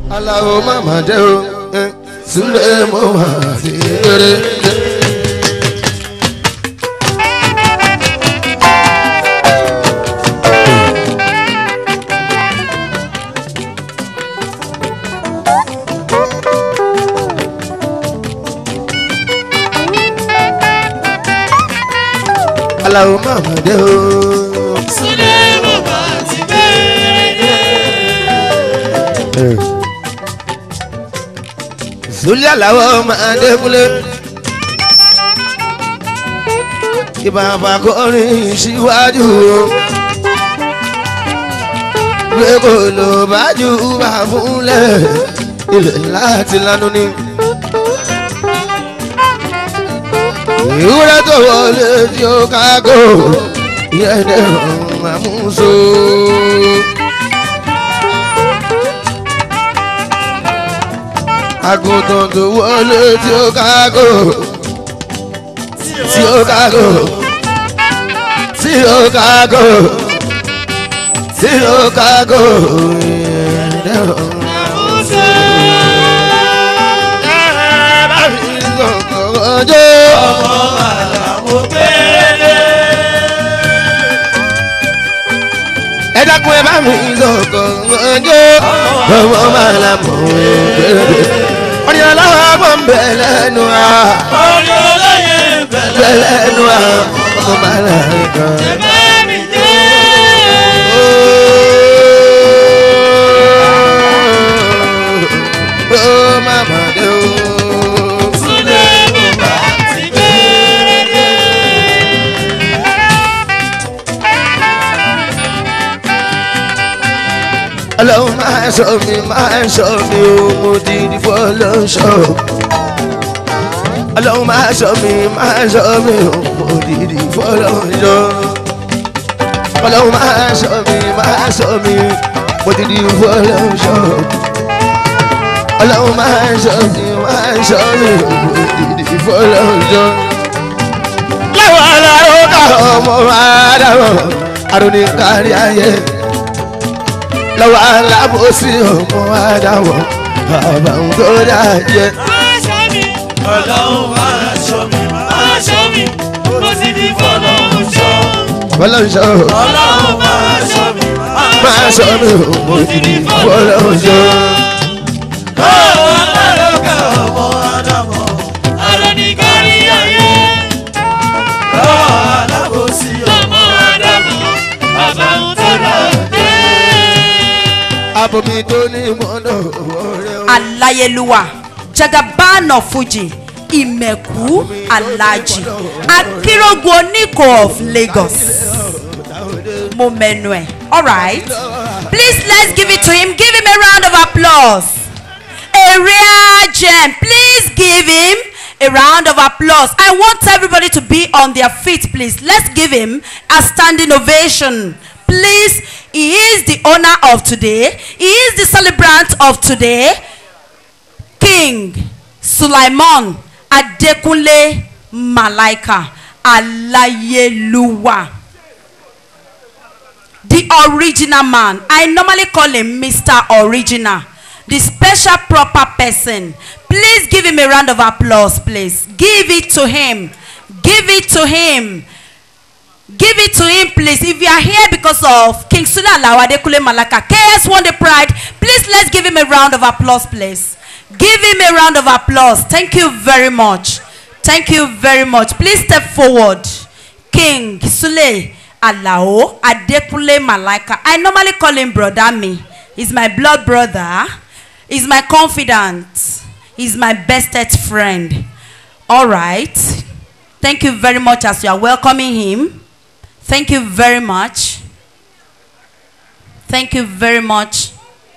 aláwo màmá jẹ́ o eh, sílẹ̀ mo wà sí eré. aláwo màmá jẹ́ o. Súlẹ̀ mo bá ti bẹ̀rẹ̀. Zulia làwọn máa dẹ́kunlé. Ìbàbà kọrin síwájú o. Gbé kò ló bá jù bá fúnlẹ̀. Ilẹ̀ láti lánú ni. Ìwúrẹ́ tó wọlé tí ó kágò. Ìyẹn dẹ̀rùn àmúso. àgùntàn tó wọlé tí ó kágò tí ó kágò tí ó kágò tí ó kágò ẹ̀ẹ́dẹ̀rọ̀ ọjọ́ Ọmọ àlàmú péré. ẹ dákun ẹ bá mi sọ̀kọ̀ ọjọ́ ọmọ màlá mọ̀ ẹ́ ọ̀nì ọlọ́wọ́ bọ̀ ń bẹ̀ lẹ́nu à Orí olóyè bẹ̀ bẹ̀rẹ̀. lẹ́nu à ọmọ màlá kan. Ẹ̀bẹ̀ mi dé. Oh, mama, do. Súlẹ̀ mo bá ti bẹ̀rẹ̀. Ọlọ́run máa sọ mi, máa sọ mi o, mo ti di fọlọ́ṣọ́. Ọlọ́run máa sọ mi, máa sọ mi o, mo ti di fọlọ́ṣọ́. Ọlọ́run máa sọ mi, máa sọ mi, mo ti di fọlọ́ṣọ́. Ọlọ́run máa sọ mi, máa sọ mi o, mo ti di fọlọ́ṣọ́. Láwọn aláwọ̀ ká ọmọ máa dáwọ̀, àrùn ní kárí ayé lọ́wọ́ alábòsí ọmọ adáwọ̀ àbàwọn tó dájẹ́. Ọlọ́run máa ṣọ́ mi, máa ṣọ́ mi, mo sì ní fọlọ́run ṣọ́. fọlọ́nṣọ́ Ọlọ́run máa ṣọ́ mi, máa sọ mí o mo ti di fọlọ́nṣọ́. Lọ́wọ́ alárọ̀gá ọmọ Ádámọ̀, àlọ́ ní kárí ayé. Lọ́wọ́ alábòsí ọmọ Ádámọ̀, bàbá ń tó lọ dé. abomi tó ní mọ́nà ọ̀rẹ́ o. aláyélúwà jagaban of fuji ìmẹ̀kú alájì akérògùn oníkó of lagos mo mẹ́nu ẹ̀ alright please let's give it to him give him a round of applause a rare gem please give him a round of applause i want everybody to be on their feet please let's give him a standing ovation please he is the owner of today he is the celebrant of today king sulaiman adekunle malaika alayeluwa the original man i normally call him mr original the special proper person please give him a round of applause please give it to him give it to him give it to him please if you are here because of king sule alawa adekunle malaka ks one day pride please let's give him a round of applause please give him a round of applause thank you very much thank you very much please step forward king sule alao adekunle malaka i normally call him brother me he's my blood brother he's my confidant he's my bestest friend all right thank you very much as you are welcoming him Thank you very much. Thank you very much.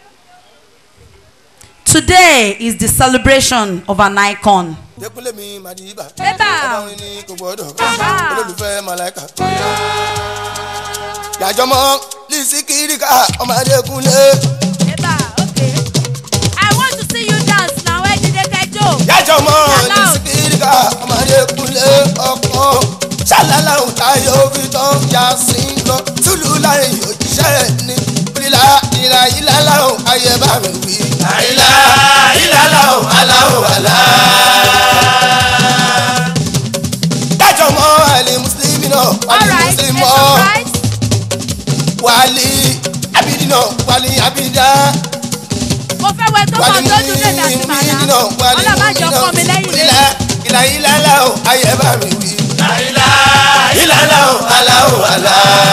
Today is the celebration of an icon. dẹ́kunlé mi màdìbà Bébà. ọlọ́run ní kò gbọ́dọ̀ Bàbá. olólùfẹ́ màláìka. yàjọmọ́ lisi kirika ọmọ adékunlé Eba, okay. I want to see you dance now. Where did they get you? yàjọmọ́ Hello. lisi kirika ọmọ adékunlé ọkàn ṣàlàlà òun táyọ̀ fi tán yà sí lọ túlù láàrin òjíṣẹ́ ní ìlà ìlà ìlà láwọn ayé bá mi wí. àìlá ìlà láwọn aláwọ̀ àlá. dájọ́ mọ́ àlè mùsùlùmí náà wàlí alright mùsùlùmí it's mọ́ alright. wàlí abidi náà wàlí abidá mo fẹ́ wẹ tó wàlí kàn lójú lèmi àti mùmí màdá náà wàlí ọlọ́màjọ kọ́ mi lẹ́yìn ìlà lẹ́yìn. ìlà ìlà láwọn ayé bá mi wí. àìlá ìlà láwọn aláwọ̀ àlá.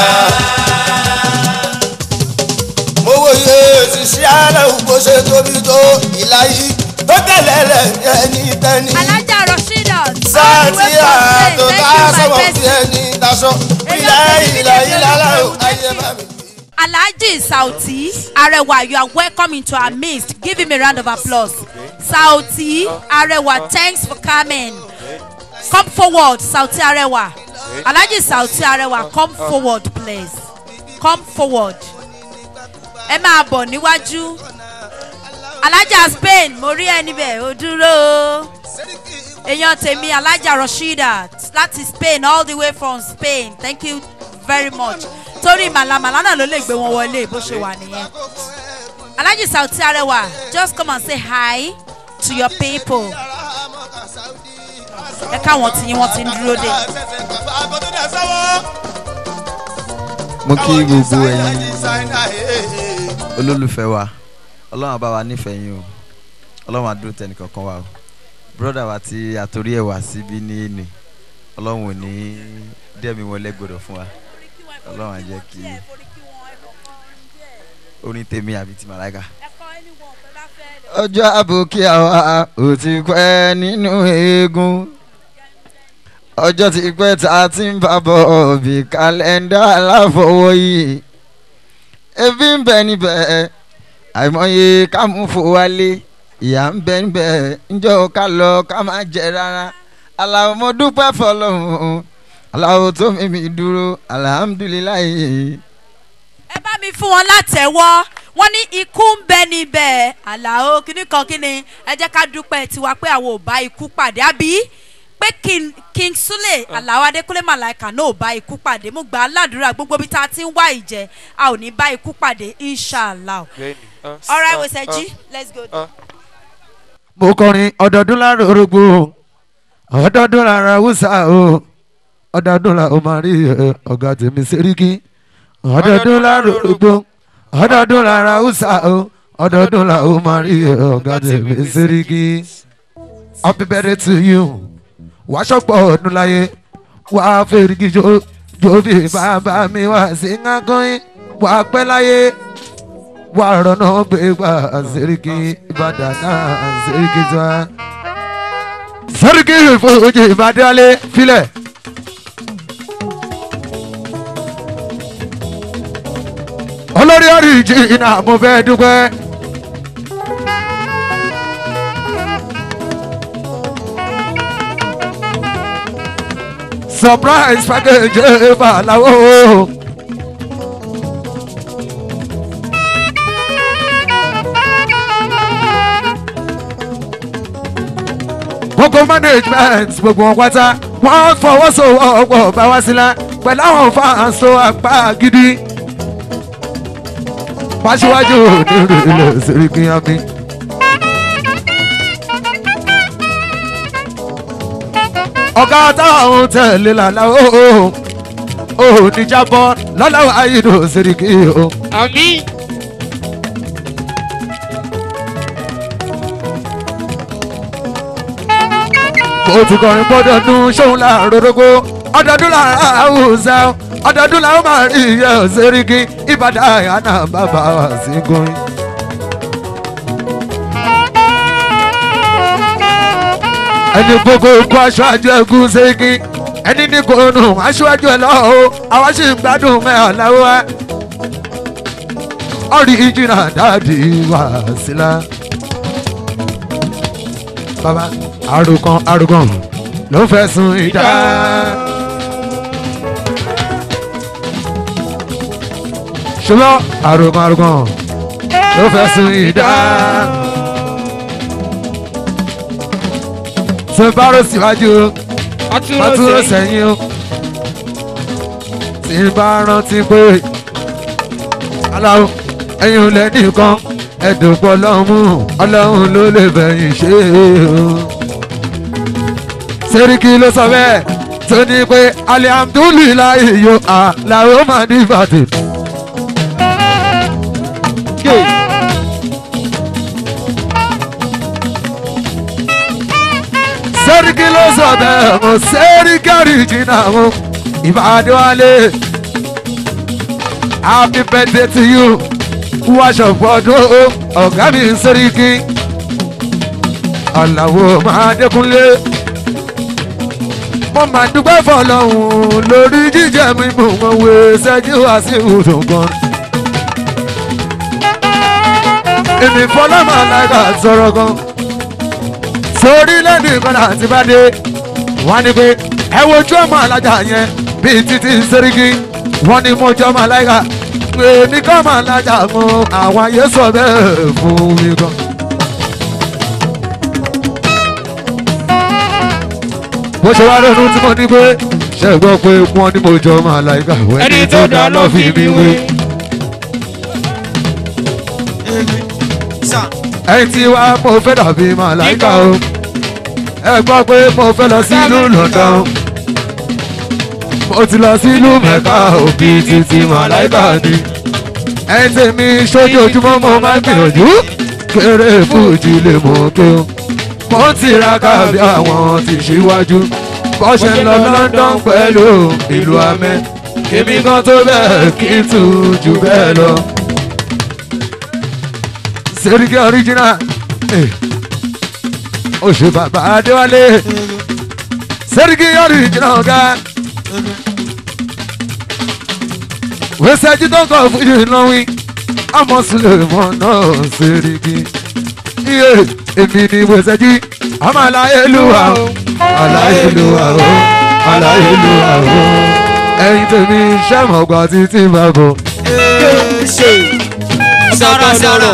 mo wòye ti ṣí aláwọ̀ bó ṣe tóbi tó ìlà yìí tó tẹ̀lé rẹ̀ ẹni tẹ́ni. alájà rashida sáàtì àtò tá a sọ̀rọ̀ thank sí you my ẹni daṣọ. Èmi ìlà àti ìlà Bídèmí ìlà láwọn olùkọ́ ayé bá mi wí. Alhaji Sauti Arewa, you are welcome into our midst. Give him a round of applause. Sauti Arewa, thanks for coming. Come forward, Sauti Arewa. Alhaji Sauti Arewa, come forward, please. Come forward. Ẹ máa bọ̀ níwájú. Alhaja Spain, mo rí ẹni bẹ̀, ó dúró. Èèyàn tèmi Alhaja Rashida láti Spain all the way from Spain. Thank you very much. Torí màlàmàlà náà ló lè gbé wọn wọlé bó ṣe wà nìyẹn. Alhaji Sauti Arewa, just come and say hi to your people. Ẹ káwọn tí yín wọ́n ti ń dúró dé. mo kí gbogbo ẹ̀yin olólùfẹ́ wa ọlọ́run àbá wa nífẹ̀ẹ́ yín o ọlọ́run àdúró tẹnìkankan wa o bírọ́dà wa tí àtòrí ẹ̀ wá síbí ní ènì ọlọ́run ò ní dẹ́mi wọn lẹ́gbọ̀dọ̀ fún wa ọlọ́run á jẹ́ kí orin tèmi àbí ti màláìka. ọjọ́ àbòkí àwa ò ti pẹ́ nínú eégún ọjọ́ ti pẹ́ tá a ti ń bá bọ̀ bí kálẹ́ndà aláfọwọ́yì ebi ń bẹ níbẹ̀ àìmọye ká mú fò wálé ìyá ń bẹ níbẹ̀ ńjọ́ ká lọ ká má jẹ rárá aláwo mo dúpẹ́ fọlọ́run aláwo tó mímí dúró alihamudulilayi. ẹ bá mi fún wọn látẹ̀wọ́ wọ́n ní ikú ń bẹ níbẹ̀ àlàó kíní kan kíni ẹ jẹ́ ká dúpẹ́ tiwa pé àwọn ò bá ikú pàdé àbí pé king king sule àlàó adékúnlé màláìka náà ò bá ikú pàdé mo gbà á ládùúrà gbogbo bí tá a ti ń wá ìjẹ a ò ní bá ikú pàdé inshallah alright wẹsẹ̀jì let's go. mo kọrin ọdọọdún lára orogbo ọdọọdún lára hausa o ọdọọdún lára o máa rí ẹ, ọgá tèmi sẹríkì ọdọọdún lára orogbo ọdọọdún lára hausa o ọdọọdún lára o máa rí ẹ, ọgá tèmi sẹríkì happy birthday to you wàá ṣọpọ̀ ọdún láyé wàá fèrèkì jó jóbi bàbá mi wá sí ńlákọ́yìn wàá pẹ́ láyé wà rọ̀nà gbégbá sẹ́ríkì ìbàdàn náà sẹ́ríkì tó wá. sẹ́ríkì ìfowópamọ́ ìbàdàlẹ̀ filẹ̀. olórí orí ìjìnà mo fẹ́ dúpẹ́. surprise package balawo. gbogbo management gbogbo wọn pátá wọn fọwọ́sowọ́pọ̀ bá wá sílá pẹ̀lú àwọn fans tó apá gidi. pàṣíwájú onírú ilé sèríkì yami. ọ̀gá táwọn tẹ̀lé làlá o ò ní jábọ́ lọ́lá ayédò sèríkì o. àmì kò tún kọrin gbọdọdún ṣóun láàrórógbó ọdọọdún làrá àwùjọ ọdọọdún làwọn máa rí iye òṣèrìkì ìbàdàn àyànà bàbá wa sí gorin. ẹni gbogbo kó aṣáájú ẹgún ṣèkì ẹni ní kò nù aṣáájú ẹ lọ́wọ́ àwọn sì ń gbádùn mẹ́hàn láwọ́ wa. ọ̀rí ìjìnà dáàdì wá sílá. bàbá àròkàn àròkàn ló fẹ́ sun ìdá. ṣùgbọ́n àròkàn àròkàn ló fẹ́ sun ìdá. ṣe bárò síwájú ọtúrò ọtúrò sẹ́yìn sẹ́yìn o. tí n bá rántí pé aláwo ẹ̀yin ò lẹ́nìkan ẹ̀dùnkọ́ ọlọ́run ọlọ́run ló lè bẹ̀yìn ṣe o. sẹ́ríkì ló sọ bẹ́ẹ̀ tó ní pé alihamdulilayi yo àlàó máa ní ìbàdàn. sẹ́ríkì ló sọ bẹ́ẹ̀ mo sẹ́ríkì àríjìnà mo ìbàdàn wálé. happy birthday to you wáṣọ fọdún ọ̀gá mi sẹ́ríkì aláwo máa dẹ́kunlé mo máa dúpẹ́ fọlọ́hún lórí jíjẹ mímú wọn wé ṣẹ́jú wá sí ìwòsàn kan. èmi fọlọ́mọ alága sọ̀rọ̀ gan sórí lẹ́nu ìkọlà àti bá dé wọ́n ní pé ẹ wojú ọmọ alájà yẹn bíi títí sẹ́ríkì wọ́n ní mo jọ́ ọmọ alága èmi kọ́ ọmọ alájà fún àwọn ayé sọ bẹ́ẹ̀ fún mi gan. bó ṣe wá lónú tí mo ní pé ṣe gbọ́ pé wọ́n ní mo jọ ọmọ alága ẹni tó dá lọ́ fi mi wé. ẹ̀yin tí wá mo fẹ́ dàbí màláìka o ẹ gbọ́ pé mo fẹ́ lọ sílùú London mo ti lọ sílùú Mẹ́kà òbí títí màláìka ni ẹ̀yin tèmi sójoojúmọ́ mo máa ń gbìyànjú kéré fújì lè mọ̀ pé o mo ń tiraka bí àwọn ti ṣíwájú bó ṣe ń lọ London pẹ̀lú ìlú amẹ́ èmi kan tó bẹ́ẹ̀ kí n tù jù bẹ́ẹ̀ lọ. Seriki original eh. oṣù bàbá Adéwálé Seriki original ọ̀gá wẹ́sẹ̀jì tó kọ̀ fún yìí lọ́wìn ọmọ Suleiman náà Seriki iye èmi ni wẹ́sẹ̀jì ọmọ aláyélúwà o aláyélúwà o aláyélúwà o ẹ̀yin tèmi sẹ́mọ̀gbà títí máa bọ̀. sọ̀rọ̀ sọ̀rọ̀.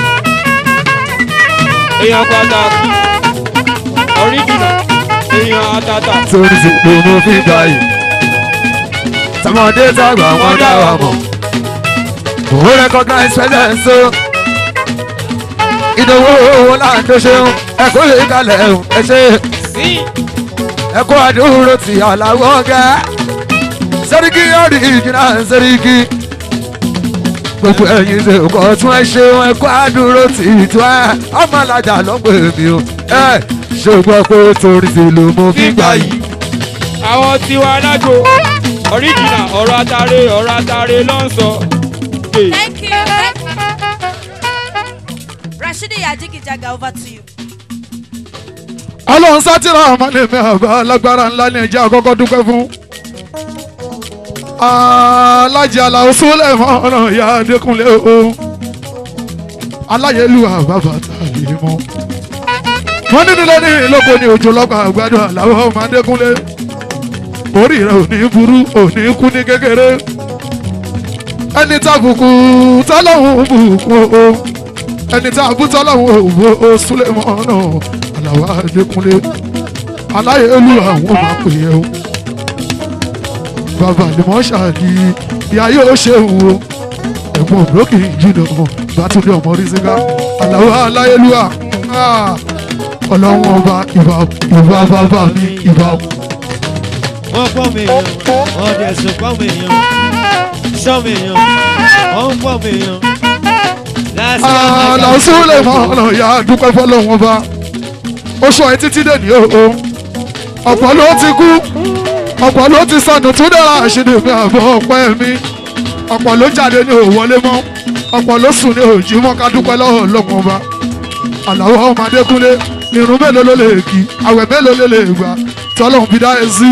èèyàn pàtàkì ọ̀ríjìnà èèyàn àtàtà. torí ti pé mo fi gbà yìí tọmọdé tàgbà wọn dá wa mọ̀ òun recognize presence o ìdòwò owó láǹdó ṣeun ẹkọ lè kalẹ̀ ẹ̀hún ẹ ṣe sí ẹkọ àdúró ti àlàwọ̀ ọ̀gá sẹ́ríkì ọ̀rì ìjìnà sẹ́ríkì gbogbo ẹ̀yin ṣe kọ́ tún ẹ ṣeun ẹkọ àdúró ti ìtú ẹ ọmọ alájà ló ń pè mí o ẹ ṣe gbọ́ pé torí ti lò mo fi gbà yìí. àwọn tiwa lágbo ọ̀ríjìnà ọ̀rọ̀ àtàrẹ ọ̀rọ̀ àtàrẹ ló ń sọ. Hey. Thank you. Thank you. Rashidi Yajigijaga, over to you. ọlọ́run sátìrà àmàlẹ́mí àbá alágbára ńlá ní ẹ̀jẹ̀ àkọ́kọ́ dúpẹ́ fún. alájẹ aláwọ̀ sólẹ̀ mọ́ràn ìyá adékúnlé o aláyélú àbábà tàbí mọ́. wọ́n nínú lẹ́ni ìlọ́pọ̀ ní òjò lọ́gbà àgbàdo àláwọ̀ ọmọ adékúnlé. orí rẹ̀ ò ní burú ò ní kú ní kékeré. ẹni tàbùkù tọ́lọ́hún bùkún o ẹni tá a bú tọ́lọ́hún òwò o súlẹ̀ mọ́ràn àlàwà adékúnlé aláyélú àwọn máa pè é o bàbá àlùmọ́ ṣáàdì ìyá yóò ṣe òun o ẹ̀gbọ́n òbúrókì jìnnà bàtúndé ọmọ rísíkà àlàwà aláyélú à ọlọ́run ọba ìbà ìbà bàbá mi ìbà wọ́n pọ̀ mí èèyàn wọ́n dẹ̀ sùn pọ̀ mí èèyàn sọ mí èèyàn wọ́n pọ̀ mí èèyàn. àlàó súlẹ̀ mọ́ràn ìyá dúpẹ́ fọlọ́run ọba ó sọ ẹ títí dèní o o ọ̀pọ̀ ló ti kú ọ̀pọ̀ ló ti sọnù tún dára àṣírí mi àbọ̀ ọ̀pẹ́ mi ọ̀pọ̀ ló jáde ní òwọlé mọ́ ọ̀pọ̀ ló sùn ní òjì mọ́ ká dúpẹ́ lọ́wọ́ ọlọ́run ọba àlàó ọmọ adékúnlé irun mélòó ló lè kí àwẹ̀ mélòó ló lè gbà tọ́lọ́run fi dá ẹ sí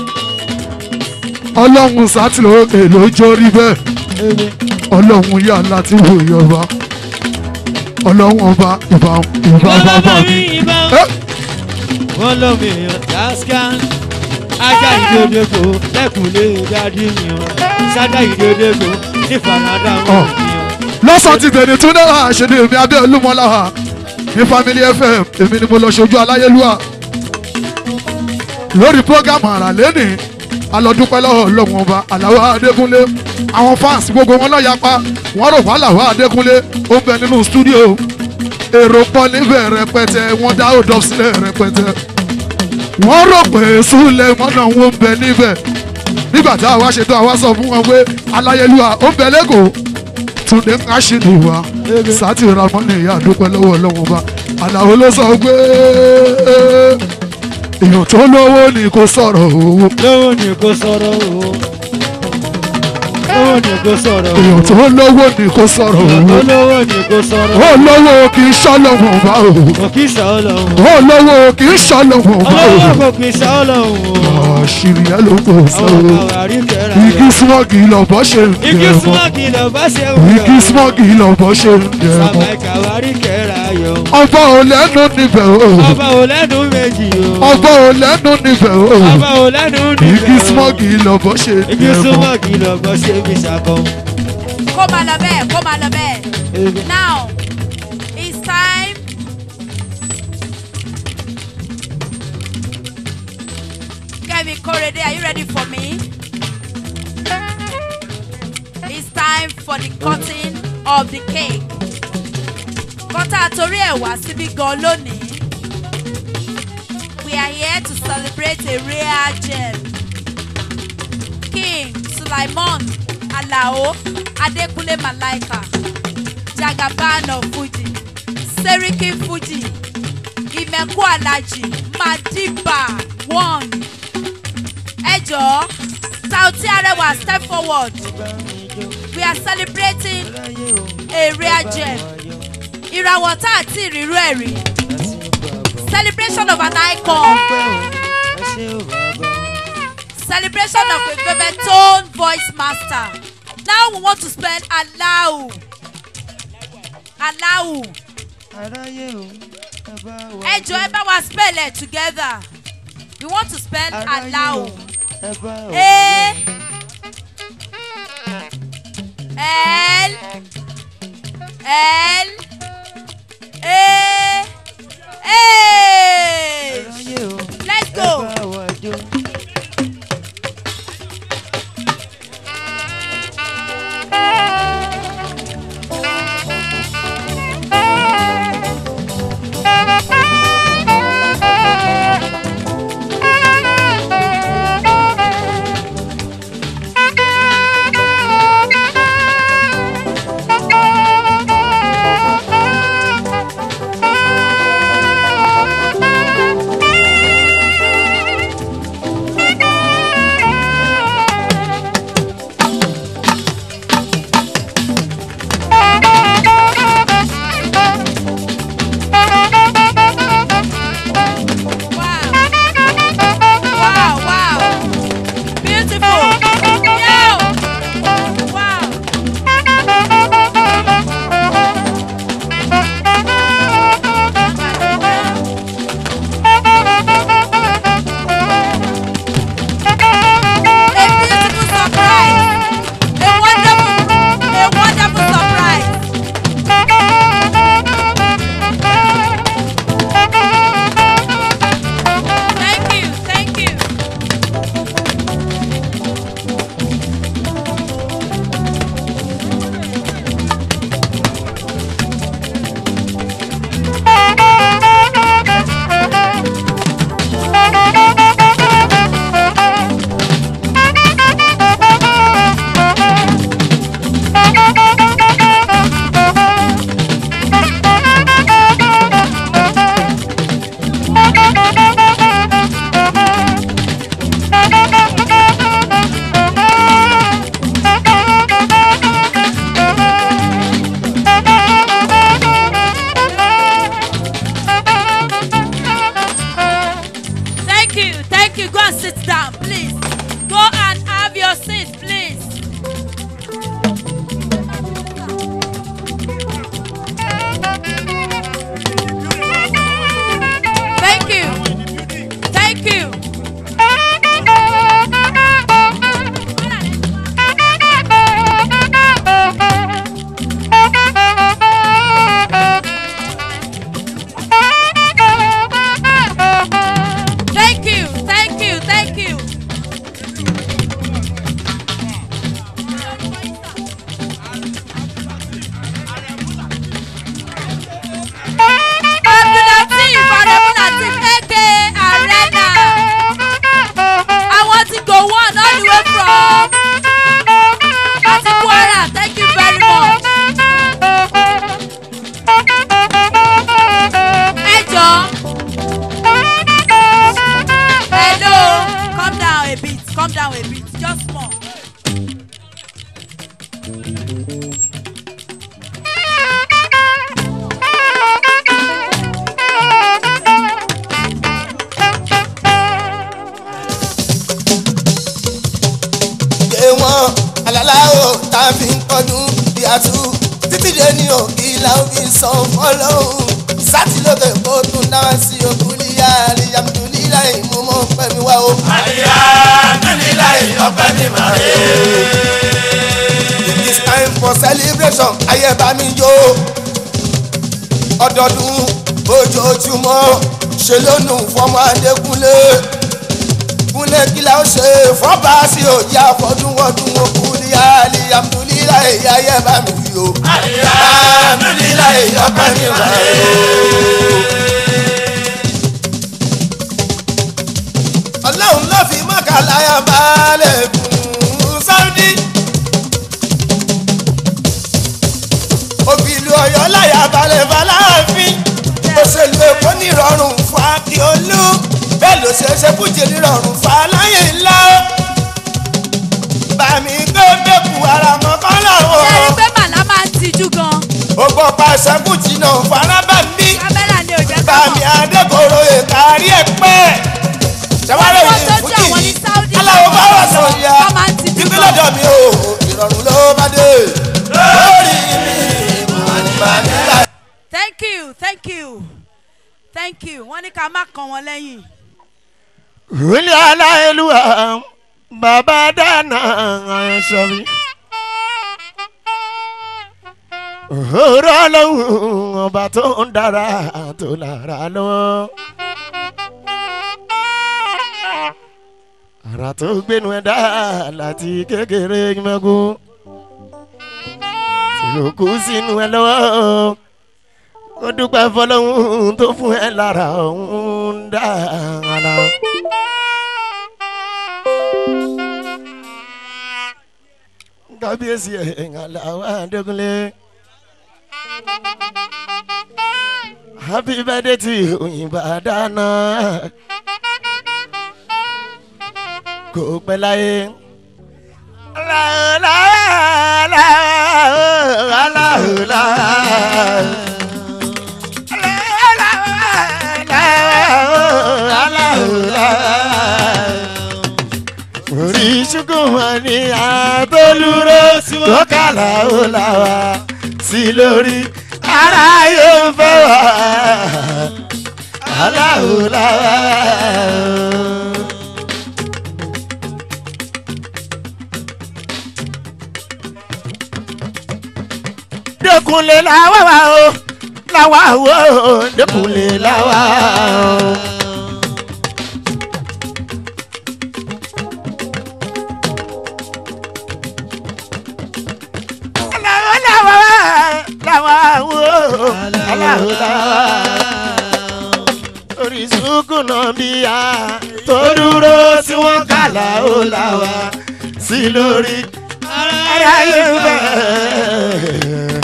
ọlọ́run sátìlọ́ èlò jórí bẹ́ẹ̀ ọlọ́run yà láti wò yọba ọlọ́run ọba ìbá ìbá bàbá mi. Eh, wọ́n lọ mi èèyàn tasca ajá ìdódégbò lẹ́kùnlé dádì mi o sájà ìdódégbò ní fanadà wọn Ọ̀. mi o. lọ́sàn ti tẹ̀lé tún náà ṣèlè mi abẹ́ olúmọláha ní family fm èmi ni mo lọ ṣojú aláyélúwà lórí program àrà lẹ́nì alọ́dúpẹ́ lọ́wọ́ ọlọ́run ọba aláwọ̀ adékúnlé àwọn fans gbogbo wọn náà yapa wọ́n rò wọ́n aláwọ̀ adékúnlé ó ń bẹ nínú stúdíò èrò pọ̀ níbẹ̀ rẹpẹtẹ wọ́n dá òdò sílẹ̀ rẹpẹtẹ wọ́n rò pé súlẹ̀ wọn náà wọ́n ń bẹ níbẹ̀ nígbà tá a wá ṣètò àwa sọ fún wọn pé aláyélúwà ó ń bẹ lẹ́kọ̀ọ́ túnde ń aṣíní wa sátì ramọ́nì ìyá àdúpẹ́ lọ́wọ́ ọlọ́run ọba àlàó ló sọ pé èèyàn tó lówó ni kò sọ̀rọ̀ owó lówó ni kò sọ̀rọ̀ o lówó ni kò sọ̀rọ̀ o èèyàn tó lówó ni kò sọ̀rọ̀ owó olówó ni kò sọ̀rọ̀ ó lówó kì í ṣọ́lọ́wọ́n ọba o kò kí sọ ọlọ́run ó lówó kì í ṣọ́lọ́wọ́n ọba o olówó kò kí sọ ọlọ́run o àṣírí ẹ ló kò sọ àwọn o àwárí kẹra igi smọ́ọ̀gì lọ́bọ̀ ṣe ń igi jẹ mọ́ súnmọ́kì lọ́ba ṣe ń igi smọ́ọ̀gì lọ́bọ̀ ṣe ń jẹ mọ́ sàmáìkà àwárí kẹra yọ ọba ò lẹ́nu níbẹ̀ o ọba ò lẹ́nu méjì o ọba ò lẹ́nu níbẹ̀ o ọba ò lẹ́nu níbẹ̀ igi o smọ́ọ̀gì lọ́bọ̀ ṣe ń igi jẹ mọ́ súnmọ́kì lọ́ba ṣe fi ṣàkọ́. kó máa lọ bẹ́ẹ̀ kó máa lọ bẹ́ẹ̀. now it's time. Kevin Korede are you ready for me? it's time for the cutting of the cake. kọ́tà torí ẹ̀ wá síbí gan lónìí. we are here to celebrate a rare gem. King Sulaimon Alao Adekunle Malaika Jagaban of Fuji Seriki Fuji Imeku Alaji Madiba one Ẹjọ́ Sauti Arewa step forward we are celebrating a rare gem ìràwọ̀ tá a ti rírú ẹ̀ rí celebration of an icon. celebration of a Bebeton voice master. Now we want to spend Allahu. Allahu. Ẹ jọ ẹ bá wa spell it together. We want to spell Allahu. A L L A H. Let's go. aláwọ̀ tá a fi ń kọdún bí a tú títí dé ní òkì làwọn fi san fọlọ́hún sátìlókè kó tún náà sí òkú níyà àríyàmùtú nílà ìmúmọ́ pẹ̀mí wá o. àríyá nílá ìyọpẹ́ ní màrí. It is time for celebration ayé bá mi jó ọdọọdún ojoojúmọ́ ṣe lónù fọmọ adékúnlé kúnlé kí la ó ṣe fọba sí òjì àfọdúnwọdún òkú ní alihamudulila èyí ayé bá mi yó àríyá nílá ìyọpẹ́ ní màrí. ọlọ́run ló fi mọ́kànláyà balẹ̀ fún sáúdí. òbílù ọ̀yọ́ láyà balẹ̀ fàlàáfin òṣèlú èkó nírọ̀rùn fún akíolú bẹ́ẹ̀ ló ṣe é ṣe kújẹ nírọ̀rùn fún aláyè ńlá. bàmí gbẹ́gbẹ́kù ara mọ́kàn ṣe rí làwọn. pé màlá máa ń tijú gan. ó gbọ́ pàṣẹ kùtì náà faraba ń bí. kámẹ́rà ni ò jẹ́ ká bàmí mọ̀. adékòrò èkárí ẹ̀ pẹ́. ṣàwárẹ̀ Wọ́n yìí tó fún jẹ́ àwọn ní Saudi aláwọ̀ bá wà sọ ya wọ́n máa ń tijú ibi gan. lọ́dọ̀ mi o ìrọ̀rùn ló bá dé lórí mi ìmọ̀nìmọ̀nìlá. thank you thank you thank you wọ́n ní ká má kan wọn lẹ́yìn. Wílé aláìlúwa bàbá dáná àyànṣọ́ mi. Òró lóhùn ọba tó ń dára tó lára lọ́wọ́. Àrà tó gbénu ẹ̀dá láti kékeré mẹ́gun. Tí ó kú sínú ẹ lọ́wọ́. Ó dúpẹ́ fọlọ́hún tó fún ẹ lára òun dára. kábíyèsí ẹ̀ aláwọ̀ adékúnlé. happy birthday to òyìnbá dáná. kò pẹ́ láyé. orí ṣùgbọ́n ní àtọ́lúró tó kàlà ó là wá sí lórí ara yóò fẹ́ wá aláwo là wá. dẹkùnlé làwa wà o làwa wò ó dẹkùnlé làwa o. oríṣiríkù náà bí a tó dúró tí wọ́n kàlà ó là wá sí lórí ara yóò bẹ̀.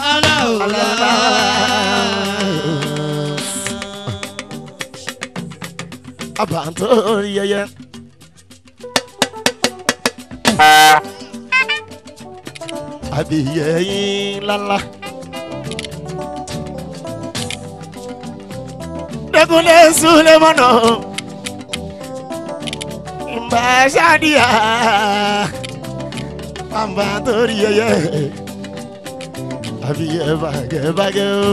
àbàntó orí yẹyẹ. àbíyẹ yín lálá. dẹkùnlé súnlé mọ́nà ìgbà ṣáàdìyà pàmbà torí yẹyẹ àbíyẹ bàgẹ́bàgẹ́ o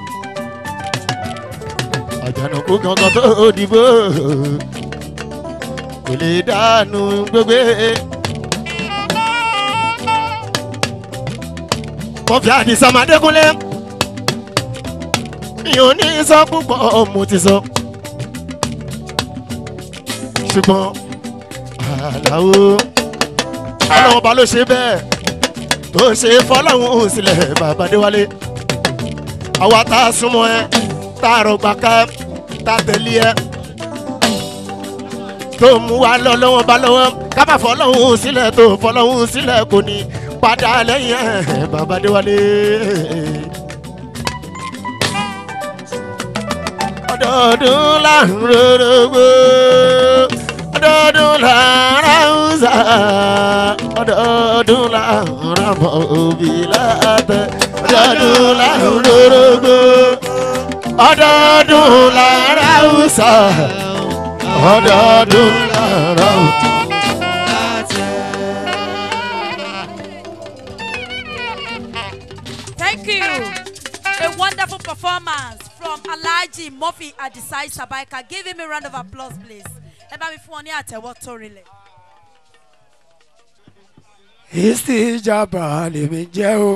àjànàkú kankan tó dìbò kò lè dànù gbogbo. kọfí àdìsá máa dẹkùnlé mi ò ní sọ púpọ̀ mo ti sọ. ṣùgbọ́n àlàó ọlọ́run ọba ló ṣe bẹ́ẹ̀ tó ṣe fọlọ́run sílẹ̀ bàbá déwálé. àwa tá a súnmọ́ ẹ tá a rọgbà ká tá a tẹ̀lé ẹ tó mú wa lọ lọ́wọ́ bá lọ́wọ́ ká má fọlọ́run sílẹ̀ tó fọlọ́run sílẹ̀ kò ní padà lẹ́yìn ẹ̀ bàbá déwálé. ọdọọdún là ń rorogbo ọdọọdún là ń ra ọ̀sà ọdọọdún là ń ra mọ òbí látẹ ọdọọdún là ń rorogbo ọdọọdún là ń ra ọ̀sà ọdọọdún là ń ra ọ̀sà. Thank you. A wonderful performance from Alhaji Murphy Adisai Sabaika. Give him a round of applause, please. Ẹ bá mi fún ọ ní àtẹ̀wọ́ tó rinlẹ̀. ìsìjàmbá lèmi jẹ́ o.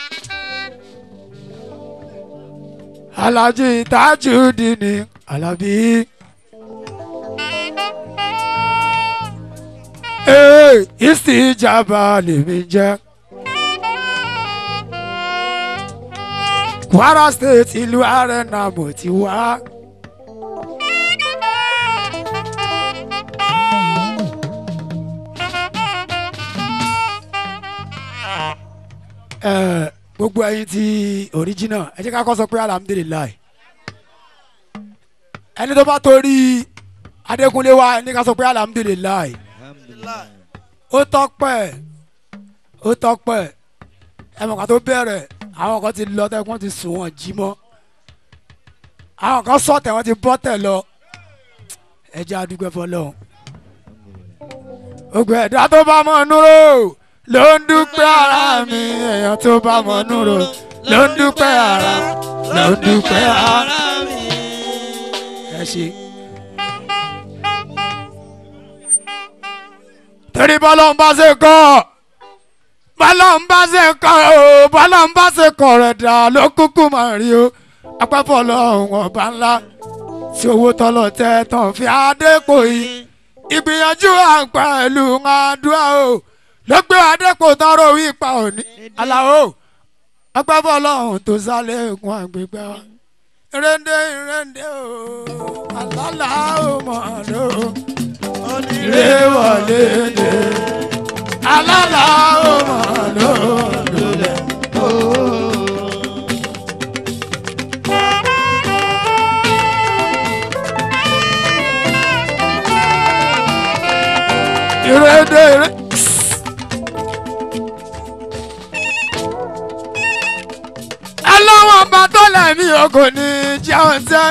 alájí tajudini alábí. ee ìsìjàmbá lèmi jẹ́. kwara state ìlú arena mo ti wá. Ẹ, gbogbo ẹyin ti original ẹ jẹ́ ká kọ́ sọ pé alhamdulilayi ẹni tó bá torí adékúnlé wa ẹni ká sọ pé alhamdulilayi ó tọ́pẹ́ ó tọ́pẹ́ ẹ mọ̀ ká tó bẹ̀rẹ̀ àwọn kan ti lọ tẹ́kun ti sùn wọ́n jí mọ́ àwọn kan sọ̀tẹ̀ wọ́n ti bọ́ tẹ̀ lọ ẹ jẹ́ àdúgbò fọlọ́hún gbogbo ẹ̀dá tó bá mọ̀ núró ló ń dúpẹ́ ara mi èèyàn tó bá mọ̀ núró ló ń dúpẹ́ ara ló ń dúpẹ́ ara mi. ẹ ṣe. torí bọ́lá ń bá ṣe kọ́ bọ́lá ń bá ṣe kọ́ o bọ́lá ń bá ṣe kọ́ rẹ̀ dà ló kúkú máa rí o apẹ́fọ́ lọ́hùn ọba ńlá tí owó tọ́lọ̀ tẹ́ tán fi adépò yìí ìgbìyànjú àgbà ìlú àdúrà o ló gbé adépò tọrọ wípa òní aláwo apẹ́fọ́ lọ́hùn tó sálẹ̀ ègún àgbègbè wa ìrẹ́ndé ìrẹ́ndé o àlálà ó mọ̀ ló onírè wọlé dé àlálà ó mọ̀ ló lulẹ̀ o. ìrẹ́ndé ìrẹ́ndé. ẹlọ́wọ̀n bá tó lẹ́mí ogun ní jẹun tẹ́.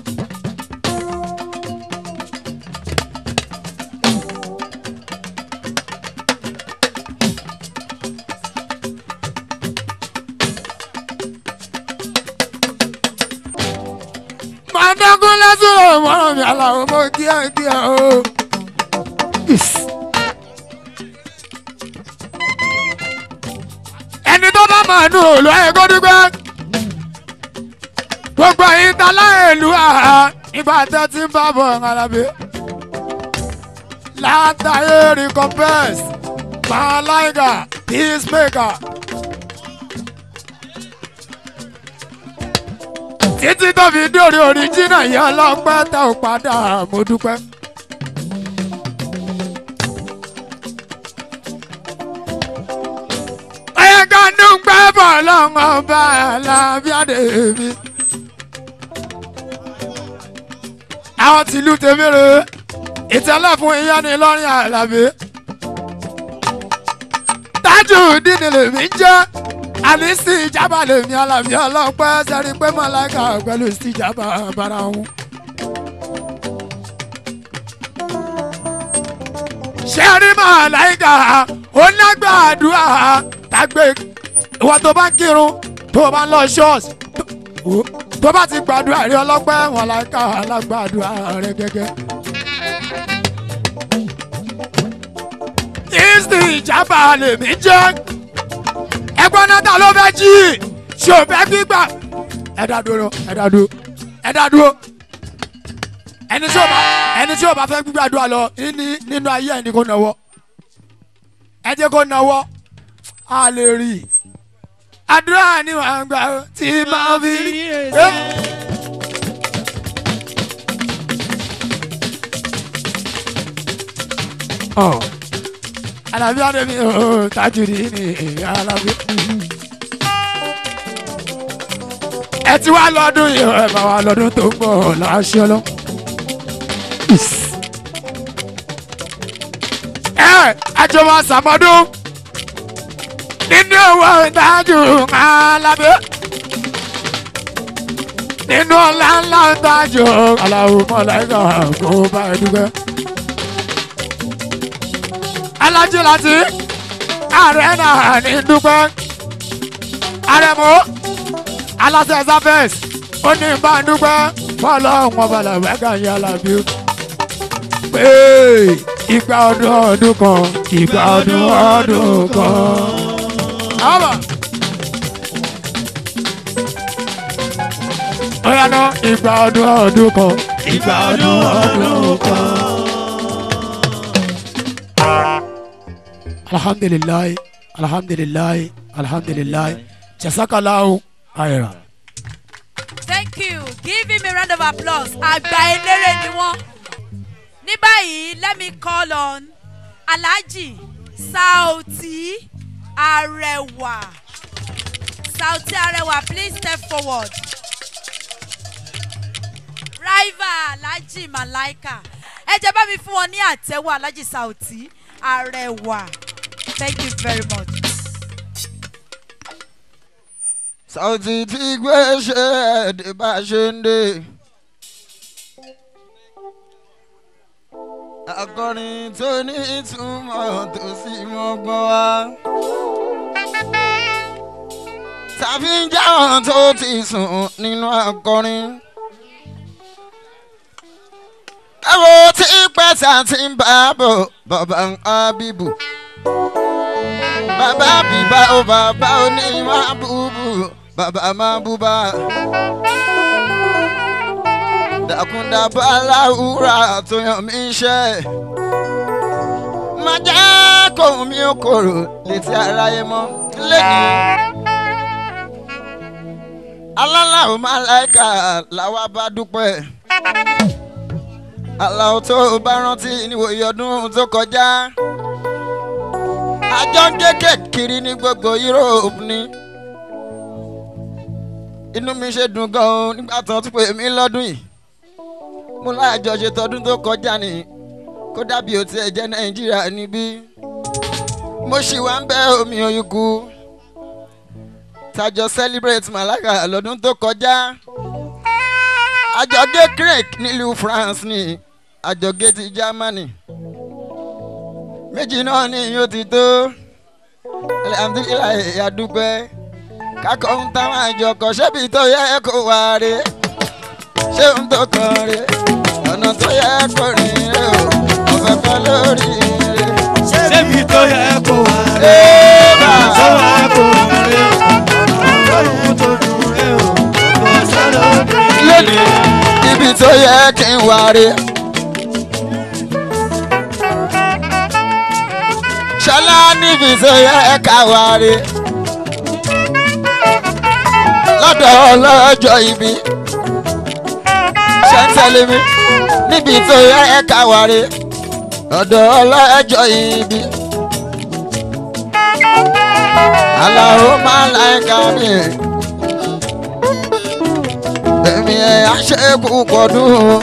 màdógún lásìrò mọ́ràn mi aláwọ̀ mọ́ kíákíá o. ẹni tó bá mọ̀ nù òòlù ẹ̀ kó dúpẹ́. gbogbo ẹ̀yin ta láìlú àhá nígbà tẹ́ ti ń bá bọ̀ ọ̀hánàbí. látàyè recompense malaika peacemaker. títí tó fi dórí oríjìnà yẹn ọlọ́pẹ́ tẹ́ ò padà mo dúpẹ́. ẹ̀yẹ ká dúpẹ́ bọ̀ lọ́wọ́ ọba alábíàdé mi. àwọn tìlú tèmíre ìtẹ́lẹ̀ fún iyán ní lọ́rin àlàbí. tájù dídì lèmi jẹ́ àní sí ìjábà lèmi àlàbí ọlọ́pẹ́ sẹ́rí pé mọ̀láìkà pẹ̀lú sí ìjábà bára wọn. sẹ́rí mọ̀láìkà ó lágbàdúrà tàgbé ìwọ tó bá ń kírun tó bá ń lọ ṣọ́ọ̀ṣì tó bá ti gbàdúrà rí ọlọ́pẹ́ wọn láìka alágbàdúrà rẹ gẹ́gẹ́. ìsì ìjábà lèmi jẹ́ ẹgbọ́n náà ta ló fẹ́ jí ṣé o fẹ́ gbígbà ẹ̀dá dúró ẹ̀dá dúró ẹ̀dá dúró ẹni tí o bá ẹni tí o bá fẹ́ gbígbàdúrà lọ ní nínú ayé ẹni kò náwó ẹ jẹ́ kó náwó a lè rí i àdúrà ni wàá gbà ó tí máa fi rí i. alábí adébí ooo tajùdí ni alábí. ẹ ti wá lọ́dún yìí ẹ bá wa lọ́dún tó ń bọ̀ láṣẹ lọ. ẹ àjọmọ̀ sàmọ́dún nínú owó ìtajú alábẹ́ nínú ọ̀la ńlá ìtajú aláwo mọ̀láìkà kó bá ẹ dúpẹ́. alájí láti ààrẹ náà ní dúpẹ́ àrẹ̀mọ́ aláṣẹ sáfẹ́s ó ní bá a dúpẹ́ fọlọ́hún ọba làbẹ́gà yín alábí pé ìgbà ọdún ọdún kan ìgbà ọdún ọdún kan. Àbà. Ọ̀yá náà ìgbà ọdún ọdún kan ìgbà ọdún ọdún kan. Alhamdulilayi alhamdulilayi alhamdulilayi jasakalahu ayira. Thank you. Give him a round of applause. Àgbà eléré ni wọ́n. Ní báyìí, let me call on Alhaji Sauti Arewa. Sauti Arewa, please step forward. Rival Alhaji Malaika. Ẹ jẹ́ bá mi fún wọn ní àtẹ́wọ́ Alhaji Sauti Arewa. Thank you very much. Sauti ti gbé ṣe ẹ̀dẹ̀ bá ṣe ń dé. Akọrin tó ní ìtumọ̀ tó sì mọ́gbọ́n wá. Tàbí ń jáwọn tó ti sùn nínú akọrin. Ẹ̀wò tí pẹ́sà ti ń bá bọ̀ bàbá ń ábíbù. Bàbá bíbá ó bàbá ó ní máa búbú bàbá máa búbá. Dàkúndàbà láwùrà tó yàn mí ṣẹ́. Má jẹ́ kó mi ó korò létí aráyé mọ́ lẹ́yìn. Alálàó máa láìka làwa bá dúpẹ́. Àlàó tó bá rántí níwòye ọdún tó kọjá àjọ ń gé kiri ní gbogbo Europe ni inú mi ṣe dùn gan-an nígbà tó tún pè mí lọ́dún yìí mo láàjọ ṣe tọdún tó kọjá ni kó dàbí ó tiẹ̀ jẹ́ Nàìjíríà níbí mo ṣì wá ń bẹ́ omi oyúkú tàjọ celebrate Malaga lọ́dún tó kọjá àjọgé crake nílùú France ni àjọgé ti Germany méjì náà ni yóò ti tó alhamdulilayi adúpẹ́ kakọ̀ ń táwọn àjọkọ̀ ṣébi tó yẹ kó wá rè ṣé ń tó kàn rè ọ̀nà tó yẹ kó rìn rè o ọ̀fẹ́ kan lórí rè. Ṣébi tó yẹ kó wá rẹ̀. Ébà! Tó yẹ kó rẹ̀. Ọlọ́run tó dùn rẹ̀ o. Kò sọ́dọ̀ obìnrin. lónìí ibi tó yẹ kí n wá rè. ṣọlá níbi tó yẹ ká wá rè. lọ́dọ̀ ọlọ́jọ́ ibi ṣe ń tẹ̀lé mi níbi tó yẹ ká wá rè. lọ́dọ̀ ọlọ́jọ́ ibi. aláwo máa láìka mi. èmi ẹ̀ àṣekù pọ̀dún.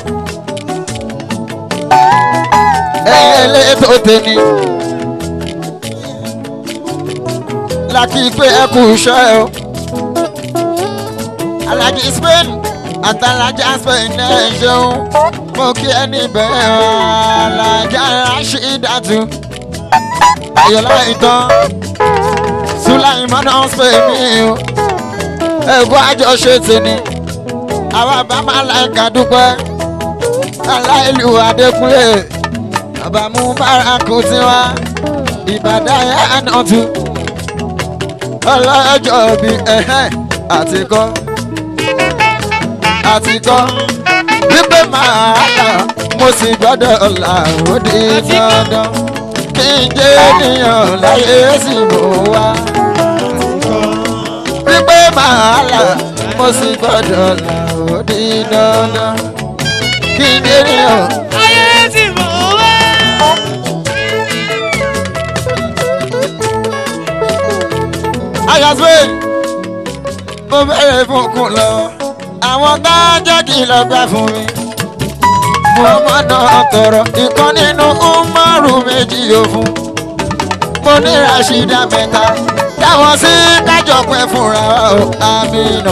ẹ̀yẹ lè tó tẹ̀lé. láti pé ẹ kú iṣẹ́ o. alájí spain àtàlájà spain náà ṣeun mo kí ẹ níbẹ̀ alájà rashidatu ayọ̀lá ìtàn sulaimana spain mi o ẹ̀gbọ́n àjọṣe tèmi àwa bá máa láìka dúpẹ́ aláìlú adékúnlé àbámú bárakú tiwa ìbàdàn yẹn náà tún ọlọ́jọ́ bí ẹ̀hẹ́n àti kọ́ àti kọ́ wípé màá là mo sì gbọ́dọ̀ là ó di dandan kí n jẹ́ ènìyàn láyé sì mú wá. wípé màá là mo sì gbọ́dọ̀ là ó di dandan kí n jẹ́ ènìyàn. Ayé ti mọ̀ wá. ayasue mo bẹ̀rẹ̀ fún kun lọ àwọn tá a jẹ́ kí lọ gbà fún mi. mo mọ̀ náà tọrọ ìkan nínú umaru méjì yóò fún. mo ní rasheeda mẹ́ta táwọn sí kájọ pẹ́ fúnra wa o amina.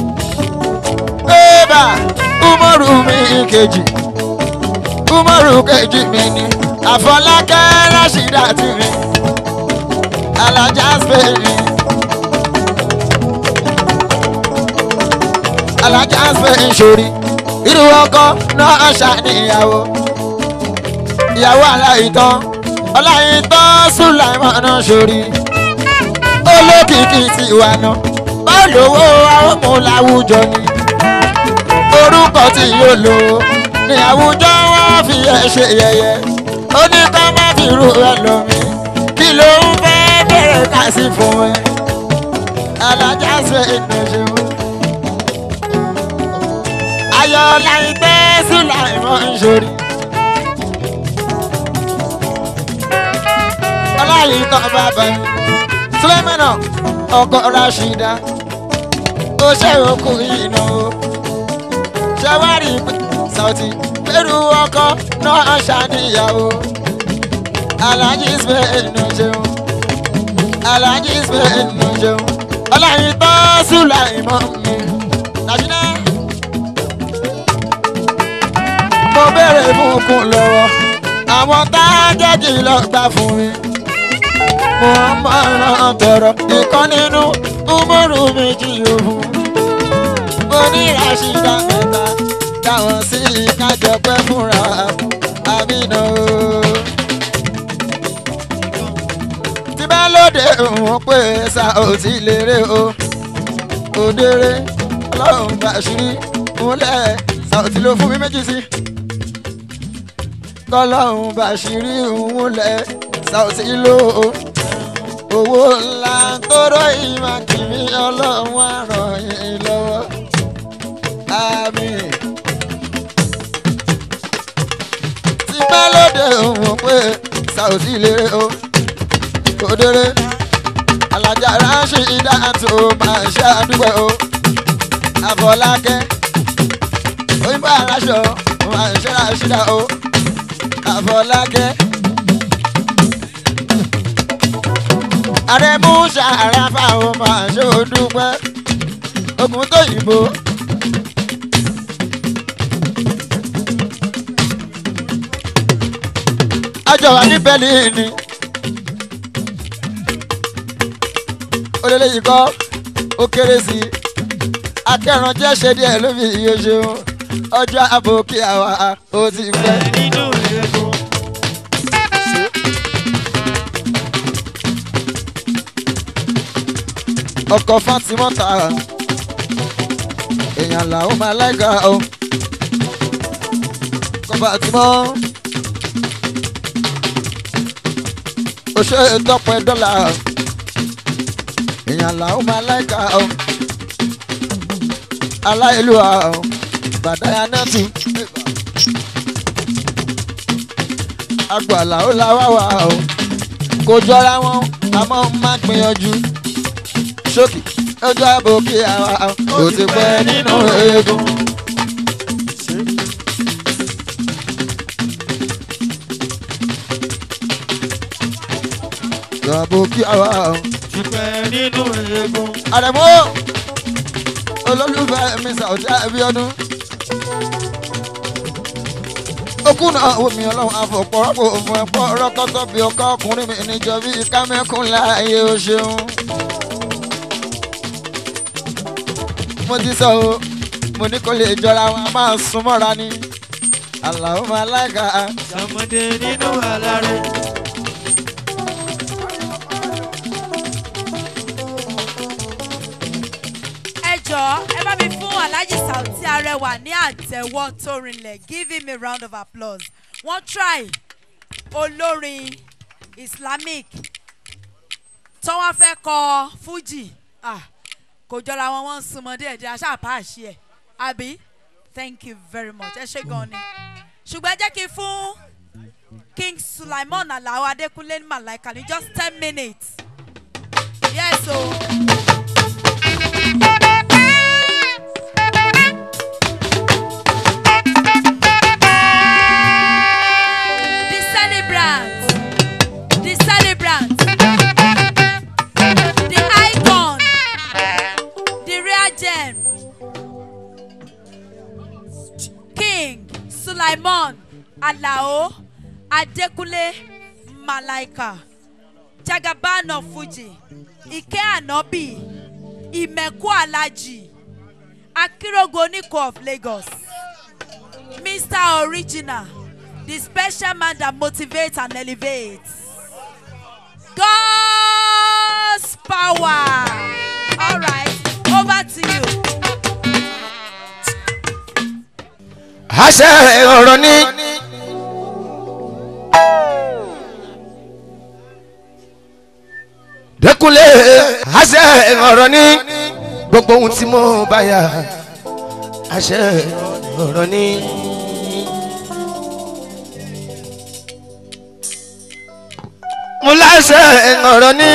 bébà umaru mi kejì umaru kejì mi ni àfọlákẹ́ rasheeda ti mi alájà spain mi alájà spain sórí irú ọkọ náà ṣàníyàwó ìyàwó aláìtàn ọláìtàn sùláìmọ́nà sórí olókìkí ti wà náà olówó àwọn ọmọ làwùjọ ni orúkọ tí yóò lò ní àwùjọ wọn fi ẹ ṣe yẹyẹ ó ní ká má fi rú ẹ lómi kí ló ń fẹ́ bẹ̀rẹ̀ ká sí fún ẹ alájà ṣe ìgbésẹ̀ ayọ̀ láìpẹ́ sùláìmọ́ ń ṣorí. ọláyìí tán bàbá mi sùlẹ́mẹ̀nà ọkọ̀ rashida ó ṣe òkú iná o ṣẹwárì sàùtì pẹ̀lú ọkọ̀ náà ṣàníyàwó alájí spain ló ṣeun alájí spain ló ṣeun ọláyìí tán sùláìmọ́ mi nàìjíríà mo béèrè fún kún lọ́wọ́ àwọn tá a jẹ́ kí lọ gbà fún mi. mo máa ràn tọrọ ìkan nínú umoru méjì òhun. mo ní rashida mẹ́ta dáwọn sí kájọ pẹ́ fúnra àmínà o. tí bá lóde òun pé sa ò tí lérè o. òdèrè ọlọ́run bàṣírí múlẹ̀ sa ò tí ló fún mi méjì sí kọlọ́hún bàṣírí òun lẹ̀ ṣàwùsí ló owó ńlá tóró ìmọ̀ kìíní ọlọ́run àràn yín lọ́wọ́ àmì. tí bá lóde òun pé ṣàwùsí lérè o òdèrè alájà ránṣẹ́ ìdá tó máa ṣe àdúgbò o àfọlákẹ́ òyìnbó aráṣọ máa ṣe ránṣẹ́ o àfọlákẹ́. àrẹ̀mú ṣàràfà ó máa ṣe òdúpẹ́ ogun tó yìnbó. àjọ wà ní berlin ni olólè yìí kọ́ ó kéré sí i akẹ́rànjẹ́ ṣe díẹ̀ ló fi iye ṣeun ọjọ́ àbò kí àwa ó ti pẹ́. nínú egun. ọkọ̀ fatimọ́ta èèyàn làwọn máa láìka o ọkọ̀ fatimọ́ oṣù ìtọ́pẹ́ dọ́là èèyàn làwọn máa láìka o aláìlúwa o bàdáyà náà tù agbàlá ó la wá wá o kò jọra wọn àmọ́ má gbìyànjú sókè ọjọ́ àbò kí àwa kò ti pẹ́ nínú eegun. Àbò kí àwa Ṣùpẹ́ nínú egun. àrẹ̀mọ́ olólùfẹ́ mi Saoty Abiodun. okùn náà wò mí ọlọ́run àfọ̀pọ̀rọ̀pọ̀ òfin ẹ̀pọ̀ rọ́kọ́tọ́ bí ọkọ ọkùnrin mi níjọ bí kámẹ́kùn láàyè o ṣeun. mo ti sọ o mo ní kó lè jọra wọn a máa sún mọ́ra ni àlàó máa lága Sọmọdé nínú alárẹ̀. ẹ jọ̀ọ́ ẹ bá mi fún alhaji Saoty arẹwà ní àtẹ̀wọ́ tó rinlẹ̀ give him a round of applause wọ́n try olórin islamic tó wọ́n fẹ́ kọ fuji ah, kò jọra wọn wọ́n ń súnmọ́ díẹ̀ díẹ̀ aṣáà pàṣẹ ẹ̀ àbí thank you very much ẹ ṣe gan ni ṣùgbọ́n ẹ jẹ́ kí n fún king sulaimon alao adekunle malaika ní just ten minutes yes o. Oh. The celebrant, the celebrant, the icon, the rare gem, King Sulaiman Alao Adekunle Malaika, Jagaban of Fuji, Ike Anobi, Imeku Alaji, Akirogo Oniko of Lagos. Mr. Original, the special man that motivates and elevates. God's power. All right, over to you. àṣẹ ọ̀rọ̀ ni. dẹkùnlé àṣẹ ọ̀rọ̀ ni gbogbo ohun tí mo bá yà àṣẹ ọ̀rọ̀ ni. mo láṣẹ ọ̀rọ̀ ni.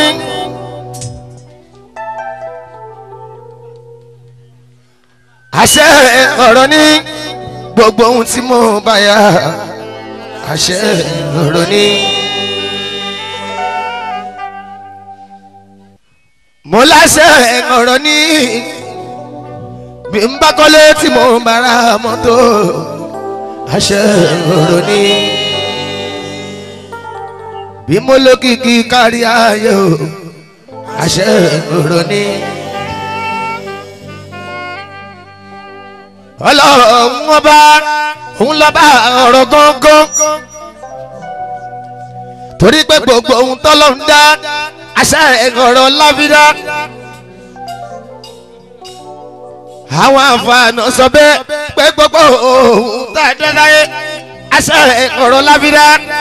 àṣẹ ọ̀rọ̀ ni gbogbo ohun tí mo bá yà àṣẹ ọ̀rọ̀ ni. mo láṣẹ ọ̀rọ̀ ni bí n bá kọ́lé tí mo bá ra mọ́tò àṣẹ ọ̀rọ̀ ni. bí mo lókìkí kárí ayé o àṣẹ ọ̀rọ̀ ni. ọlọ́run ọba òun lọ́ba ọ̀rọ̀ gángan torí pé gbogbo ohun tọ́lọ́run dá àṣà ọ̀rọ̀ láfídá àwọn àǹfààní sọ bẹ́ẹ̀ pé gbogbo ohun tá a dá láyé àṣà ọ̀rọ̀ láfídá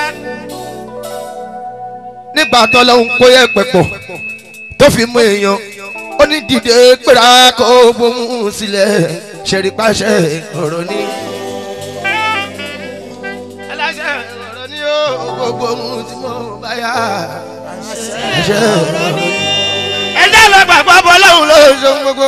nígbà tọ́lọ́run kó yẹ pẹ̀pọ̀ tó fi mú èèyàn ó ní dìde péra kó gbóhùn sílẹ̀ ṣẹ̀rí pàṣẹ ọ̀rọ̀ ni. aláṣẹ ọ̀rọ̀ ni ó gbogbo ohun tí mo bá yá. àṣẹ ọ̀rọ̀ ni. ẹjẹ́ lọ gbàgbọ́ bọ́ lọ́hùn ló ṣe gbogbo.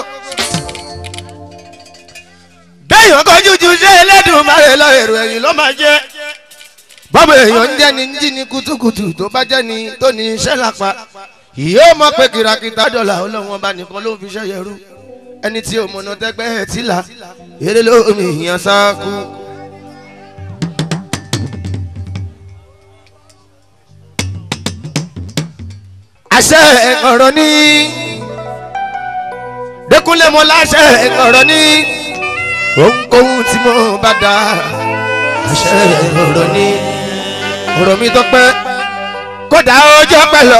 béèyàn kọjú ju ṣé ẹlẹ́dùn máa rẹ̀ lọ èrò ẹ̀yìn ló máa jẹ́. bọ́bù èèyàn ń jẹ́ ni ń jí ni kutukutu tó bá jẹ́ ni tó ní iṣẹ́ lápá. yóò mọ̀ pé kìràkìtà dọ̀là ọlọ́run ọba nìkan ló ń fi ṣẹ́ yẹrú ẹni tí o mọ̀nà tẹ́gbẹ́ ẹ̀ tí la eré lómi ìyàn sáàkú. àṣẹ ọ̀rọ̀ ní dẹkúnlẹ̀ mọ́ láṣẹ ọ̀rọ̀ ní ohunkóhun tí mo bá dá àṣẹ ọ̀rọ̀ ní ọ̀rọ̀ mi tọpẹ́ kódà ọjọ́ pẹ̀lú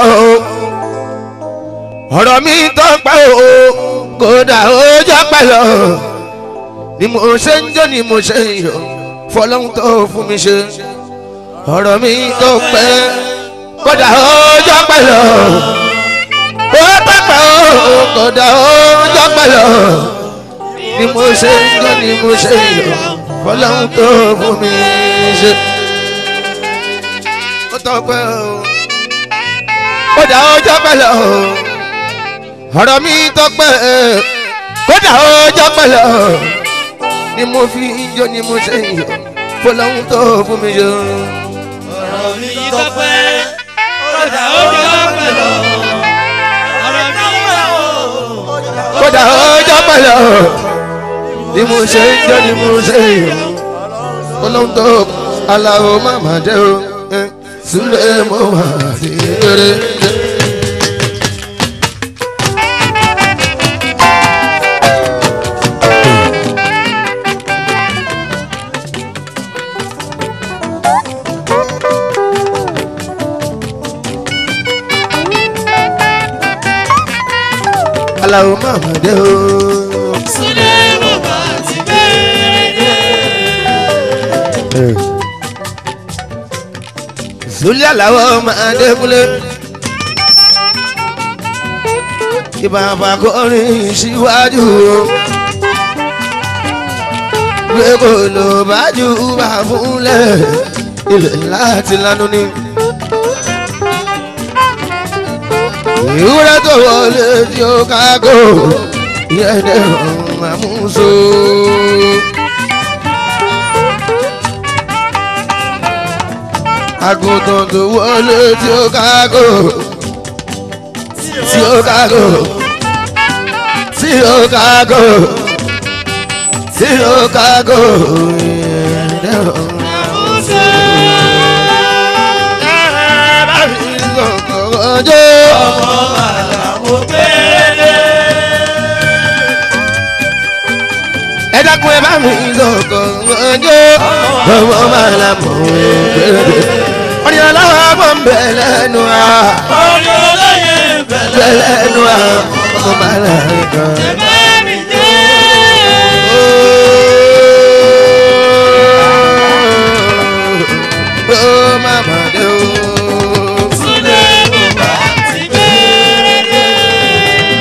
ọ̀rọ̀ mi tọpẹ́ o kódà ọjọ́ pẹ̀lú ni mo ṣe ń jó ni mo ṣe ń yọ fọlọ́hún tó fún mi ṣe ọ̀rọ̀ mi tọpẹ́ kódà ọjọ́ pẹ̀lú ó pẹ̀pẹ̀ o kódà ọjọ́ pẹ̀lú ni mo ṣe ń jó ni mo ṣe ń yọ fọlọ́hún tó fún mi ṣe ó tọpẹ́ o kódà ọjọ́ pẹ̀lú ọ̀rọ̀ mi tọpẹ́ kódà ọjọ́ pẹ̀lú ni mo fi ń jó ni mo ṣe ń yọ fọlọ́hún tó fún mi ṣe. ọ̀rọ̀ mi tọpẹ́ kódà ó jọ pẹ̀lú ọ̀rọ̀ mi tọpẹ́ o. kódà ọjọ́ pẹ̀lú ni mo ṣe ń jó ni mo ṣe ń yọ fọlọ́hún tó aláwo màmá jẹ́ o sílẹ̀ mo wà sí eré. aláwo màmá jẹ́ o. sílẹ̀ mo bá ti bẹ̀rẹ̀. Zulí aláwọ̀ máa dẹ́kunlé. Ìbàbà kọrin síwájú o. Gbé kò lò bájú bá fúnlẹ̀. Ilẹ̀ láti lánú ni. Ìwúrẹ́ tó wọlé tí ó kágò. Ìyẹn dẹ̀rọ̀ àmúso. àgùntàn tó wọlé tí ó kágò tí ó kágò tí ó kágò tí ó kágò ọjọ́ ọmọ màlà mo gbélé. jó ọmọ máa la mọ̀ gbẹ̀rẹ̀ orin aláwọ̀ ń bẹ̀ lẹ́nu à orí olóyè bẹ̀rẹ̀. bẹ̀ lẹ́nu à ọmọ máa la rìn kan. Bẹ́ẹ̀ni jẹ́. ó má má dé o. Súlé bùbá ti bẹ̀rẹ̀.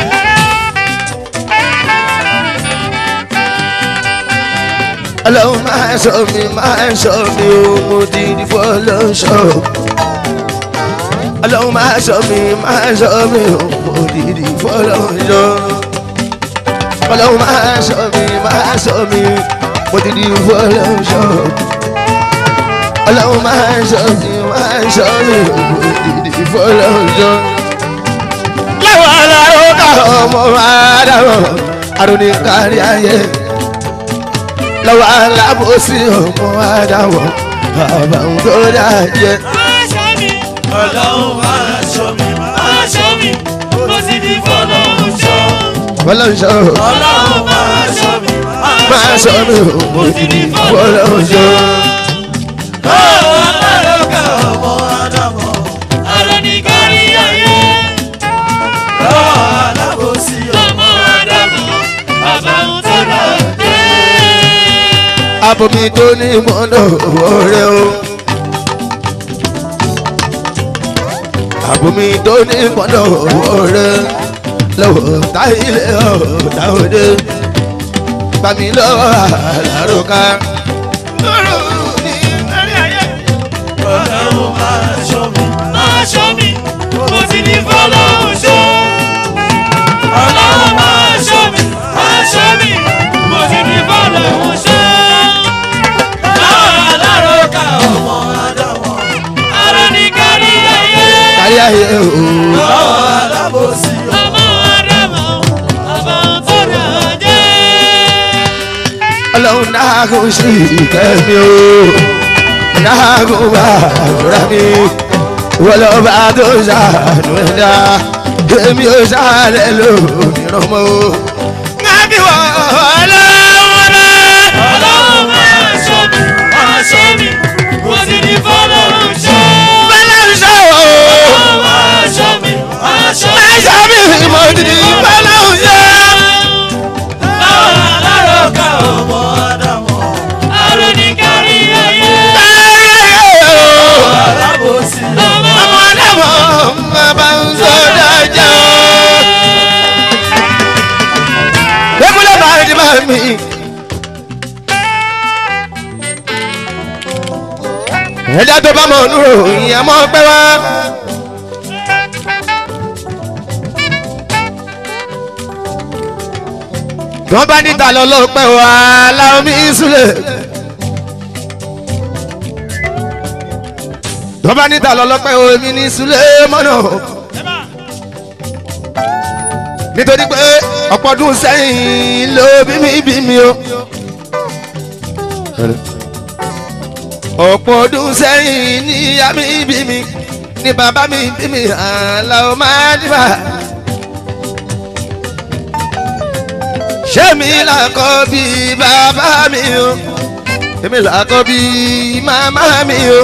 ọlọ́run máa sọ mi máa sọ mi o mo ti di fọlọ́ṣọ́. ọlọ́run máa sọ mi máa sọ mi o mo ti di fọlọ́ṣọ́. ọlọ́run máa sọ mi máa sọ mi mo ti di fọlọ́ṣọ́. ọlọ́run máa sọ mi máa sọ mi o mo ti di fọlọ́ṣọ́. láwọn aláró ká ọmọ máa dáhùn àrùn ní kárí ayé lọ́wọ́ alábòsí ọmọ adáwọ̀ àbàwọn tó dájẹ́. Ọlọ́run máa ṣọ́ mi, máa ṣọ́ mi, mo sì ní fọlọ́run ṣọ́. fọlọ́nṣọ́ Ọlọ́run máa ṣọ́ mi, máa sọ mi ò mo ti di fọlọ́nṣọ́. Lọ́wọ́ alárọ̀gá ọmọ Ádámọ̀, àrò ní kárí ayé. Lọ́wọ́ alábòsí ọmọ Ádámọ̀, bàbá ń tọ́lá dé. abomi tó ní mọ́nà ọ̀rẹ́ o. abomi tó ní mọ́nà ọ̀rẹ́ lọ́wọ́ táyìlẹ̀ ọ̀dà òde bàmí lọ́wọ́ àlàrókà. Ọlọ́run máa ṣọ́ mi, máa ṣọ́ mi, mo sì ní fọlọ́run ṣọ́. Ọlọ́run máa ṣọ́ mi, máa ṣọ́ mi, mo sì ní fọlọ́run ṣọ́. Lọ́wọ́ alárọ̀ká ọmọ Ádámọ̀, àrò ní kárí ayé. kárí ayé o. Lọ́wọ́ alábòsí ọmọ Ádámọ̀, bàbá ń tọ́ra jẹ́. ọlọ́run náà kò sí ìkẹ́mi o náà kò bá àdúrà mi wọ́n lọ bá tó ṣàánú ẹ̀dá èmi ò ṣàlẹ̀ lómìíràn mọ́ o. ńgábí wọ ọlọ́run náà. Ọlọ́run máa ṣọ́ mi, máa ṣọ́ mi, mo sì ní fọlọ́run ṣọ́. bẹ́lẹ̀ ń ṣe o. Ọlọ́run máa ṣọ́ mi, máa ṣọ́ mi. ẹ̀ṣẹ̀ mi mo ti di bẹ́lẹ̀ ń ṣe. Láwọn alárọ̀ká ọmọ Ádámọ̀, àrò ní kárí ayé. Alábòsí ọmọ ọmọ adámọ̀ bàbá ń sọ dájà. Débúlẹ̀ bá ti bá mi. Ẹja tó bá mọ̀ ọ́nú ròyìn àmọ́ pẹ́ wá. Wọ́n bá níta lọ lọ́pẹ́ wá láwọn mi súlẹ̀. Wọ́n bá níta lọ lọ́pẹ́ omi ní súlẹ̀ mọ́nà. Nítorí pé ọ̀pọ̀ ọdún sẹ́yìn ló bí mi bí mi o. ọ̀pọ̀ ọdún sẹ́yìn ní ìyá mi bí mi ní bàbá mi bí mi àlà ó máa dìbà. ṣé mi làkọ́ bí bàbá mi o èmi làkọ́ bí màmá mi o.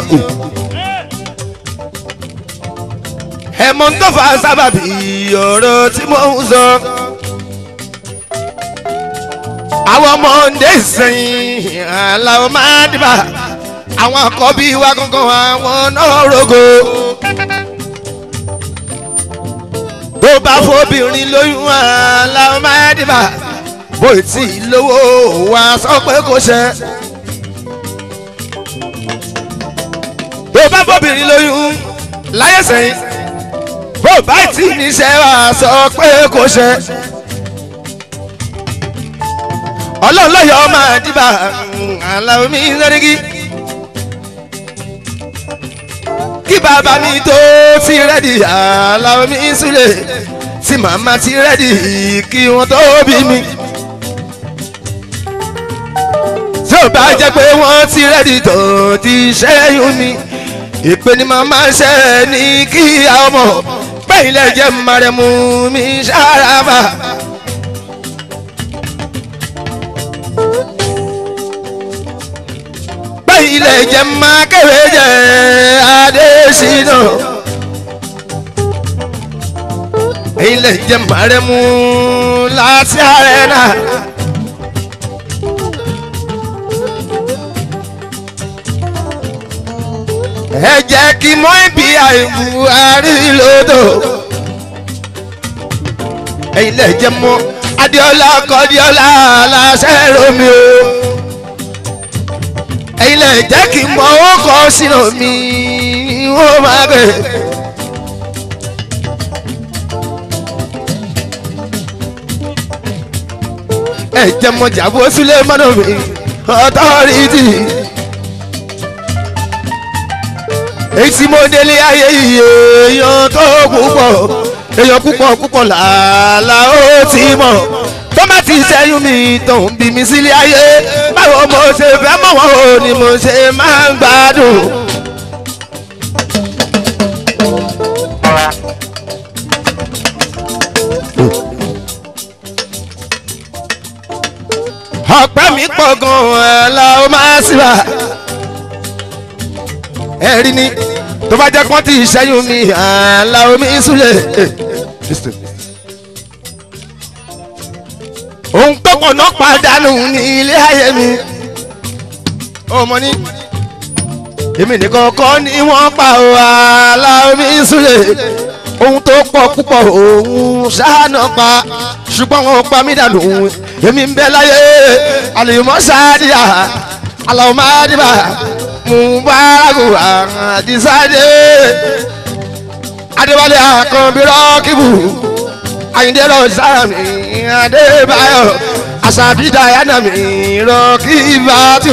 ẹ̀mọ́ tó fà sábàbí ọ̀rọ̀ tí mo ń sọ. àwọn ọmọdé sẹ́yìn àlà ó máa dìbà àwọn àkọ́bí wa gangan àwọn náà rogo. bó bá fobìnrin lóyún àlà ó máa dìbà bó tí lówó wa sọ pé kò ṣe. bó bá fobìnrin lóyún láyé sẹ́yìn bó bá tí níṣẹ́ wa sọ pé kò ṣe. ọlọ́run lọ́yọ̀ máa dìbà àlà omi sẹ́ríkì. kí bàbá mi tó ti rẹ́dì àlàó mi sílẹ̀ tí màmá ti rẹ́dì kí wọ́n tó bí mi. tí ò bá jẹ́ pé wọ́n ti rẹ́dì tó ti ṣẹ́yún mi ìpè ni màmá ṣe ní kí ọmọ pẹ́yìn lẹ́jẹ̀ márẹ̀mú mi ṣàràbà. ẹ̀yin lè jẹ́ máa kéré jẹ́ adésínà ẹ̀yin lè jẹ́ máa rẹ̀ mú láti ààrẹ náà. ẹ jẹ́ kí mọ́ ibi àìbù àrílódò ẹ̀yin lè jẹ́ mọ́ adéọlá kọ́díọ́lá aláṣẹ romi o ẹ̀yin lè jẹ́ kí mọ́ ó kọ́ sínú mi ó máa bẹ̀. ẹ jẹ́ mọ́ jàbó sílẹ̀ mọ́nà mi ọ̀tọ́rìtì. èyí tí mo délé ayé yìí èèyàn tó púpọ̀ èèyàn púpọ̀ púpọ̀ làálà ó ti mọ̀ tó má ti sẹ́yìn mi tó ń bí mi sílé ayé báwo mo ṣe fẹ́ mọ̀ wọ́n o ni mo ṣe máa ń gbádùn. ọ̀pẹ́ mi pọ̀ gan-an la ó máa síra ẹ̀rí ni tó bá jẹ́ pọ́n tí ìṣẹ́yún mi àlà omi súlẹ̀. òun pọ̀pọ̀ náà pàdánù ní ilé ayé mi. ọmọ ní èmi nìkan kọ́ ni wọ́n pa àlà omi súlẹ̀. ohun tó pọ̀ púpọ̀ òun ṣáánà pa ṣùgbọ́n wọn pa mí dànù èmi ń bẹ láyé àlèmọ́ sáádìyà àlàó máa dìbà mubaraku àdìsáde adébálé àkànbí rọ́kìbù àyíndé lọ sáàmì adébáyọ̀ àṣàbídà yánàmì rọ́kìbàtù.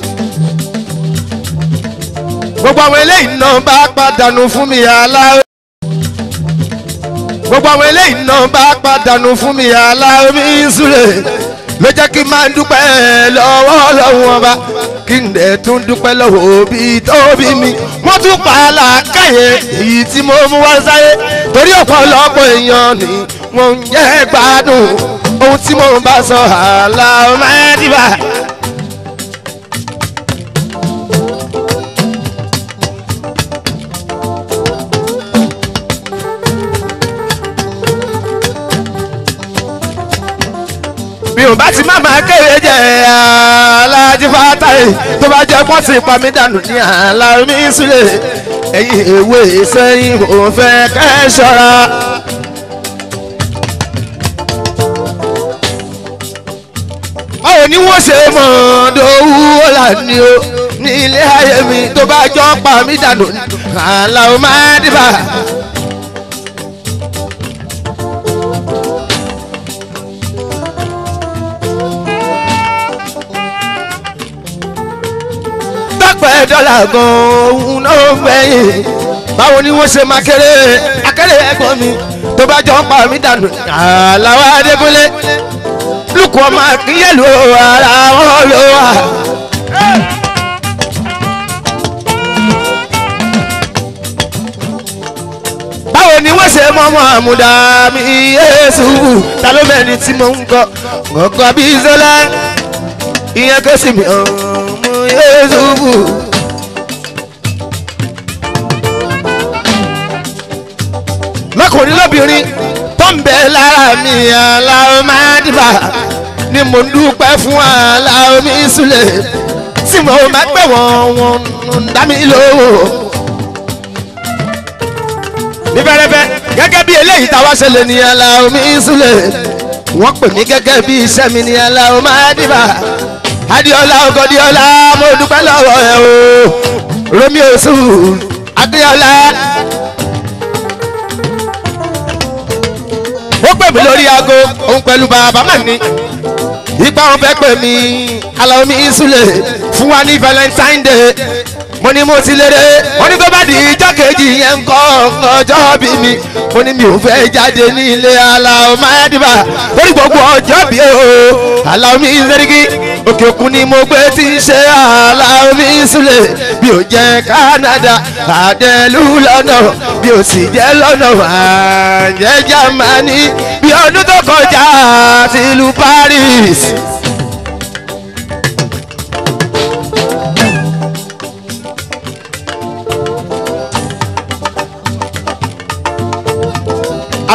gbogbo àwọn eléyìí náà bá pàdánù fún mi aláwọ̀ gbogbo àwọn eléyìí náà bá pàdánù fún mi aláwọ̀ mi súlẹ̀ ló jẹ́ kí n máa dúpẹ́ lọ́wọ́ lọ́wọ́ ọba kí n dẹ̀ tún dúpẹ́ lọ́wọ́ òbí tó bí mi wọ́n tún pa á làákàyè èyí tí mo mú wá sáyé torí ọ̀pọ̀lọpọ̀ èèyàn ni wọ́n ń jẹ́ gbádùn ohun tí mo bá sọ àlà ọmọdébà. bí o bá ti má máa kéré jẹ aláàjì fátàyè tó bá jẹ pọ́n ti pa mí dànù ní àlà mi sílẹ̀ ẹ̀yìn èwe sẹ́yìn ò fẹ́ kẹ́ ṣọ́ra. báwo ni wọ́n ṣe mọ̀ dòwú ọ̀la ni o ní ilé ayé mi tó bá jọ pa mí dànù àlà ò máa dìbà. pẹ́ dọ́là gan-an òun náà gbẹ̀yìn báwo ni wọ́n ṣe máa kéré akéré ẹ̀gbọ́n mi tó bá jọ ń pa mí dànù àlàó adékúnlé lùkù ọmọ akínyẹ̀lú ara wọn ló wà. báwo ni wọ́n ṣe mọ́mọ́ àmúdá mi yéésù ta ló mẹ́ni tí mo ń kọ́ gọ́gọ́ bí zọlá ìyẹn kò sí mi ọmọ yéésù bù. lọkùnrin lóbìnrin tó ń bẹ lára mi aláwọ̀ máa dìbà ni mo ń dúpẹ́ fún aláwọ̀ mi súlẹ̀ tí mo máa pẹ́ wọ́n wọ́n ń dá mi lówó. ní fẹ́rẹ́fẹ́ gẹ́gẹ́ bí eléyìí táwa ṣẹlẹ̀ ní aláwọ̀ mi súlẹ̀ wọ́n pè mí gẹ́gẹ́ bí iṣẹ́ mi ní aláwọ̀ máa dìbà adiola ogodiola mo dúpẹ́ lọ́wọ́ ẹ o romeo sùn adiola. ó pè mí lórí aago òun pẹ̀lú bàbá mà ní. ipa wọn fẹ́ pè mí alaomi isule fún wa ní valentine day mo ní mo ti lére mo ní tó bá di ijọ́ kejì yẹn ń kọ́ ọjọ́ bí mi mo ní mi ò fẹ́ jáde ní ilé aláwọ̀ máyádìbà lórí gbogbo ọjọ́ bí o aláwọ̀ mi sẹ́ríkì òkè òkun ni mo gbé tí ń ṣe aláwọ̀ mi sílẹ̀ bí ó jẹ́ canada àdẹ́lú lọ́nà bí ó sì jẹ́ lọ́nà àjẹ́ germany bí ọdún tó kọjá tìlú paris.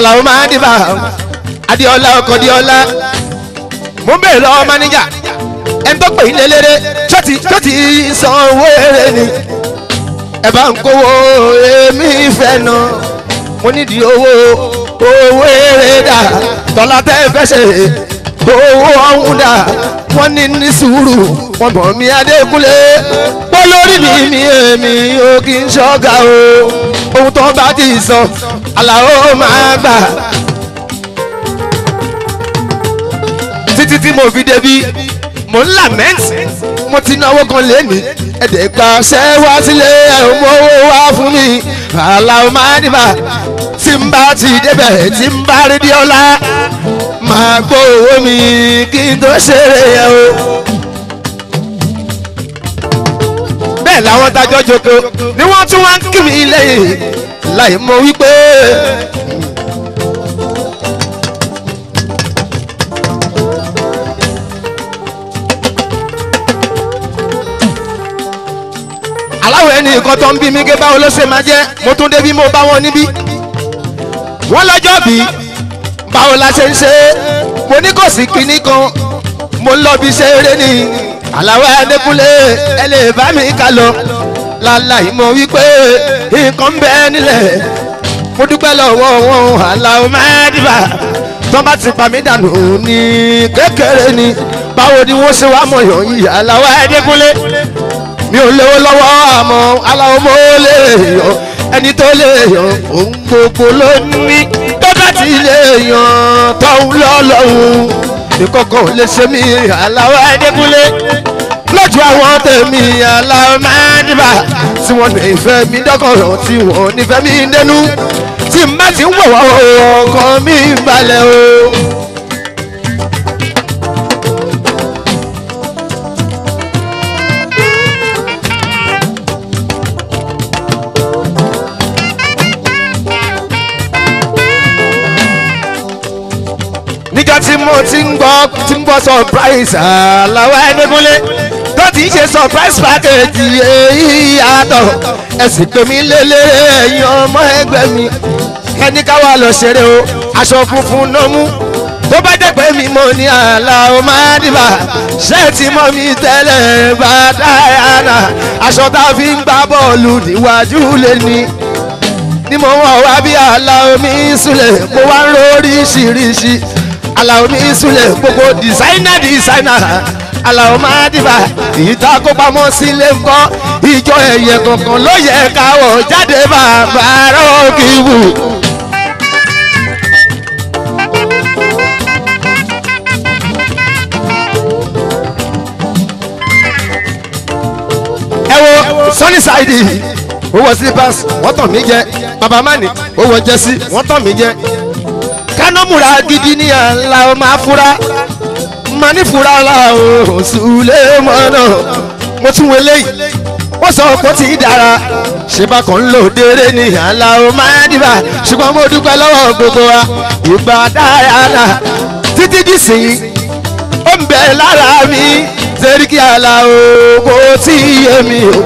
aláwo máa dìbà adiola ọkọ diola mo ń bèrè lọ́wọ́ máníjà ẹni tó pè é lélẹ́rẹ́ ṣọ́ọ̀tì ṣọ́ọ̀tì san owó èrè ni ẹ bá ń kówó èmi fẹ́ nà mo nídìí owó owó èrè dà tọ́lá tẹ́ fẹ́ ṣe owó ọ̀hún dà wọ́n ní ní sùúrù wọ́n bọ̀ mí adékúnlé pọ́ lórí mi mi èmi ò kí n ṣọ́gà o ohun tó bá ti sọ aláwo máa gbà. títí tí mo fi débi mo ń làmẹ́ǹtì mo ti náwó kan lẹ́nu ẹ̀dẹ̀ gba ṣẹ́ wá sílé ẹ̀ mú owó wá fún mi aláwo máa dìbà tí n bá ti débẹ̀ tí n bá rí di ọlá máa gbọ́ owó mi kí n tó ṣeré yẹn o. bẹ́ẹ̀ làwọn tajọ́ joko ni wọ́n tún wá ń kí mi lẹ́yìn láì mọ wípé. aláwọ̀ ẹni nǹkan tó ń bí mi gé báwo ló ṣe máa jẹ́ mo tún débi mo bá wọn níbí. wọ́n lọ́jọ́ bí báwo la ṣe ń ṣe é mo ní kò sí kinní kan mo ń lọ bí ṣe eré ni aláwọ̀ ẹ̀ẹ́dẹ́kúnlé ẹ lè bá mi kà lọ láláì mọ̀ wípé nǹkan ń bẹ nílẹ̀ mo dúpẹ́ lọ́wọ́ wọn aláwọ̀ mẹ́ẹ̀dìbà tó bá ti pa mí dànù ní kékeré ni báwo ni wọ́n ṣe wá mọ̀ yàn yìí aláwọ̀ ẹ̀ẹ́dẹ́kúnlé mi ò lówó lọ́wọ́ àmọ́ aláwọ̀ mo lè yọ ẹni tó lè yàn òun gbogbo ló ní tó bá ti lè yàn tọ́hún lọ́lọ́hún ìkọ̀kọ̀ lè ṣe mí aláwọ̀ ẹ̀ẹ́dẹ́kúnlé lójú àwọn tèmi aláwọ̀ mẹ́ẹ̀dìbà tí wọ́n lè fẹ́ mi dọ́kọ̀rọ̀ tí wọ́n nífẹ̀ẹ́ mi dẹnu tí n bá ti ń wọ̀ wọ́n ọkàn mi balẹ̀ o. níjọ́ tí mo ti ń gbọ́ tí ń gbọ́ surprise aláwọ̀ ẹ̀ẹ́dẹ́gúnlé tó ti ń ṣe surprise package èyí yàtọ̀ ẹ̀sìn pé mi lélẹ̀ ẹ̀yin ọmọ ẹgbẹ́ mi ẹni ká wà lọ ṣeré o aṣọ funfun ló mú tó bá jẹ́ pé mi mo ní aláwọ̀ máa dìbà ṣẹ́ẹ̀tì mọ́ mi tẹ́lẹ̀ bá dáyàna aṣọ tá a fi ń gbá bọ́ọ̀lù níwájú lé ní ni mo wọ̀ wá bí aláwọ̀ mi súlẹ̀ mo wá ń lóríṣiríṣi aláwọ̀ mi súlẹ̀ gbogbo dìsáínà dìsáínà aláwọ̀ máa dìbà ìta kó pamọ́ sílé ńkọ́ ìjọ ẹ̀yẹ kankan ló yẹ káwọ̀ jáde bàbá rọ́ọ̀kì wù. ẹ wo sunny side ó wọ slippers wọ́n tàn mí jẹ baba mani ó wọ jẹ́sí wọ́n tàn mí jẹ kánámùrà gidi ní àńlá ó máa fura máa ní fura la ò sùlẹ̀ mọ́nà mo tún wọlé yìí wọ́n sọ pé ó ti dára ṣé bákan ń lò déré ní àńlá ó máa dìbà ṣùgbọ́n mo dúpẹ́ lọ́wọ́ gbogbo wa ìgbà dára títí dìsìn ó ń bẹ lára mi sẹ́ríkì àlà o kò tí yé mi o.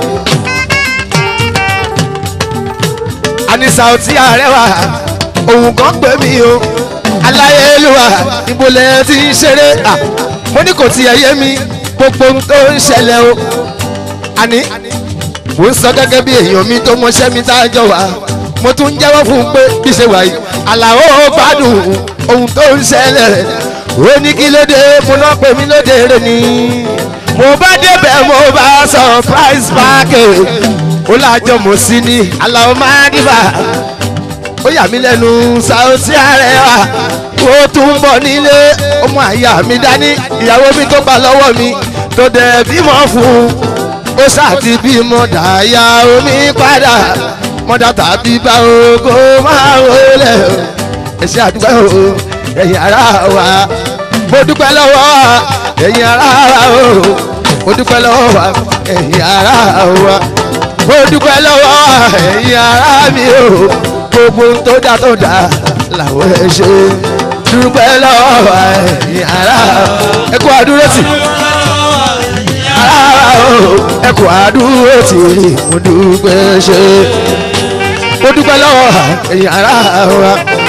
anisa ọtí àrẹwà òun kan pè mí o aláyélúwà ìbòlẹ̀ ti ń ṣeré à mo ní kò tiẹ̀ yé mi gbogbo ohun tó ń ṣẹlẹ̀ o àní mo ń sọ gẹ́gẹ́ bí èèyàn mi tó mọṣẹ́ mi tá a jọ wá mo tún ń jẹ́wọ́ fún un pé bí ṣe wà yìí àlàó gbádùn ohun tó ń ṣẹlẹ̀ ó ní kí ló dé mo náà pè mí lóde rẹ ni mo bá débẹ̀ mo bá surprise package ó lájọ mo sí ní aláwọ̀ máa dìbà ó yà mí lẹ́nu Saoty Arewa ó tún bọ̀ nílé ọmọ àyà mi dání ìyàwó mi tó gbà lọ́wọ́ mi tó dẹ̀ bímọ fún ó ṣáàtì bímọ dàáyà omi padà mọ́dà tàbí bá ogo máa wọlé ẹ̀ṣẹ̀ àdúgbò ẹ̀yìn ara wa mo dúpẹ́ lọ́wọ́ ẹ̀yìn ara wa o mo dúpẹ́ lọ́wọ́ wa ẹ̀yìn ara wa mo dúpẹ́ lọ́wọ́ ẹ̀yìn ara mi o gbogbo tó dá tó dá làwọn ẹ̀ ṣe dúpẹ́ lọ́wọ́ wa ẹ̀yìn ara ẹ kú àdúró tì ara o ẹ kú àdúró tì mo dúpẹ́ ṣe mo dúpẹ́ lọ́wọ́ ẹ̀yìn ara wa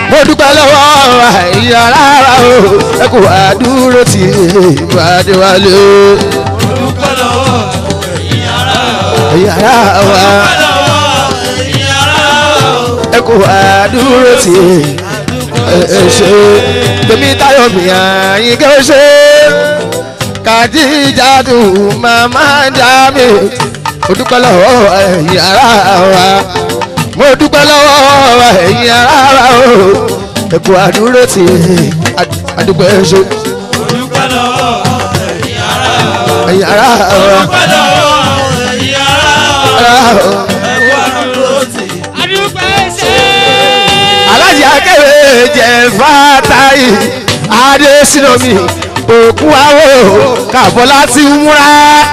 mo dúpẹ́ lọ́wọ́ ẹ̀yìn arára o ẹ kò wá dúró tì í ìbàdí wálé o dúpẹ́ lọ́wọ́ ẹ̀yin ará ẹ̀yìn arára wa dúpẹ́ lọ́wọ́ ẹ̀yin ará ẹ kò wá dúró tì í ẹ ṣe tèmi táyọ̀ mi àyìn kẹ́ ó ṣe kàdíjà dùn màmá dá mi mo dúpẹ́ lọ́wọ́ ẹ̀yìn arára wa mo dúpẹ́ lọ́wọ́ ẹ̀yìn arára o ẹ kò wá dúró tì í àdúpẹ́ ṣe dúpẹ́ lọ́wọ́ ẹ̀yin ará ẹ̀yìn arára wa. dúpẹ́ lọ́wọ́ ẹ̀yin ará ẹ̀kọ́ àdúró tì adúpẹ́ ṣe. alájí akẹ́wé jẹ́ fatahi adésínàmí òkú àwò kàbọ̀ láti múra.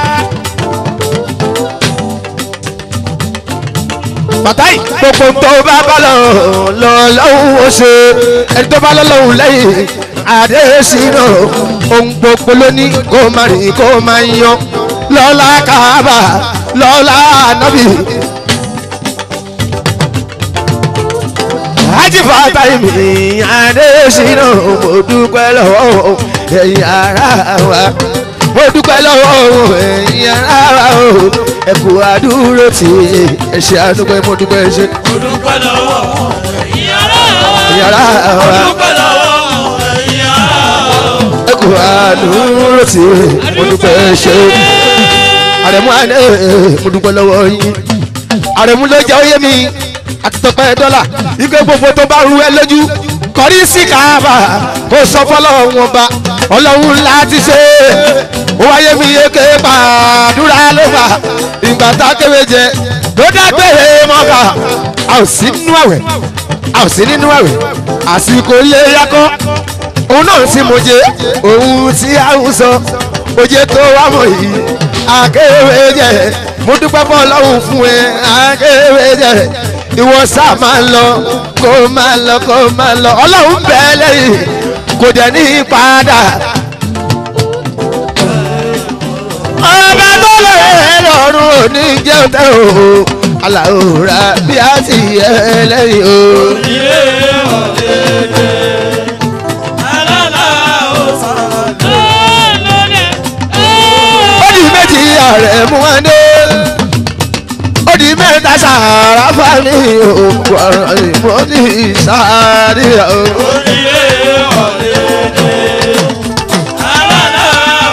fatahi gbogbo tó bá bá lọ lọ lọ́hùn ó ṣe ẹni tó bá lọ lọ́hùn lẹ́yìn adésínà ohun gbogbo ló ní kó máa rìn kó máa yan lọ́lá kábà lọ́lá nábì. ajífàtà mi adésínà mo dúpẹ́ lọ́wọ́ ẹ̀yin ará wa mo dúpẹ́ lọ́wọ́ ẹ̀yin ará wa o ẹ̀kú àdúró tí ẹ ṣe àdúpẹ́ mo dúpẹ́ ṣe dúpẹ́ lọ́wọ́ ẹ̀yin ará ẹ̀yin ará wa dúpẹ́ lọ́wọ́ ẹ̀yin ará ẹ̀kú àdúró tí mo dúpẹ́ ṣe àrẹ̀mú àná mo dúpẹ́ lọ́wọ́ yín àrẹ̀mú ló jẹ́ oyé mi àti tọpẹ́ dọ́là ike gbogbo tó bá ru ẹ lójú kọrí sí káàbà kó sọ fọlọ́run ọba ọlọ́run láti ṣe ó wáyé mi yéké pàdúrà ló fà ìgbà tá a kéwé jẹ ló dágbére mọ́ka a ò sí nínú àwẹ̀ a ò sí nínú àwẹ̀ àsìkò ilé yakọ́ òun náà sì mọ̀jẹ̀ òun tí a ń sọ oje tó wà mọ̀ yìí akéwé jẹ mo dúpẹ́ fún ọlọ́run fún ẹ akéwé jẹ ìwọ sá máa ń lọ kó máa lọ kó máa lọ ọlọ́run bẹ́ẹ̀ lẹ́yìn kò dẹ̀ ní padà. ọba tó lè lọ́rùn òní jẹun tẹ́ o aláwòrán bí a ti yẹ lẹ́yìn o. ilé ọ̀dẹ́dẹ́ alálà ọ̀sán ó di méjì ààrẹ mú wọn dé ó di mẹ́ta sàrà fani òkú ọ̀rọ̀ ìmọ̀ ní sáré o. ilé ọ̀dẹ́dẹ́ alálà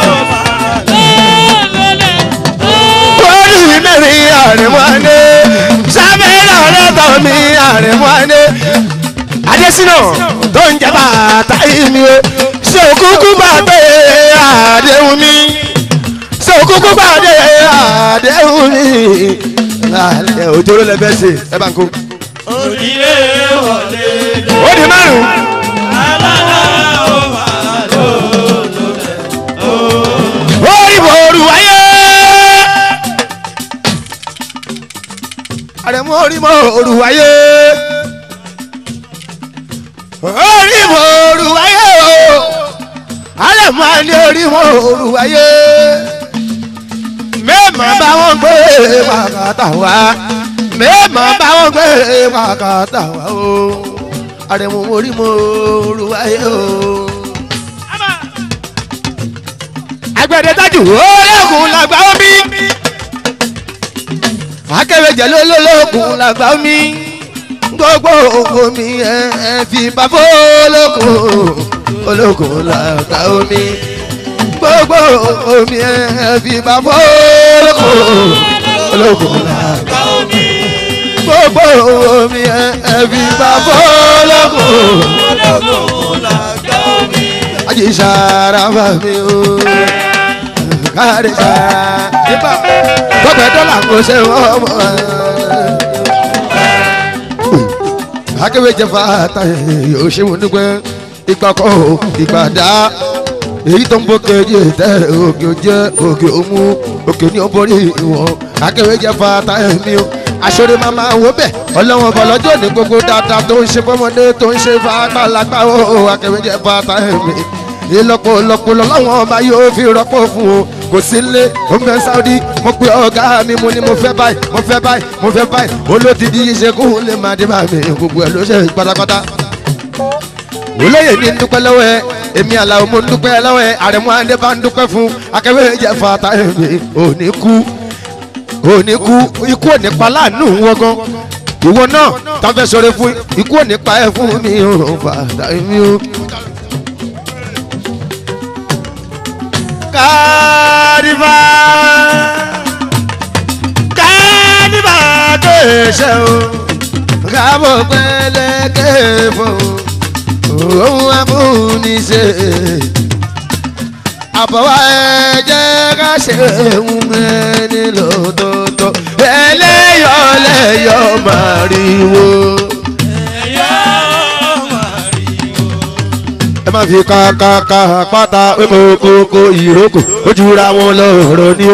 ọ̀sán ó di mẹ́rin ààrẹ mú wọn dé sábẹ́ lọ́rẹ́ tọ́ mi ààrẹ mú wọn dé. adésínà tó ń jẹ bàtà yìí mi o ṣé òkúkú bàtà àdéhùn mi ṣé òkúkú bàtà àdéhùn mi. Alẹ́ òjòrò lẹ fẹ́ ṣe ẹ bá ń kó. ilé ọ̀dẹ́dẹ́ Ó di márùn-ún. alálà ọ̀sán Orí bòrù wáyé. Àrẹ̀mú orí bòrù wáyé. Orí bòrù wáyé o. Àrẹ̀mú àní orí bòrù wáyé. Mẹ́ẹ̀mọ́ bá wọn gbé pàkàtà wá. Mẹ́ẹ̀mọ́ bá wọn gbé pàkàtà wá o. Àrẹ̀mú orí bòrù wáyé o agbẹ̀dẹ tájù olóògùn làgbà omi akẹ́wéjẹ lólóògùn làgbà omi gbogbo omi ẹ ẹ fi bàbá olóògùn olóògùn làgbà omi gbogbo omi ẹ ẹ fi bàbá olóògùn olóògùn làgbà omi gbogbo omi ẹ ẹ fi bàbá olóògùn àjíṣàrà bá mi o kárí sára nípa gbọ́dọ̀ dọ́là kò ṣe wọ́n mọ́ akéwéjẹ fata yóò ṣe wọn dúpẹ́ ìgbà kọ́ ìgbà dá èyí tó ń bọ́ kejì tẹ òkè òjẹ òkè òmu òkè ní ọbọrí ìwọ̀n akéwéjẹ fata mi o aṣọ́rẹ́ máa máa wọ bẹ́ẹ̀ ọlọ́wọ́n bọ̀ lọ́jọ́ ní gbogbo dáadáa tó ń ṣe fọmọdé tó ń ṣe fàgbàlagbà o akéwéjẹ fata mi ìlọ́pọ̀ ìlọ́pọ̀ lọ́wọ́n ọba yóò fi rọ́pò fún o kò sí lé ó ń bẹ sáúdí mo pe ọ̀gá mi mo ní mo fẹ́ báyìí mo fẹ́ báyìí mo fẹ́ báyìí olódìdí yìí ṣe kó lè máa dé bá mi gbogbo ẹ̀ ló ṣe pátápátá olóyè ní dúpẹ́ lọ́wọ́ ẹ èmi àlàó mo ń dúpẹ́ lọ́wọ́ ẹ àrẹ̀mú adé bá ń dúpẹ́ fún akẹ́wé jẹ́ fata èmi òní kú òní kú ikú òní pa láàánú wọn gan ìwọ náà tàfẹ́ sọ̀rọ̀ fún ikú òní pa ẹ fún mi ò fata èmi ò. kárìbá kárìbá tó ṣe o kábọ̀ pẹ́lẹ́kẹ́ fún òun amúnisẹ́ àbọ̀wá ẹ jẹ́ ká ṣe ń ẹni lọ́tọ̀ọ̀tọ̀ ẹlẹ́yọ̀ lẹ́yọ̀ màrìwò. ẹ má fi kàkàkà pátá kókó ìrókò ojú ra wọn lọ́rọ̀ ni ó.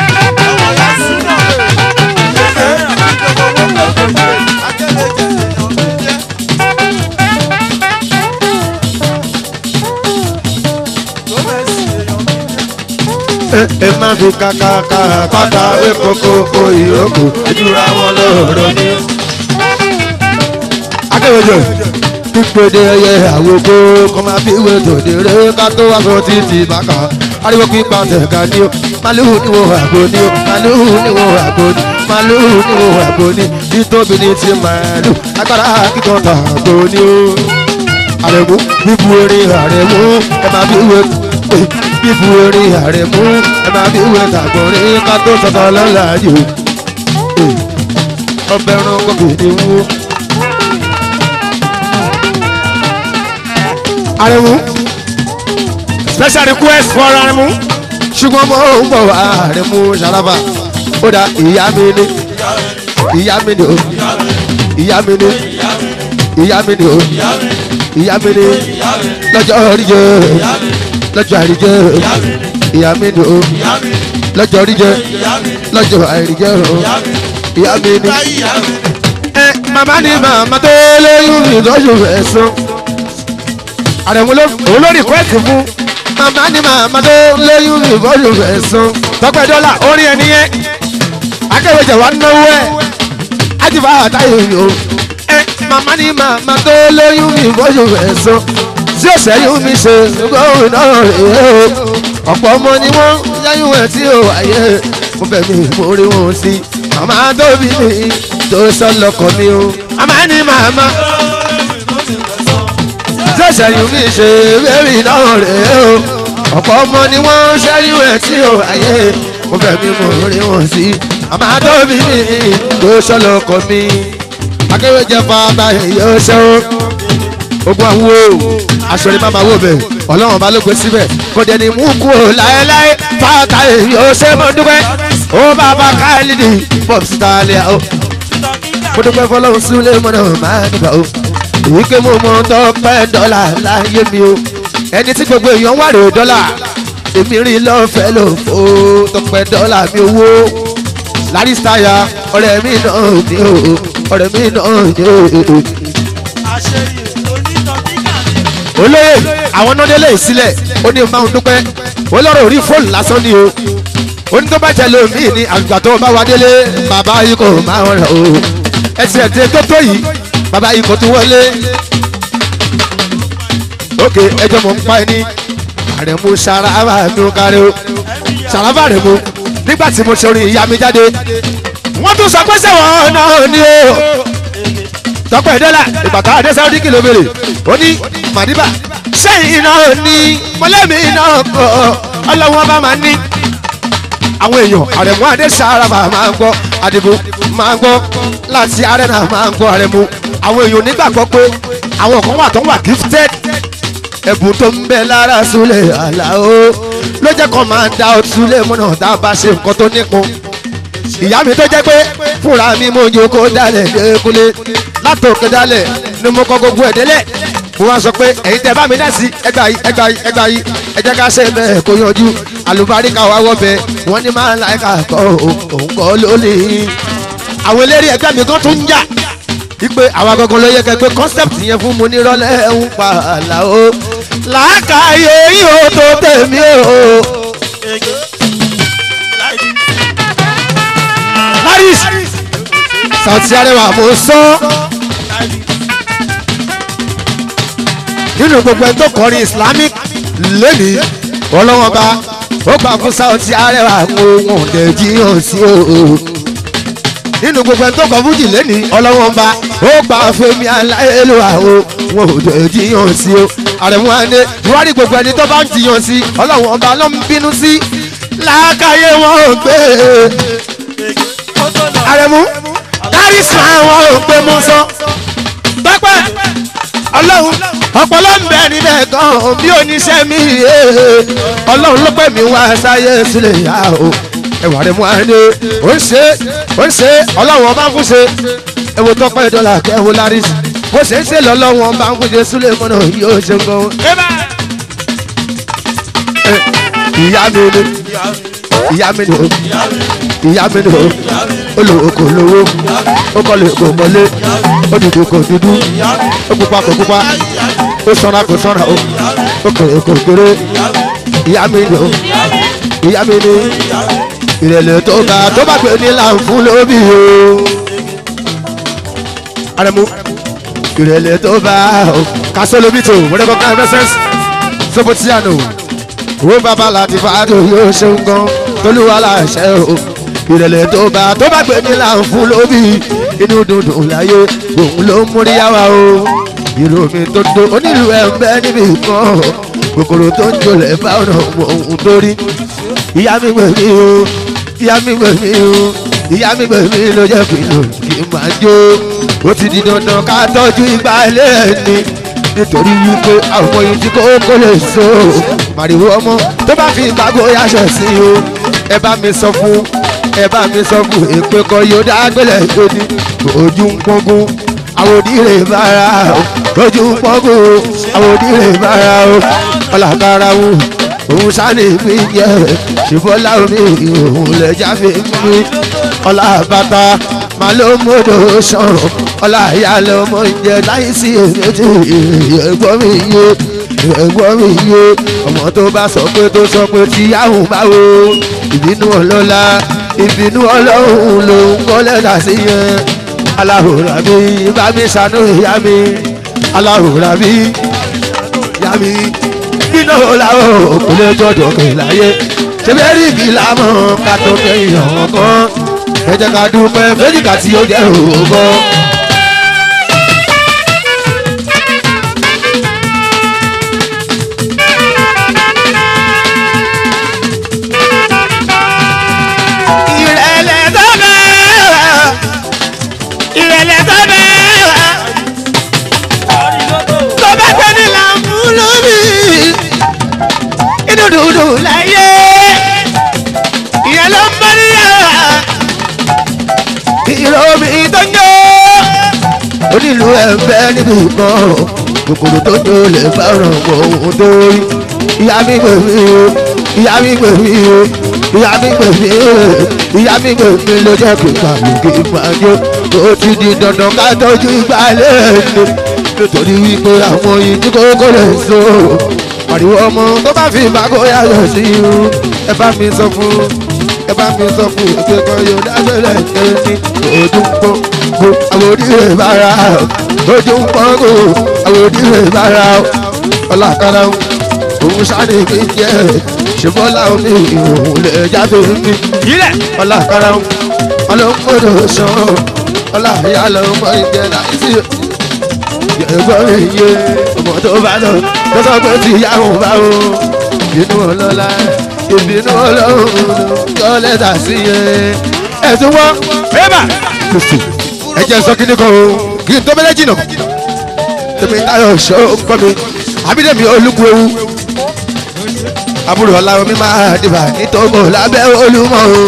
ẹ má fi kàkàkà pátá kókó ìrókò ojú ra wọn lọ́rọ̀ ni ó. akẹ́wẹ́jọ pípéde ẹyẹ àwòkó kọ́ máa fi wé tòdèrè ká tó wá sọ títí bàkà ariwo pípa tẹ̀ka ni ó màlúù níwò àgbo ni ó màlúù níwò àgbo ni màlúù níwò àgbo ni títóbi ní ti màlúù agbára kíkan tààgbo ni ó. àrẹ̀mú bíbu erin àrẹ̀mú ẹ máa fi wé bíbu erin àrẹ̀mú ẹ máa fi wé tàgbọ̀nrín ká tó sọ̀tọ̀ lọ́la yìí. ọbẹ̀ ẹran kọ́kì ni wó. Aremu special request for Aremu ṣùgbọ́n mo ń bọ̀ wá Aremu Sharaba ó dá ìyá mi ní ìyá mi ní o ìyá mi ní ìyá mi ní o ìyá mi ní lọ́jọ́ oríjẹ lọ́jọ́ àríjẹ ìyá mi ní o lọ́jọ́ oríjẹ lọ́jọ́ àríjẹ o ìyá mi ní. ẹ màmá ni màmá tó lóyún mi lọ́jọ́ ẹ̀sán àrẹ̀mú olórí kwẹ́ẹ̀tì fún màmá ni màmá tó lóyún mi bọ́ọ̀lù rẹ̀ sùn. tọpẹ dọ́là orin ẹni yẹn akẹ́wéjẹ̀ wa náwó ẹ̀ ájìbá àtàyè o. ẹ màmá ni màmá tó lóyún mi bọ́ọ̀lù rẹ̀ sùn. tí ó sẹ́yìn mi ṣe gbóhùn náà rèé o. ọ̀pọ̀ ọmọ ni wọ́n yáyún ẹ̀ tí ó wáyé mo bẹ̀ mí mo rí wọn sí. màmá tó bí mi tó sọ lọkọ̀ mi o. màmá ni màmá sẹ́sẹ̀yìn mi ṣe bẹ́ẹ̀rì náà rèé o ọ̀pọ̀ ọmọ ni wọ́n ṣẹ́yìn ẹ̀ tí ò ayé mo fẹ́ mi mo rí wọn sí àmọ́ àtọ́bí mi tó ṣọlọ kọ mi akéwéjẹ fàtà yóò ṣe o ogun àwọ aṣọ ni màmá wò bẹ ọlọ́run bá ló gbé síbẹ̀ kò dẹ̀ ní mú kú o láéláé fàtà yóò ṣe mo dúpẹ́ ó bàbá káàlìdì pọ̀ síta lẹ́yà o mo dúpẹ́ fọlọ́run sílé mọ́nà máa nígbà o wípé mo mọ tọpẹ́ dọ́là láyé mi o ẹni tí gbogbo èèyàn wà rè dọ́là èmi rí lọ́fẹ̀ẹ́ ló fò tọpẹ́ dọ́là mi owó lárísítáyà ọ̀rẹ́ mi náà ní o ọ̀rẹ́ mi náà ní o. olóyè àwọn nọ́dẹ́lẹ̀ sílẹ̀ ó ní máa ń dúpẹ́ olóró orí fóònù lásán ni o ó ní tó bá jẹ lómi ní àgbà tó bá wá délé bàbá yìí kò máa ń rẹ̀ o ẹsẹ̀ tẹ tó tó yìí bàbá yìí kò tún wọlé ókè ẹjọ́ mọ̀ ń pa ẹni àrẹ̀mú saraba mi ò kárí o saraba rẹ̀ mu nígbà tí mo ṣe orin ìyá mi jáde wọ́n tún sọ pé sẹ́wọ̀n náà ni o tọpẹ dọ́là ìgbà tá a dé sáwọ́dí kìló mèrè ó ní màdìbà sẹ́yìn náà ní mọ́lẹ́mí náà kọ́ ọlọ́wọ́n bá máa ní àwọn èèyàn àrẹ̀mú adé saraba máa ń gbọ́ àdìbò máa ń gbọ́ láti arẹ́nà máa ń gbọ́ àrẹ̀mú àwọn èèyàn nígbàgbọ́ pé àwọn kan wà tó wà gifted ẹ̀bùn tó ń bẹ lára súlẹ̀ àlàó ló jẹ́ kó máa ń da ọtúlẹ̀ mọ́nà tá a bá ṣe nǹkan tó nípọn ìyá mi tó jẹ́ pé fúnra mi mo yọ kó dalẹ̀ lẹ́kúnlé látòkè dalẹ̀ ni mo kọ́ gbogbo ẹ̀ délẹ̀ mo wá sọ pé ẹ̀yin tẹ́ bá mi dá sí ẹgbà yìí ẹgbà yìí ẹgbà yìí ẹ jẹ́ ká ṣe bẹ́ẹ̀ kó yanjú àlùbáríkà wa wọ́ bẹ́ẹ̀ wọ́n ní máa ń láìka kọ́ òun kọ́ lónìí àwọn eléré ẹgbẹ́ mi kan tún ń jà wípé àwa gangan ló yẹ kẹ pé concept yẹn fún mo nírọ̀lẹ́ ń pa àlà o làákàyè yìí ó tó tèmi o. Paris Sauti Arẹwà mo sọ nínú gbogbo ẹni tó kọrin islamic lónìí ọlọ́wọ́n bá ó gbà fún sáwọ́tì arẹwà ohun ọ̀dẹ̀ jíyàn sí o nínú gbogbo ẹni tó kọ fújì lónìí ọlọ́wọ́n bá ó gbà fẹ́mi aláìlúwà ohun ọ̀dẹ̀ jíyàn sí o àrẹ̀mú adé ìwádìí gbogbo ẹni tó bá ń jiyàn sí ọlọ́wọ́n bá ló ń bínú sí làákàyè wọn ò gbé àrẹ̀mú kárísìmà wọn ò gbé mú sọ tọ́pẹ́ ọlọ́run ọpọlọ ń bẹ níbẹ̀ gan bí oníṣẹ́ mi yé ọlọ́run ló pẹ́ mi wá sáyé sílẹ̀ yá o ẹwà rẹ̀ mú adé ó ń ṣe ó ń ṣe ọlọ́run ọba ń fún ṣe ẹwọ tọ́pẹ́ dọ́là kẹwò lárí bó ṣe ń ṣe lọ́lọ́run ọba ń fún ṣe sílẹ̀ mọ́nà yóò ṣe gan. ìyá mi ni ìyá mi ni o ìyá mi ni o olówó kò lówó ó kọ́ lè kò mọ́lé ó dúdú kò dúdú ó pupa kò pupa ó sanra kò sanra o ó kéré kò kéré ìyá mi ni o ìyá mi ni ìrẹ̀lẹ̀ tó ga tó bá gbé ní láǹfún lóbi o arẹmu ìrẹ̀lẹ̀ tó bá o kásólóbì tó wọ́n dẹ́kọ̀ káyọ̀ mẹ́sẹ̀sì sobotiano owó bàbá láti fàádù yóò ṣeun gan tolúwa láṣẹ o ìrẹ̀lẹ̀ tó bá tó bá gbé ní láǹfún lóbi inú dundun láyé òun ló ń múrí yáwa o ìró mi tó do onílù ẹ̀ ń bẹ́ níbi kan kòkòrò tó ń jolẹ̀ bá ọ̀nà òun tó rí ìyá mi gbè mí o ìyá mi gbè mí o ìyá mi gbè mí ló jẹ́ kí ló kí n máa jó ó ti di dandan ká tọ́jú ìgbà ilé ẹni nítorí wípé àwọn yìí tí kókó lè so màrìwò ọmọ tó bá fi ìgbàgbọ́ yáṣọ sí o ẹ bá mi sọ fún ẹ bá mi sọ fún èpè kan yóò dágbélé lóní ojú ń pọ́ngún àwọn òdìrè bára o ojú ń pọ́ngún àwọn òdìrè bára o ọlàkàrà wù òun sáré mi jẹ ṣùgbọ́n omi òun lè jáfe mi ọlá bàtà máa ló mọ́dọ̀ sọ̀rọ̀ ọlá ìyá ló mọ̀ jẹ láì sí èmi tí ẹ̀gbọ́n mi yé ẹ̀gbọ́n mi yé ọmọ tó bá sọ pé tó sọ pé tí yáhùn báwo ìbínú ọlọ́lá ìbínú ọlọ́run ló ń kọ́ lẹ́dà sí yẹn aláhùrà mi bá mi ṣàánú ìyá mi aláhùrà mi ìyá mi iná làwọn òkú lè jọjọ kè láyé ṣẹbẹ́rì mi làmọ́ ká tó kẹ́yìn ọ̀hún kan ẹ jẹ́ ká dúpẹ́ fẹ́jìká tí ó jẹ́ òògùn. ìrẹ̀lẹ̀ tó bẹ́ẹ̀ ìrẹ̀lẹ̀ tó bẹ́ẹ̀ tó bá gbé ní làǹfù lómi inú dùdù láyé ìyẹn ló ń bá níyàrá ìrọ̀mí tó ń jó onílù ẹ̀fẹ́ níbi ìkan kòkòrò tó jó lè fẹ́ràn ohun tó rí ìyá mi gbè mí o ìyá mi gbè mí o ìyá mi gbè mí o ìyá mi gbè mí ló jẹ́ kí kàlù kí n máa jó ó ti di dandan ká tọ́jú ìgbàlẹ̀ ẹni nítorí wípé àwọn yìí tí kókó lè so àríwọ ọmọ tó bá fi ìbákó yàtọ̀ sí irú ẹ bá mi sọ fún ẹ bá mi sọ fún ètò ẹ̀kọ́ yóò dágbélé ẹni ojú ń pọ́n kó àwọn onílé bára ojú ń pọ́n kó àwọn onílé bára ọlọ́kadà òun sáré mi jẹ́ ṣùgbọ́n láwọn mi òun lè jáde mi ọlọ́kadà ọlọ́mọdé sàn ọlọ́yà lọ́mọ ìjẹ́ láìsí ẹ̀gbọ́n mi yé ọmọ tó bá lọ tó sọ pé tí ìyá òun bá o inú ọlọ́lá ìbínú ọlọ́run yọ lẹ́tà sí yẹn. ẹ̀sùn wọn bébà ẹ jẹ́ sọ kíní kan o kí n tó bẹ́lẹ́ jìnnà tèmi táyọ̀ ṣọ́ kọ́ mi àbídẹ́mi olúkú ewu àbúrò ọ̀la omi máa dìbà nítorí lábẹ́ olúmọ̀ o.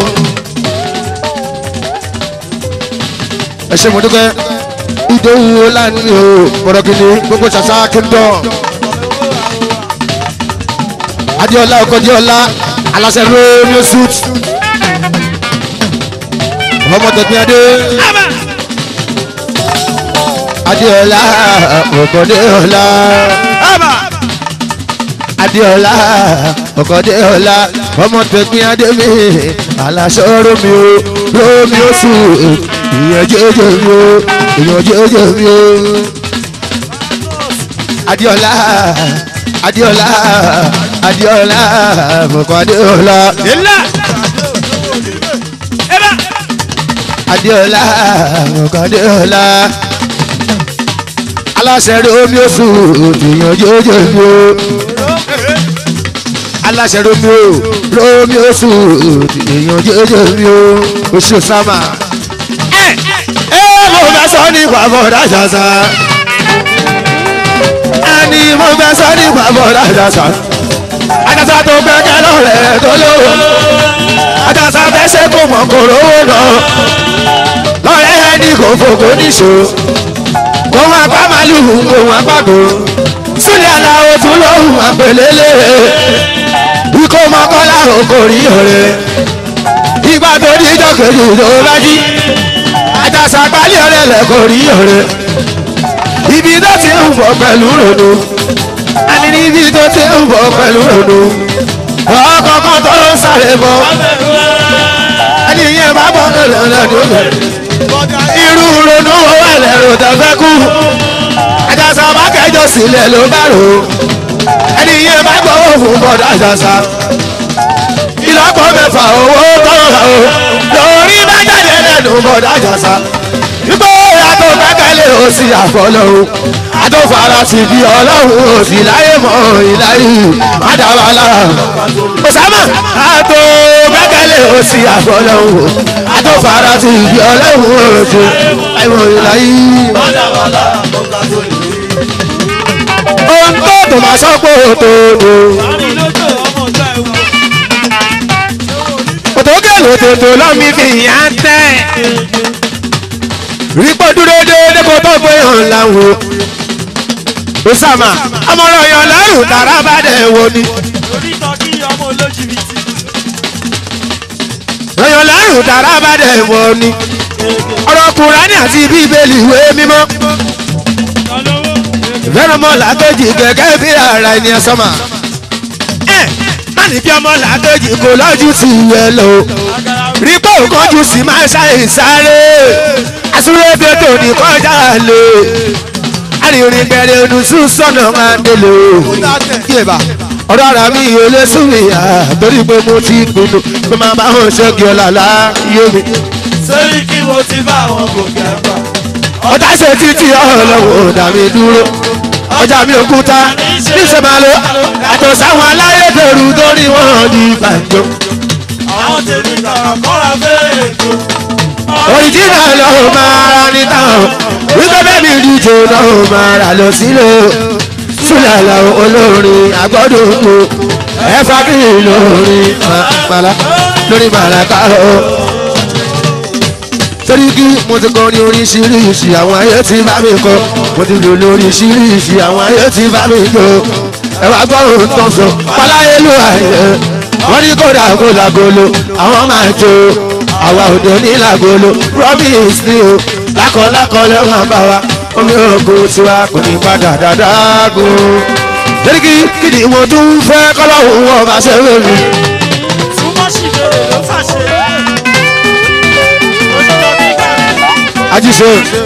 ẹ ṣe mo dúpẹ́ ìdòwú lánìí o bọ̀dọ̀kìnní gbogbo ṣàṣà kingdom adiola okodiola alasẹ romeo suit ọmọ tẹgbẹadé adiola okodiola adiola okodiola ọmọ tẹgbẹadé mi alasẹ romeo romeo suit ìyẹn jẹjẹ mi o ìyẹn jẹjẹ mi o adiola adiola adiola mọ̀kọ́ adiola yẹlá ẹ bá adiola mọ̀kọ́ adiola aláṣẹ romi oṣù tìyànjú ojoojúmọ́ aláṣẹ romi o romi oṣù tìyànjú ojoojúmọ́ oṣù sámà ẹ ẹ mo fẹ́ sọ nípa bọ̀dá ṣàṣà ẹni mo fẹ́ sọ nípa bọ̀dá ṣàṣà àjàsà tó gbẹ́kẹ̀ lọ́rẹ̀ tó lówó àjàsà tẹ́sẹ̀ kò mọ̀ kò rówó náà lọ́rẹ́ ẹni kò fòkó níṣó kò wọn apá màlúù kò wọn apá kò sílẹ̀ aláwọ̀ tún lóhùn àpèlélẹ̀ ikọ̀ mọ́kànlá òkò rí ọ̀rẹ́ ìgbà tó ní ìjọ kejì tó bá jí àjàsà pálí ọ̀rẹ́ lẹ̀ kò rí ọ̀rẹ́ ibi tó ti ń bọ̀ pẹ̀lú ròdò àní níbi tó ti ń bọ̀ pẹ̀lú ròdò ọkọ̀ọ̀kan tó ń sáré bọ̀ ẹni yẹn bá bọ̀ lọ́dọ̀ irú ronú owó ẹlẹ́rù tó fẹ́ kú àjàsà bá kẹjọ sílẹ̀ ló bá rò ó ẹni yẹn bá gbọ́wọ́ fún bọ́dọ̀ àjàsà ìlọ́pọ̀ mẹ́fà owó tọ́rọ̀ o lórí bá jáde lẹ́nu bọ́dọ̀ àjàsà ipò àtò kẹ́kẹ́lé o sì àfọlọ́hún àtò fara sí bí ọlọ́run o sì láyé mọ́ ìláyé mádàbàlà òsàmà àtò kẹ́kẹ́lé o sì àfọlọ́hún àtò fara sí bí ọlọ́run o sì láyé mọ́ ìláyé Bọ́dàbọ́dà mo gbà tó lè rí. ohun tó tó máa sọ pé òtòòtò àárín lójó ọmọ ọjọ́ ẹ̀wù. òtòkè lòtòtò lọ́mí fi yàn tẹ́ rípò dúró déédéé kó tó gbé hàn láwọn osama amọ̀rọ̀ yàn lẹ́rù tààrà bá dẹ̀ wo ni onítọ̀ kí ọmọ olójìbìtì. yàn lẹ́rù tààrà bá dẹ̀ wo ni ọ̀rọ̀ kùránì àti bíbélì ìwé mímọ́ ọlọ́wọ́ fẹ́ràn mọ́ làkejì gẹ́gẹ́ bí ara ẹni ẹ̀sọ́mà ẹ̀ má ní bí ọmọ làkejì kò lọ́jú sí ìwé lọ rí pé òkànjú sí máa ṣàì sáré àsúré bètò ní kọjá lè arìnrìn bẹ̀rẹ̀ onùsù sọ̀nà máa ń délé o yéèbà ọ̀rọ̀ ara mi ò lè sún mi à torí pé mo ti pinnu pé máa bá wọn ṣẹ́gi ọ̀la láyé mi Sẹ́rí kí mo ti bá àwọn gòkè àgbà. ọ̀tá ṣe títí ọlọ́wọ́ dà mí dúró ọjà mi òkúta níṣẹ́ máa lo àtọ̀ sáwọn aláyédèrú tó ní wọ́n di gbàǹjo. Àwọn tèmi kàkà kọ́ra fẹ́rẹ̀ ètò. òrìjìnà lọ́wọ́ máa ra ní táwọn wípé bẹ́ẹ̀ mi díje lọ́wọ́ máa rà lọ sílò súlẹ̀ làwọn olórin àgbọ̀dọ̀ tó ẹ̀fà kí lórin màlá lórí màlàkà o. torí kí mo ti kọrin oríṣiríṣi àwọn ayé ti bá mi kọ mo ti lò lóríṣiríṣi àwọn ayé ti bá mi jọ ẹ wá gbọ́ ohun tó ń sọ fọláyé ló àyè wọ́n ní kódà kó làgolo àwọn máa jó àwa òde ní làgolo promise ni o lákọ̀ọ́lákọ̀ lẹ́wọ̀n bá wa omi ògo tiwa kò ní padà dáadáa gùn torí kí kí ni mo tún fẹ́ kọ́lọ́hún wọn bá ṣe wé mi. túmọ̀ sí bèrè ló fàṣẹ. onítọ̀ kí kàrẹ́. àjíṣe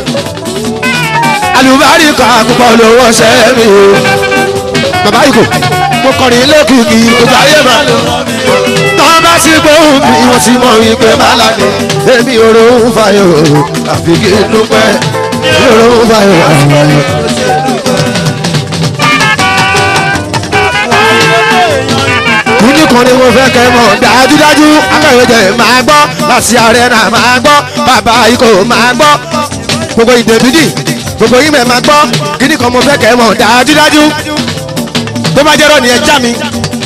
alùbáríkà púpọ̀ lówó ṣe mi o bàbá ìgò mo kọrin lókìkí gbogbo ayé máa lò tọ́ bá sí gbóhùn mi wọ́n ti mọ̀ wípé bàlá ni èmi òrò ń fàyọ̀ àfi kí n dúpẹ́ òrò ń fàyọ̀ àfàyọ̀. Kúndí kan ni mo fẹ́ kẹ́ mọ̀ dájúdájú akẹ́wéjẹ máa gbọ́ láti ààrẹ náà máa gbọ́ bàbá ikọ̀ máa gbọ́ gbogbo ìdèbídì gbogbo ìmẹ̀ máa gbọ́ kíní kan mo fẹ́ kẹ́ mọ̀ dájúdájú tó bá jẹ́rọ̀ ni ẹ já mi.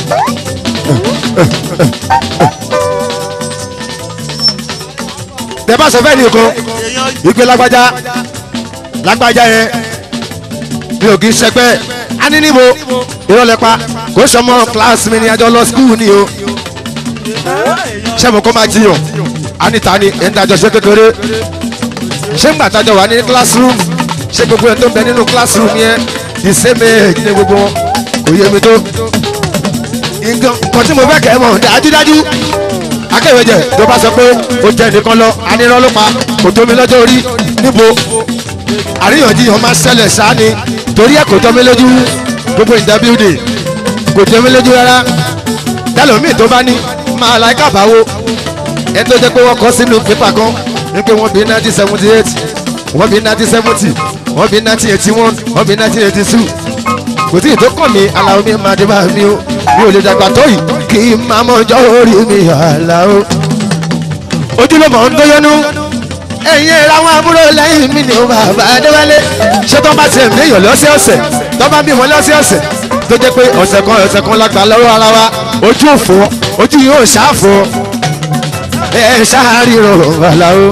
tẹ bá sọ fẹ́ nìkan ìgbé lágbájá lágbájá yẹn mi ò kì í ṣẹgbẹ́ a ní níbo ìrọ̀lẹ́ pa kò sọmọ kíláàsì mi ni àjọ lọ skul ni o ṣé mo kọ́ máa jiyàn a ní ta ni ẹ̀ ń dájọ́ ṣe kékeré ṣé ń gbàtàjọ wà ní classroom ṣé gbogbo ẹ̀ tó ń bẹ nínú classroom yẹn the same age ní gbogbo wọn kò yé mi tó nǹkan kan tí mo fẹ́ kẹ́ ẹ mọ̀ dájúdájú akẹ́wéjẹ tó bá sọ pé ó jẹ́ nìkan lọ anírọ́ ló pa kò tó mi lọ́jọ́ orí níbo àríyànjiyàn máa ṣẹlẹ̀ sáni torí ẹ̀ kò jọ mí lójú gbogbo ìdábíúdì kò jọ mí lójú rárá dálómìn tó bá ní máa la ẹ̀ka báwo ẹ tó jẹ́ pé wọ́n kọ́ sínú pépà kan ní pé wọ́n bí nineteen seventy eight wọ́n bí nineteen seventy wọ́n bí nineteen eighty one wọ́n bí nineteen eighty two kò tí ì tó kàn mí aláwo mi máa dé bá mi o mi ò lè dàgbà tó yìí kí n máa mọ ọjọ́ orí mi aláwo ojúlọ́mọ̀ ń dóyọ́nú ẹ̀yin ẹ̀rọ àwọn àbúrò lẹ́yìn mi ni ó bàbá adéwálé ṣé tó bá tiẹ̀ méyàn lọ́sẹ̀ọ̀sẹ̀ tó bá bímọ lọ́sẹ̀ọ̀sẹ̀ tó jẹ́ pé ọ̀sẹ̀ kan ọ̀sẹ̀ kan lágbà lọ́wọ́ ara wa ojú òfò ojú yóò ṣáàfò ẹ ṣáàrí rọrùn bàláwo.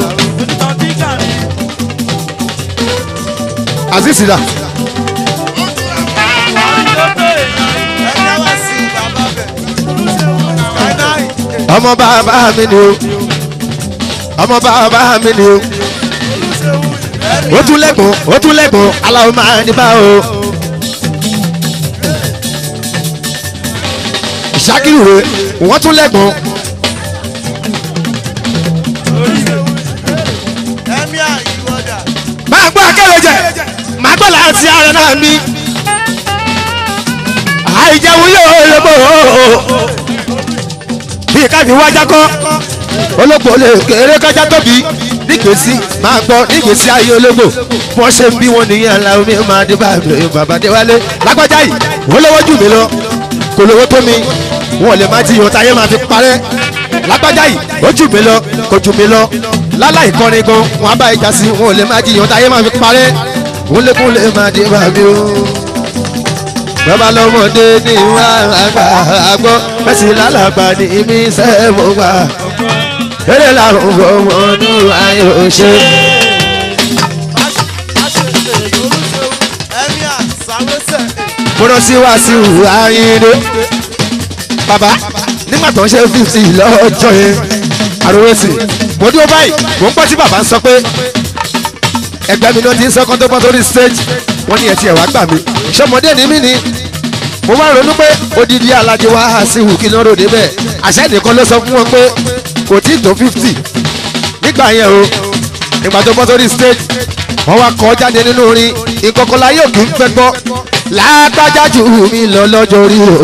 aziz da ọmọ bàbá mi ni o ọmọ bàbá mi ni o ó tún lẹ́gbọ̀n ó tún lẹ́gbọ̀n aláwọ̀ máa ní bá o. ìṣàkìrù rẹ̀ wọ́n tún lẹ́gbọ̀n. máa gbọ́ akẹ́rẹ́jẹ máa gbọ́ láti ara náà mi. àìjẹun yóò lọ́bọ̀ bí káfí wájà kọ́ ológbò lè kéré kájà tóbi nígbèsí máa gbọ́ nígbèsí ayé ológbò wọ́n ṣe ń bí wọn nìyẹn aláwọ̀ mi máa dé bá bàbá déwálé lágbájá yìí wọ́n lọ́wọ́ jù mí lọ kò lówó tó mi wọn ò lè má ti yàn táyé máa fi parẹ́ lágbájá yìí ó jù mí lọ kò jù mí lọ láláì kọrin gan wọn á bá ìjà sí wọn ò lè má ti yàn táyé máa fi parẹ́ wọn lékún lè má dé bá mi o bàbá lọ́mọdé ní wà àgbà àgbọ̀ mẹ́sì lálàgbà ní mi sẹ́mu wà eré làwọn ọmọ ọdún ayé òṣè. mo rán sí wàásù ayíǹde bàbá nígbà tó ń ṣe fífi lọ́jọ́ yẹn àròwẹ́sì mo dúró báyìí mo ń pọ́ tí bàbá ń sọ pé ẹgbẹ́ mi náà ti ń sọ kán tó pọ́n sórí stage wọ́n ní ẹ̀ tí ẹ̀ wá gbà mí ṣọmọdé ni mí ni mo wá ronú pé odidi alájẹ wá sí ìhù kí lọ́rọ̀ débẹ̀ àṣẹ nìkan ló sọ fún wọn pé kò tí ì tó fifty nígbà yẹn o ìgbà tó bọ́ sórí stage wọ́n wá kọ́ jáde nínú orin ìkọ̀kọ̀lá yóò kí ń fẹ́ gbọ́ lágbájá jù mí lọ lọ́jọ́ orí o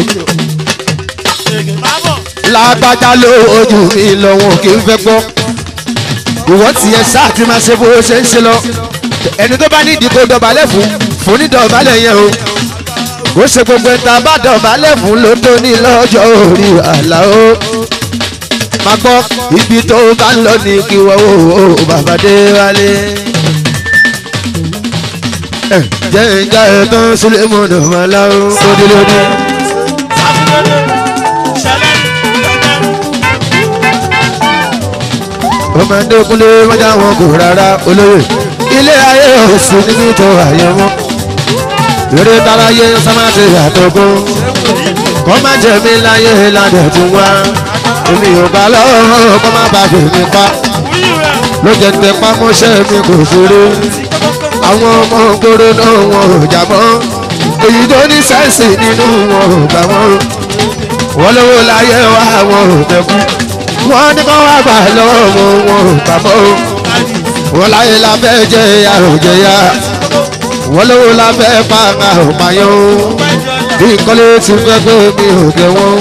lágbájá ló ojú mi lọ wọn kì í fẹ́ gbọ́ ìwọ tiẹ̀ sáà ti máa ṣe bó ṣe ń ṣe lọ ẹni tó bá ní ìdíkò dọ̀bálẹ̀ fún fún ní dọ̀bálẹ̀ yẹn o ó ṣe gbogbo ẹ̀ta bá dọ̀bálẹ̀ fún ló tó ní lọ́jọ́ orí àlá o máa gbọ́ ibi tó bá ń lọ ní kí wọ́n ó bàbá dé wálé. ẹ jẹ́ ìjà ẹ̀tàn sílẹ̀ mọ́nà mọ́lá ó sódì lónìí. ọmọdé kúnlé mọ́jà wọn kò rárá olóyè ilé ayé òsì níbi tó àyè wọn eré táráyé sámátì àtọkùn kọ́ má jẹ́ mi láyé ládẹ̀ tún wá èmi ò bá lọ́wọ́ kọ́ má bá fèmí pa ló jẹ́ tẹ pámọ́ṣẹ́ mi kò ṣeré àwọn ọmọ gbòòrò náà wọn ò jà mọ́ èyí tó ní sẹ́ǹsì nínú wọn ò gbà wọ́n wọ́n lówó láyé wá wọn ò tẹ̀kú wọ́n ní kọ́ wá gbà lọ́wọ́ wọn wọn ò gbà mọ́ wọ́n láyé la fẹ́ jẹ́ ya ò jẹ́ ya wọ́n lówó la fẹ́ pa ká ò payọ́ bí kọ́lé ti fẹ́ gbé mi ò dé wọ́n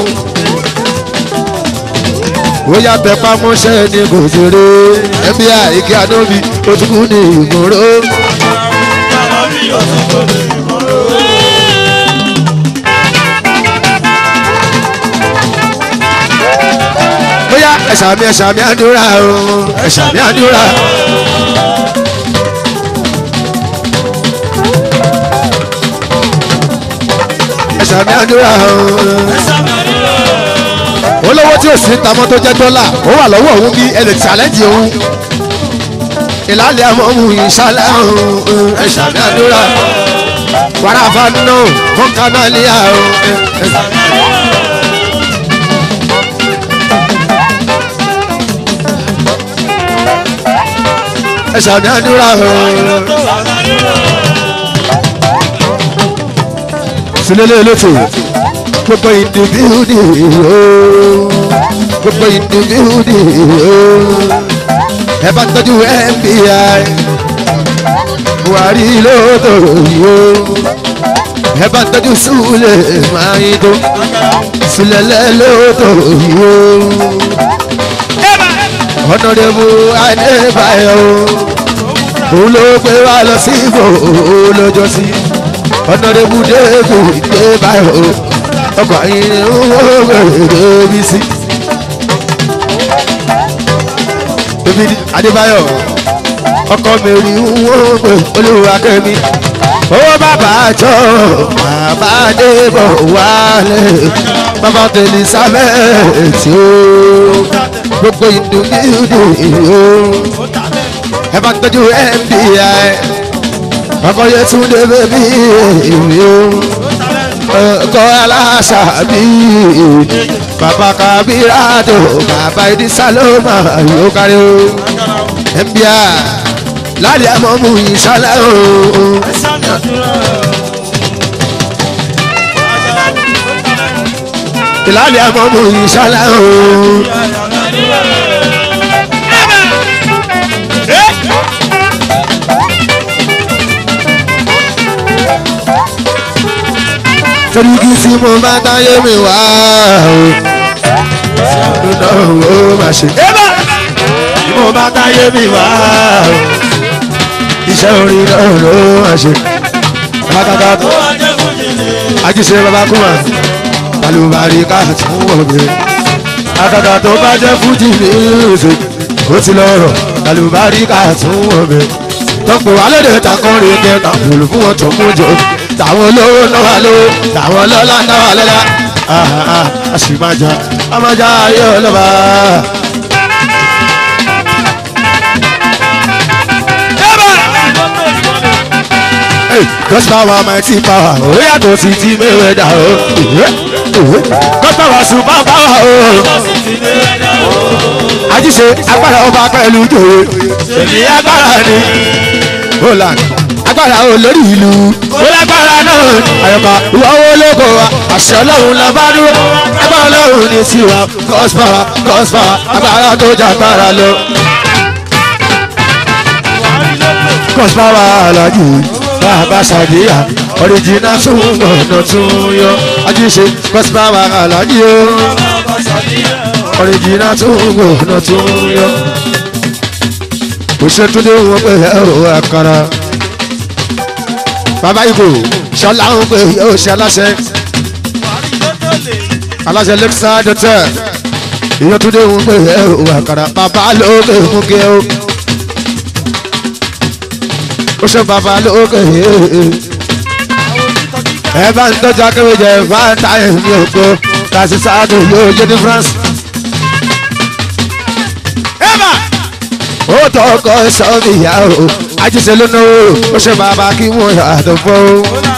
ó yà tẹ pamọ́ṣẹ́ ní kò ṣeré ẹbí àìkí àdóbi ojúkú ní ìgboro. bóyá ẹ̀ṣà mi ẹ̀ṣà mi àdúrà o ẹ̀ṣà mi àdúrà. ẹ̀ṣà mi àdúrà o olówó tí o sì ń tamọ́ tó jẹ́ dọ́là ó wà lọ́wọ́ òun bí ẹ lè challenge òun ìlàlẹ̀ àmọ́ òun ìṣàlẹ̀ òun ẹ̀ṣà mi àdúrà wàrà àfààní fún kanáàlìyà òun ẹ̀ṣà mi àdúrà. ẹ̀ṣà mi àdúrà òun. sílẹ̀ lẹ́tọ̀ gbogbo ìdìbíhùdì ooo gbogbo ìdìbíhùdì ooo ẹ bá tọ́jú fbi buhari lóòótọ́ ooo ẹ bá ń tọ́jú súlẹ̀ máa yín tó súlẹ̀ lẹ́lọ́tọ̀ yìí o ọ̀nàdẹ́bù adébáyọ̀ o òun ló gbé wa lọ sí ìbò lọ́jọ́ sí ọ̀nàdẹ́bù dẹ́kù adébáyọ̀ o ọkọ̀ yìí ni wọ́n gbèrè bí sí. David adébáyọ̀ ọkọ̀ mẹ́rin wọ́n gbé olúwa kẹ́mi owó bàbá àjọ bàbá débọ̀ wálé bàbá tẹ̀lé sábẹ́ tí ó gbogbo ìdù ìdù ìhó ẹ bá tọ́jú mbi ọkọ̀ yẹn tún dé bébí ìwé ọkọ̀ aláṣà bí bàbá kábíràdò bàbá ìdí sálọ́mà yóò kárí o mbi láàrin àmọ́ mú ìṣálẹ̀ o. ìlàlẹ̀ àmọ́ mú ìṣálẹ̀ o. torí kí tí mo bá táyé mi wá o. iná ò má ṣe. tí mo bá táyé mi wá o. iṣẹ́ orin náà ló má ṣe. kàkàkà tó ajíṣe bàbá kúmà balùbárí ká tún wọ̀gbẹ́. àkàkà tó bá jẹ́ fújì ní ìrìnsè ó ti lọ́rọ̀ balùbárí ká tún wọ̀gbẹ́. tọ́pọ̀ alóde takọ́rin kẹta òòlù fún wọn tó mú jọ tàwọn olówó náà lówó tàwọn ọlọ́lá náà lọ́lá a sì máa jà a máa jà ayé ọlọ́ba. God's power mighty power ó yàtọ̀ sí ti Mayweather o. God's power super power o. Àjíṣe agbára ọba pẹ̀lú jòyè. Èmi agbára ni. Holland agbára olórí ìlú. Ó lágbára náà ni. Àyọ̀ká ìwọ́wọ́ olóko wa. Àṣẹ ọlọ́run la bá dúró. Agbára ọlọ́run ní tiwa. God's power God's power agbára tó jà agbára lọ. God's power alájú bàbá sàdíyà ọ̀rẹ́jìnà tún ọ̀nà tún yọ ajíṣe gọ́sìpá wà aláàjì o ọ̀rẹ́jìnà tún ọ̀nà tún yọ. òṣètúndé wọn pé ẹ ò àkàrà bàbá ìgò ṣọlá ń pè yóò ṣe aláṣẹ aláṣẹ lẹ́kísà dọ́tẹ́ ìyọ́túndé wọn pé ẹ ò àkàrà bàbá lókè mú kí ẹ o ó ṣe bàbá lókè ẹ bá ń tọ́jú akéwìjẹ fáńtà ẹ̀mí ògo kàṣí sáàdù yóò jẹ́ ní France. ẹ̀bà ó tọkọ sọ́ọ̀bì ìyá o ajíṣe ló náwó ó ṣe bàbá kí wọ́n yàtọ̀ fọ́ o.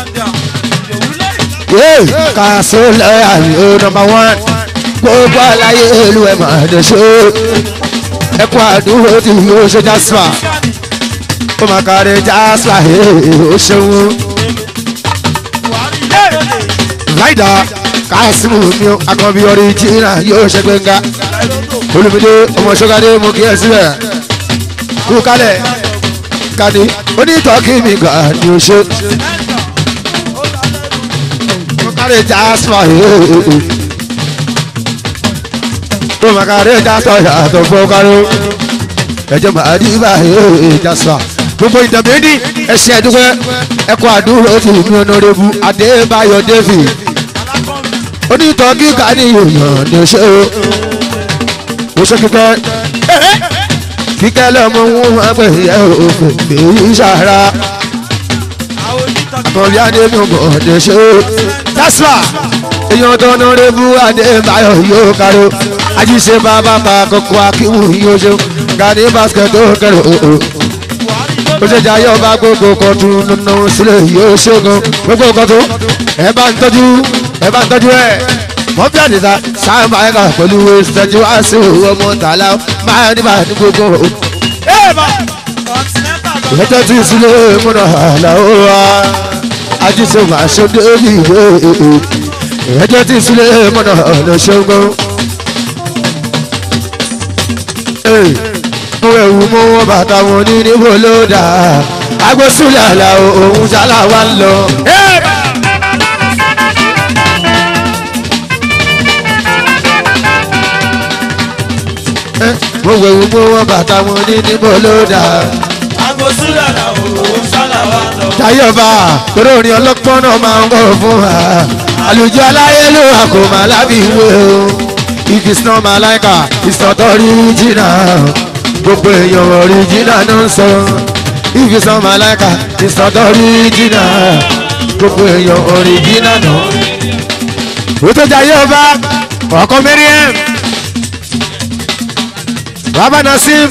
kàṣó lọ́ọ̀yà mi ó nọmba wán gbogbo àlàyé ìlú ẹ̀ máa dẹ̀ ṣó ẹ̀kọ́ àdúró tí yóò ṣe jásùpà ó máa kárí jásùpà ó ṣeun. láìda kásìmù mi akọbi ọríjìnà yóò ṣe gbẹngà olùmídé ọmọ ṣọgadé mú kí ẹ síbẹ̀ kú kálẹ̀ kàní onítọ́kì mi gà ní o ṣe. ó kárí jásùpà ó máa kárí jásùpà yàtọ̀ fún kárí ẹjọ́ máa rí báyìí jásùpà gbogbo ìdàmẹ́ni ẹ̀ṣẹ̀ ẹ̀dúgbẹ́ ẹ̀kọ́ àdúró ti mi ọ̀nàrẹ́bù adébáyọ̀ david onítọ̀ kíkà ní ìyàn ní ṣe o mo ṣe kíkẹ́ kíkẹ́ lọ́mọ wọn máa pè é òfin èyí ṣàrà kọ̀ọ̀lì adébọ̀bọ̀ ní ṣe o tásùà èèyàn tó ọ̀nàrẹ́bù adébáyọ̀ yóò kárò ajíṣe bàbá pa kókó akíwù yóò ṣe gani basket tó kẹrò o ó ṣe jayé ọba gbogbo kọtún nínú sílẹ̀ yóò ṣẹ́gun gbogbo kọtún ẹ bá ń tọ́jú ẹ bá ń tọ́jú ẹ wọ́n bí àdìsá sáàmà ẹ̀ka pẹ̀lú ìṣẹ́jú wá sí òwò ọmọ tààlà máa ní máa ní gbogbo. ìyẹ́tọ́ tí sílẹ̀ múná àlà ó wá ajíṣe máa ṣe débi ìwé ìyẹ́tọ́ tí sílẹ̀ múná àlà ṣẹ́gun mú ẹ̀wù mú wọn bàtà wọn ní níbo ló dà agbésùlẹ̀ àlà òun ṣálá wa ń lọ. mo wẹ̀ wò mo wọ́n bàtà wọn ní níbo ló dà. Àgbòsílẹ̀ làwọn òun sálà wà lọ. Táyọ̀bá torí orin ọlọ́pọ́n náà máa ń kọ́ fún wa. Àlùjọ aláyélúwà kò má lábìwé o. If it's not Malaika, it's not original. Gbogbo èèyàn original ló ń sọ. If it's not Malaika, it's not original. Gbogbo èèyàn original náà. Ó tó jayé ọba, ọkọ Miriam. Bàbá Nasim.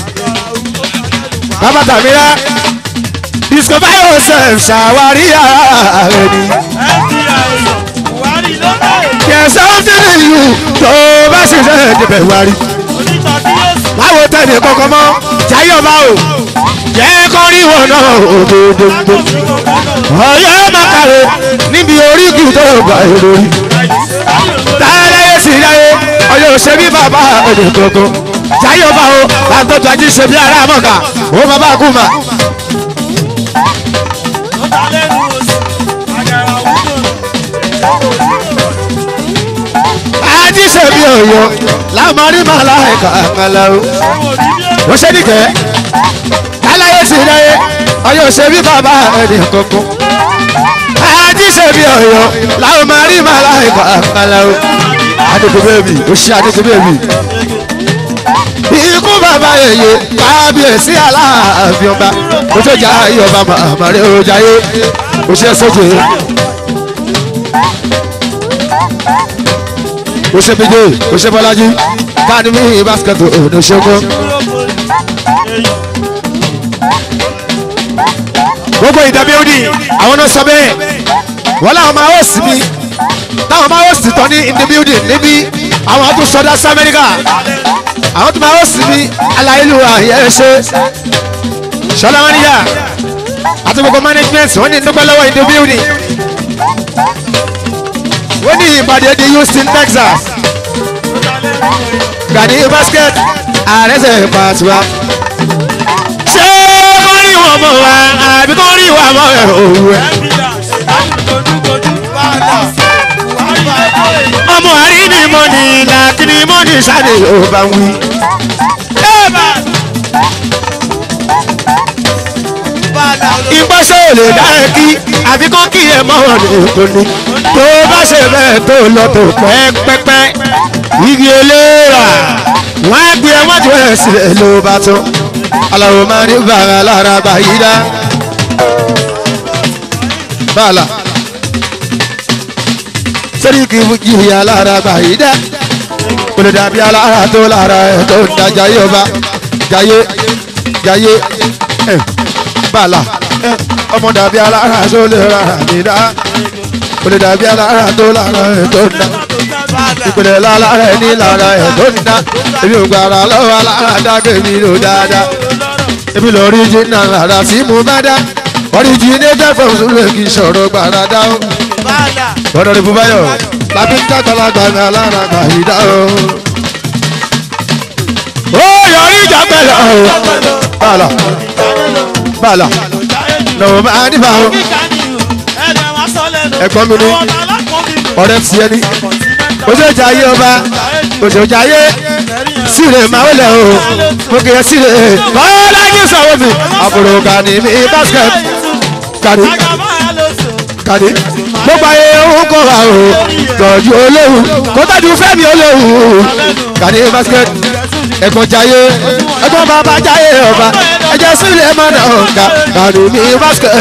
Bàbá Tàmírà. Discover yourself, ṣàwárí ara rẹ ni. Buhari ló bẹ̀rẹ̀. There's something in you tó o bá ṣiṣẹ́ ìdìbẹ̀ wárí. Onítọ̀ tí yóò sùn. Báwo tẹ̀lé kọ̀ọ̀kan mọ́? Jayé ọba o. Jẹ́ kọ́ rí wọn náà òdòdó. Ọ̀yọ́ Makare níbi oríkì tó gbà èrò rí. Táyé sì yáyé, ọ̀yọ́ ṣe bí bàbá ẹ̀dẹ̀ kọ̀ọ̀kan. Jayé ọba o, àtọ́jú ají ṣe bí ará mọ̀ká. Ó bàbá kú mà. Ó ta lẹ́nu oṣù. Àgàrà wúlò. Ají ṣe bí ọ̀yọ́. Lámarí màlá ẹ̀ka àkàlà o. Àwọn òbí bí ó. wọ́n ṣe nìkẹ́ aláyé sì ráyé ọyọ́ ṣe bí bàbá ẹni kankan àti ṣe bí ọyọ́ làwọn máa rí màá láì bá àkàlà o adékòbéèbì ó ṣe adékòbéèbì ikú bàbá yèyé kábíyèsí aláàfin ọba ó tó jà ayé ọba màmá rẹ ó jayé ó ṣe sójú ó ṣe méje ó ṣe bọ́lájí káàdì mí báskẹ̀tì òní ṣẹ́gun. gbogbo ìdàbí òdì àwọn náà sọ bẹ́ẹ̀ wọ́n láwọn máa host mi táwọn máa host tán ní in the building níbí àwọn tó sọdá sí amẹ́ríkà àwọn tó máa host mi aláìlúwa yẹn ṣe ṣọlá wọn níyà àti gbogbo management wọ́n ní dúpẹ́ lọ́wọ́ in the building wọ́n ní ìpàdé di houston texas gani basket ààrẹ sẹ̀ pàṣípà ṣé kọ́ rí wọn mọ̀ wá àbí kọ́ rí wa mọ̀ ẹ̀ òwú ẹ̀. ọmọ àrí ni mo ní làkì ni mo ní sáré ò bá wí. ìgbọ́sẹ̀ ò lè dá ẹ kí àbí kọ́ kí ẹ mọ́ wọn lè tó ní. tó bá ṣe bẹ́ẹ̀ tó lọ tó pẹ́pẹ́pẹ́ igi eléra wọ́n á gbé ẹ wọ́n jù ẹ̀ sílẹ̀ ló bá tán aláwo máa ní bàrà lára báyìí dá. bàlà sẹ́ríkì jìyà lára báyìí dá. kò lè dàbí alára tó lára ẹ̀ tó ń da jayé ọba jayé jayé ẹ̀ bàlà ẹ̀ ọmọ dàbí alára tó lè rárá mi dá. kò lè dàbí alára tó lára ẹ̀ tó ń da ìpìlẹ̀ lára ẹ̀ ní lára ẹ̀ tó ń da èmi ò gbàrà lọ́wọ́ alára dágbé mi lò dáadáa èmi lọ rí jìnnà lára tí mo bá dá originator from sùlẹ̀ kì í sọ̀rọ̀ gbàràdá o. bọ́dọ̀ ní bùbáyọ̀ lábí ń dàgbàlagbà ní alára gbàyídá o. ó yọrí ìjà pẹ̀lẹ́ o. bàlà bàlà lọ́wọ́ bá a níbà o. ẹ̀gbọ́n mi ní ọ̀rẹ́ tiẹ̀ ní. ó ṣe jà ayé ọba ó ṣe jà ayé síre máa wọlé o mo kì í síre bọ́lá yín sọ̀rọ̀ mi àbúrò gani mi basket gani gani gbogbo ayé òun kọ́ wa o tọ́jú olóhùn kó tọ́jú fẹ́mi olóhùn gani basket ẹ̀gbọ́n jayé ẹ̀gbọ́n bàbá jayé ọba ẹ̀jẹ̀ sílẹ̀ mọ́nà ọ̀gá gani mi basket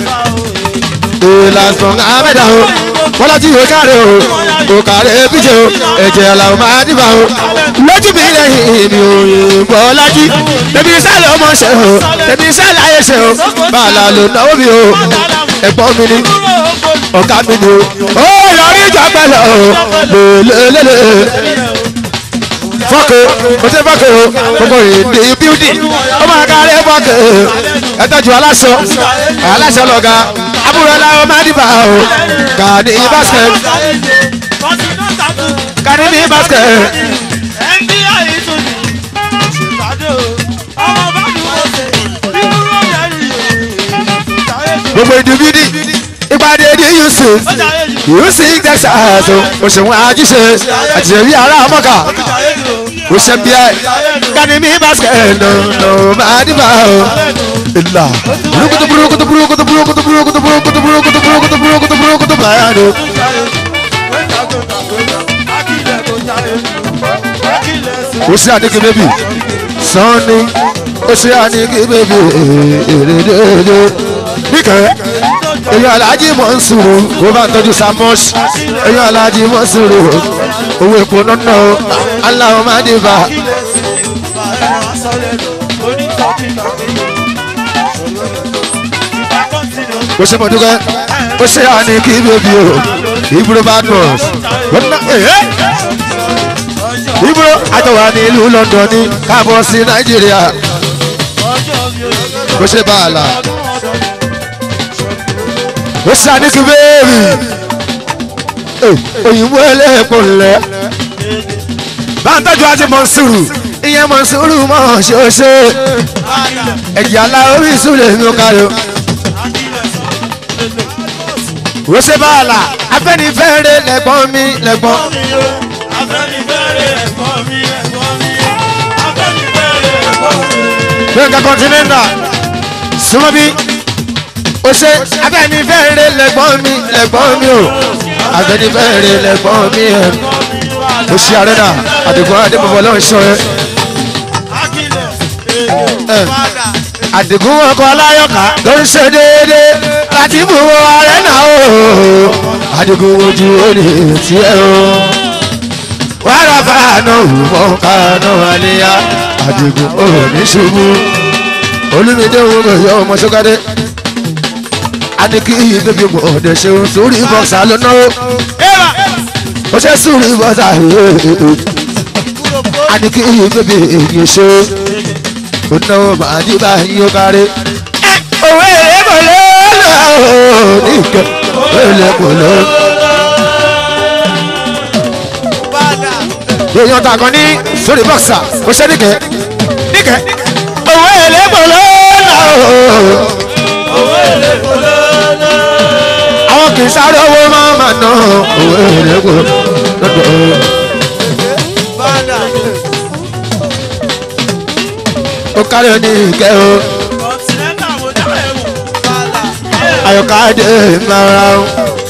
ìlànà àmẹ́dà o bọ́lá tí yóò káre o kò káre bíjẹ o ẹ̀jẹ̀ làwọn máa dìbà o lójú mi lẹ́yìn mi ò yìn bọ́lá jí tẹ̀bí sálẹ̀ ọmọ ṣe o tẹ̀bí sálẹ̀ ayé ṣe o bàálà ló náwó mi o ẹ̀gbọ́n mi ni ọ̀gá mi ni o ó yọrí ìjà pẹ̀lẹ́ o lélẹ́lẹ́lẹ́ fọ́kè o ṣe fọ́kè o gbogbo ìdè bíúdì ó máa kárí fọ́kè ẹ tọ́jú aláṣọ aláṣọ lọ́ga àbúrò aláwọ̀ máa dìbà o kàní basket kàní ní basket gbogbo ìdè bíúdì ìpàdé ní yusuf yusuf texas òṣèwọ̀n àjíṣe àtìṣe bí ará mọ́kà o ṣe bí ẹ kani mi basket no no máa dìbà o ìlà burúkutu burúkutu burúkutu burúkutu burúkutu burúkutu burúkutu burúkutu burúkutu burúkutu báyà ni o ṣe àdìgí bébì sanni o ṣe àdìgí bébì èrèdèdè níkẹ́ èyàn alájí mọ̀ ń sùúrù kó bá ń tọ́jú samos èyàn alájí mọ̀ ń sùúrù owó epo nọ́nà o aláwọ̀ máa dé bá o ṣe mọ̀ dúkẹ́ o ṣe àdìgí bébì o ìbúrò bad boss ìbúrò àjọwà ní ìlú london ní káàbọ̀ sí nàìjíríà o ṣe bá a la ó sàdíkì bẹ́ẹ̀rì òyìnbó ẹlẹ́ẹ̀kọ́ ńlẹ̀ bá ń tọ́jú àti mọ̀nsúrù ìyẹn mọ̀nsúrù mọ̀ ṣoṣo ẹ̀jẹ̀ aláwọ̀ ìṣúlẹ̀ mi ò kárí o. ó ṣe báàlà afẹ́nifẹ́re lẹ́gbọ́n mi lẹ́gbọ́n. gbẹ̀ngà kọ́ńtínẹ́ńtà súnmọ́ bí ó ṣe abẹ́nifẹ́re lẹ́gbọ́n mi lẹ́gbọ́n mi o abẹ́nifẹ́re lẹ́gbọ́n mi ẹ̀ ó ṣe àrẹ́nà àdìgún adébọ̀bọ̀ lọ́n ṣọ́ ẹ. àdìgún ọkọ̀ aláyọ̀ká tó ń ṣe déédéé láti mú àrẹ́nà o àdìgún ojú òní tiẹ̀ o wàrà fàánù mọ̀ kánú àlẹ́yà àdìgún òní ṣubú olùmídé òun kò yọ ọmọ ṣọ́kadé aniki bébí mo ọdẹ ṣeun sórí bọ́ksà lọ́nà ó ó ṣe sórí bọ́ksà aniki bébí èyí ṣe ó náwó màá ní báyìí ó kárí. òwe èrè kò lọ́ọ́ nìkan òwe kò lọ́ọ́. èèyàn tàgọ́ ní sórí bọ́ksà ó ṣe níkẹ́ níkẹ́ òwe èrè kò lọ́ọ́ àwọn kì í sáré owó máa ma ná owó èrè kò lọ́dọ̀. ó kárí ní ìkẹ́ o ayọ̀káde mara o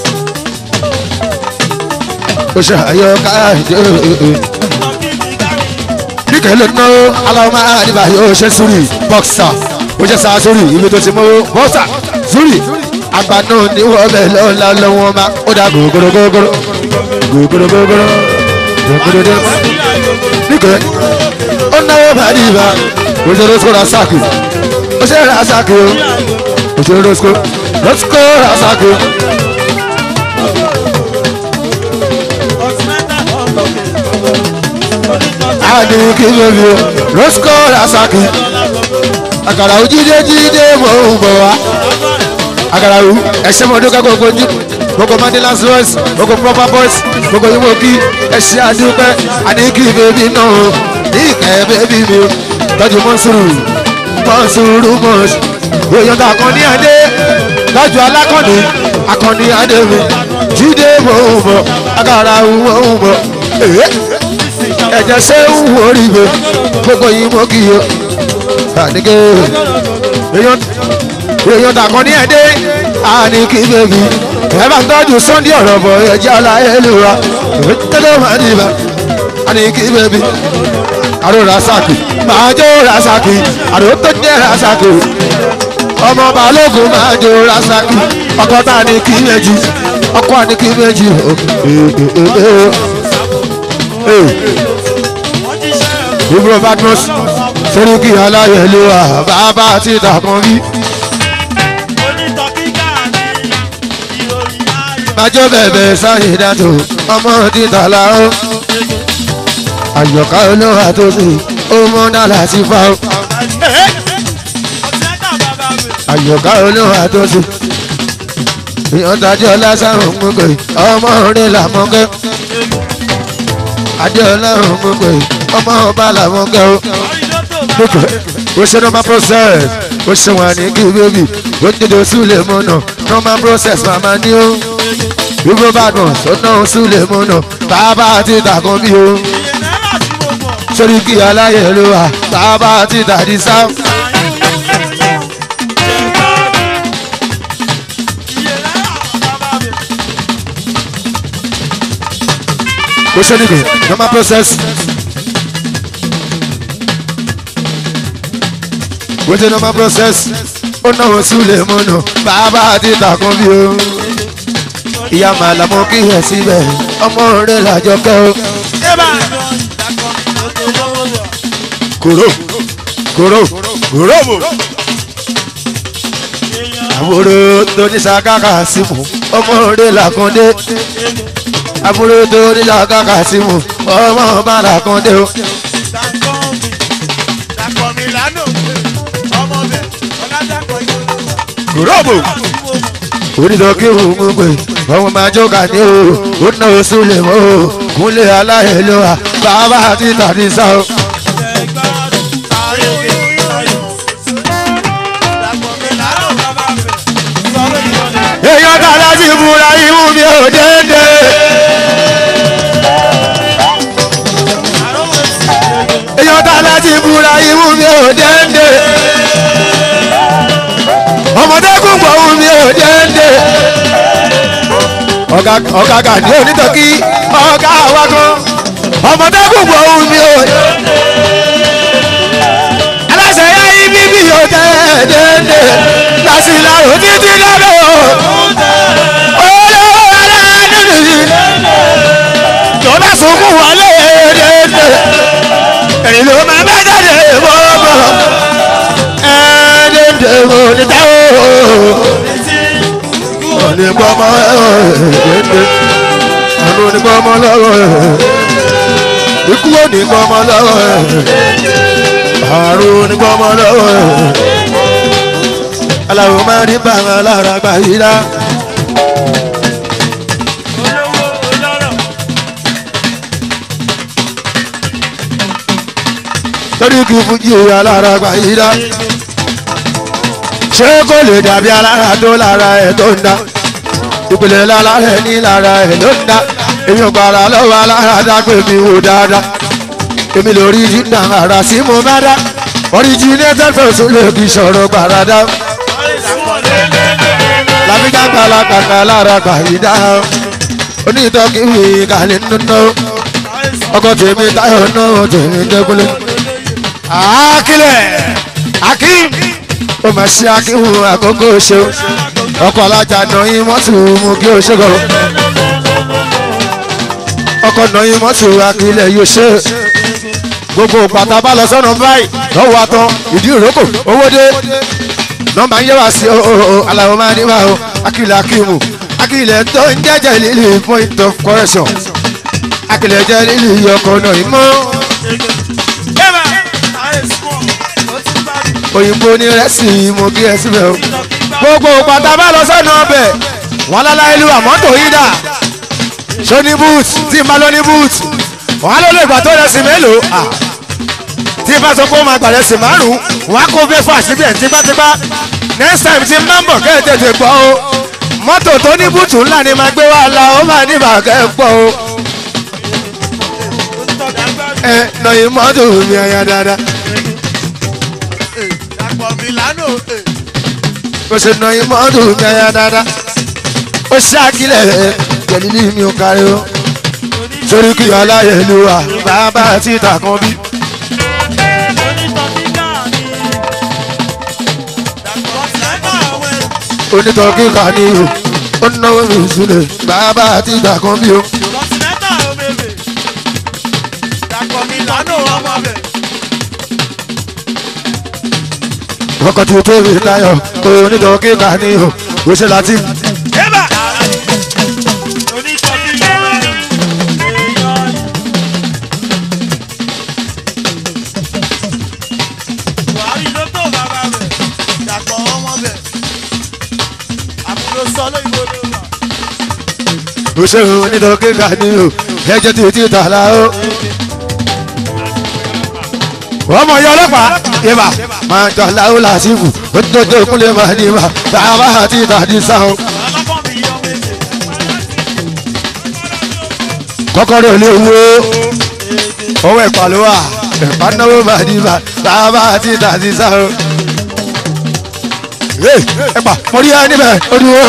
ó ṣe ayọ̀káde níkẹ́ ló ná aláwọ̀ máa dìbà yóò ṣe sórí bọ́ksà ó ṣe sá sórí ibi tó ti mú bọ́ksà sórí àgbà náà ní wọ́n bẹ̀ lọ́la lọ́wọ́ ma ó dá gògòrò gògòrò gògòrò gògòrò gògòrò dé. nígbẹ́ ó náwó bàdí ibà ó ṣe rosco rasaki ó ṣe rasaki o ó ṣe rosco rosco rasaki. àdì kí lóbi o rosco rasaki àkàrà òjídé jíde mò ń bọ̀ wá agarawu ẹsẹ mọdún ká gbogbo ní gbogbo mandelas voice gbogbo proper voice gbogbo yíwọ kí ẹsẹ àdúpẹ àníkì bèbí náà ní ìkẹ́ bèbí mi o tọ́jú mọ́sùrù mọ́sùrù mọ́sù èèyàn tó akọni adé tọ́jú alákọ̀ni akọni adé mi jíde mò ń bọ̀ agarawu mò ń bọ̀ ẹ̀jẹ̀ ṣé ń wọrí mi gbogbo yíwọ kí o àníkè èèyàn èèyàn dàkan ní ẹdẹ àní kí bèbí ẹ bá tọ́jú sunday ọ̀rọ̀ bọ̀ ẹjẹ́ aláìlúwa tẹ́lẹ̀ máa ní ibà àní kí bèbí àrò rasaki máa jó rasaki àrò tó jẹ́ rasaki ọmọ balógun máa jó rasaki ọkọ tá a ní kí méjì ọkọ àní kí méjì ibùdó badmus sẹ́ríkì aláyẹ̀lúwa bàbá àti ìdàkan bí. májọ́ bẹ̀bẹ̀ sáyé dàtò ọmọ títà láó. àyọ̀ká olóhà tó sì ó mọ́ dàlà sí fa ó. àyọ̀ká olóhà tó sì. ìyọ̀ntàjọ́ lásán òmùgbé ọmọ orin làmọ́gẹ́. adéọlá òmùgbé ọmọ ọba làmọ́gẹ́ ó. ó ṣe normal process ó ṣe wà ní kí bébì ó dédé sílẹ̀ mọ́nà normal process màmá ní ó dúró bá dùn sọ́nà sílẹ̀ mọ́nà bàbá àti ìtàkùn bí o sórí kí aláyẹ̀lú wa bàbá ti tàdí sáà. kò ṣe nìkan normal process. kò ṣe normal process. ó náwó sílẹ̀ mọ́nà bàbá àti ìtàkùn bí o. ìyá màlá mo kí ẹ síbẹ̀ ọmọ rẹ̀ làjọ kẹ́ o. kòró kòró kòró bò. àbúrò tó ní sàkákà sí mu ọmọ rẹ̀ làkúndé àbúrò tó ní sàkákà sí mu ọmọ bá làkúndé o. kòró bò onídọ̀ kí òun mú pé ọmọ máa jókà ní o ó ná oṣù lè mọ́ o kúnlẹ̀ aláìlúwa bàbá àti tàbí sá o. èèyàn tá láti búra imú mi ò dédé. èèyàn tá láti búra imú mi ò dédé. ọmọdé kún pọ̀ ohun mi ò dédé. ọ̀gá ọ̀gá gàdí onítọ̀kí ọ̀gá wa kan ọmọdé kún pọ̀ ohun mi ò dédé. aláṣẹ yá ibi bí ò dédé. lásìlárò títí lọ́dọ̀ olówó aláàánú nìyí tó bá sunkún wọlé dédé èyí ló máa bá jáde bọ́bọ̀ ẹ̀ẹ́dẹ̀dẹ̀ mo ní táwọn òní gbọ́mọ dédé àánú ní gbọ́mọ lọ́wọ́ ikú òní gbọ́mọ lọ́wọ́ àrùn ní gbọ́mọ lọ́wọ́ aláwo máa rí bàmà lára gbà yí dá. torí kí fújì alára gbà yí dá. ṣé kò lè dàbí alára tó lára ẹ̀ tó ń dá. ìpìlẹ̀ lára ẹ̀ ní lára ẹ̀ ló ń dá. èmi ò gbàrà lọ́wọ́ alára dá pé mi wò dáadáa. èmi lórí jìnnà ara sí mo bá dá. originated person lè kí sọ̀rọ̀ gbàrà dá làbíjà kàlàkàkà lára gbàyídá onítọ́kì wí kàlẹ́ nínú ọkọ̀ tèmi táyọ̀ náà tèmi dẹ́kunlé. akílẹ̀ akím ó mà ṣe akíhun àkókò ṣe ọkọ̀ alájà nọyìn mọ́tò mú kí o ṣe kọ́ ọkọ̀ nọyìn mọ́tò akílẹ̀ yóò ṣe gbogbo pàtà bá lọ sọ́nà báyìí lọ́wọ́ àtọ́ ìdí ìrókò owó dé nọmba ń yẹ wá sí o aláwọ̀ máa ní wá o akílẹ̀ akíwù akílẹ̀ tó ń jẹ́jẹ́ lílì point of correction akílẹ̀ jẹ́ lílì ọkọ̀ náà ìmọ̀ òyìnbó ní rẹ́sì mo kí ẹ síbẹ̀ o gbogbo pàtà bá lọ sọ́nà ọbẹ̀ wọn lọ́la ìlú àmọ́tò yìí dà ṣó ní boot tí n bá lọ ní boot wọn á lọ lè gbà tó rẹsì mélòó tí bá sọ pé ó máa gbàlẹ̀ sí márùn-ún wọn á kó bẹ́fà síbẹ̀ tipátipá next time tí máa ń bọ̀ kẹ́ ẹ̀ tètè gbọ́ o mọ́tò tó ní bùtù ńlá ni máa gbé wá la ó máa ní bàkẹ́ ẹ̀ pọ̀ o. ẹ nọyìn mọ́tò mi àyà dáadáa. bó ṣe nọyìn mọ́tò mi àyà dáadáa. ó ṣàkílẹ̀ jẹ̀lílì mi ò kárí o. sórí kí aláyẹ̀lúwà bàbá àti ìtàkùn bí. onítọ̀ kíkà ní o ó náwó mi sílẹ̀ bàbá àti ìgbà kan bí o. ọkọ̀ tí o tó rí táyọ̀ onítọ̀ kíkà ní o ó ṣe láti. òṣèré onítọ̀ kíkà ní o ẹjọ́ tí o ti tà lá o. ọmọ yọ ọlọ́pàá ibà máa ń tọ́ láwọ́ làásìkò ó tó tó kúnlẹ̀ máa ní ibà bàbá àti ìtàdí sáwọn. kọ́kọ́rọ́ ilé wo owó ẹ̀pà ló wà ẹ̀pá náwó màdìbà bàbá àti tàbí sáà ẹ̀pà mo rí ẹ níbẹ̀ ó dúró.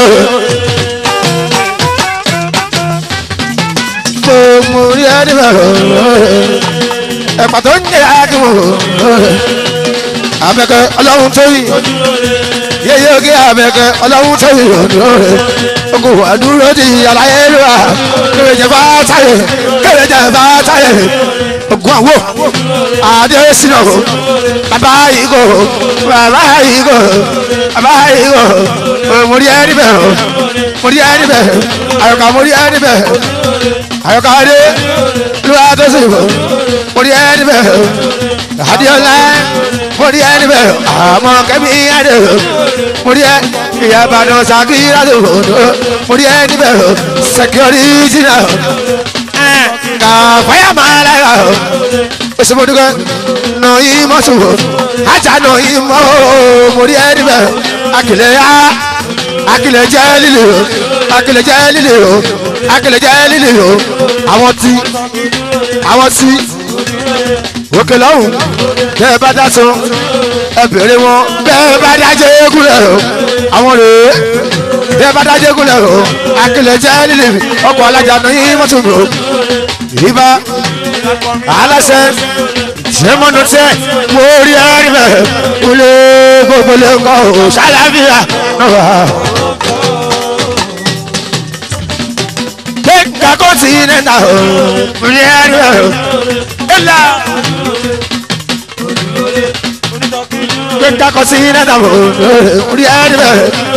mo mo rí ẹ níbẹ̀ ẹ̀pà tó ń jẹ́ àkíwò abẹ́kẹ́ ọlọ́run tó yìí yéyé oge abẹ́kẹ́ ọlọ́run tó yìí ogun wà dúró di àlàyé lóra kéwèjẹ bá táyé kéwèjẹ bá táyé ogun àwò adé sinú bàbá yìí kò bàbá yìí kò bàbá yìí kò mórí ẹ níbẹ̀ mórí ẹ níbẹ̀ àyọkà mórí ẹ níbẹ̀ àyọkà adé lóra tó sì bọ̀ mórí ẹ níbẹ̀ adéọlá mórí ẹ níbẹ̀ àmọ́ kẹ́mi adé mórí ẹ ìyá ìbàdàn sàkírà tó mórí ẹ níbẹ̀ security náà ka faya malaya osomoduga nọ ìmọ̀ sòwò ajá nọ ìmọ̀ mórí ẹni bẹ́ẹ̀ akìlẹ̀ ya akìlẹ̀ jẹ́ líle o akìlẹ̀ jẹ́ líle o akìlẹ̀ jẹ́ líle o àwọn tí àwọn tí òkè lọ́hùn bẹ́ẹ̀ bá dá so ẹ bèrè wọn bẹ́ẹ̀ bá dá jẹ́ egúnlẹ̀ o àwọn rèé bẹ́ẹ̀ bá dá jẹ́ egúnlẹ̀ o akìlẹ̀ jẹ́ líle ọkọ̀ alájà nọ ìmọ̀ sòwò ìbá aláṣẹ sẹmọnù tẹ mo rí ẹrí bẹ kúlẹ gbogbo lè kọ ọ ṣàlàfíà náà. kéka kó sí nẹ́ta o mo rí ẹrí bẹ o ẹlà kéka kó sí nẹ́ta o mo rí ẹrí bẹ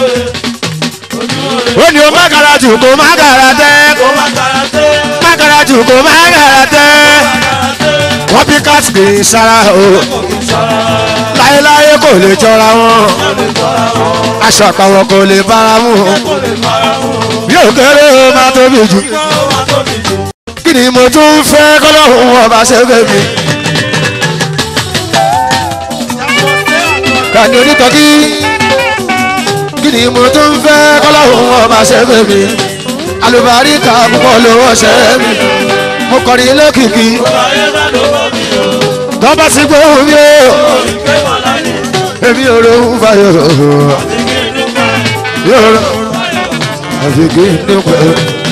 ó ní o má kàrà jù kó má kàrà tẹ́ kó má kàrà tẹ́ mákàrà jù kó mákàrà tẹ́. wọ́n bí káàtì sára o láéláé kò lè jọra wọn aṣọ àpàwọ̀ kò lè bára mu bí òkèrè ó máa tóbi jù kí ni mo tún fẹ́ kọ́lọ́hún ọba ṣe bèbí. kàní onítọ́kí kí ni mo tún fẹ́ kọ́lọ́hún ọba ṣe bèbí alùbáríkà púpọ̀ lówó ṣe mí mo kọrin lókìkí tọ́ba sí gbóhùn mi o èmi ò rohùn fàyọ̀ yóò rọ àfi kí n dúpẹ́.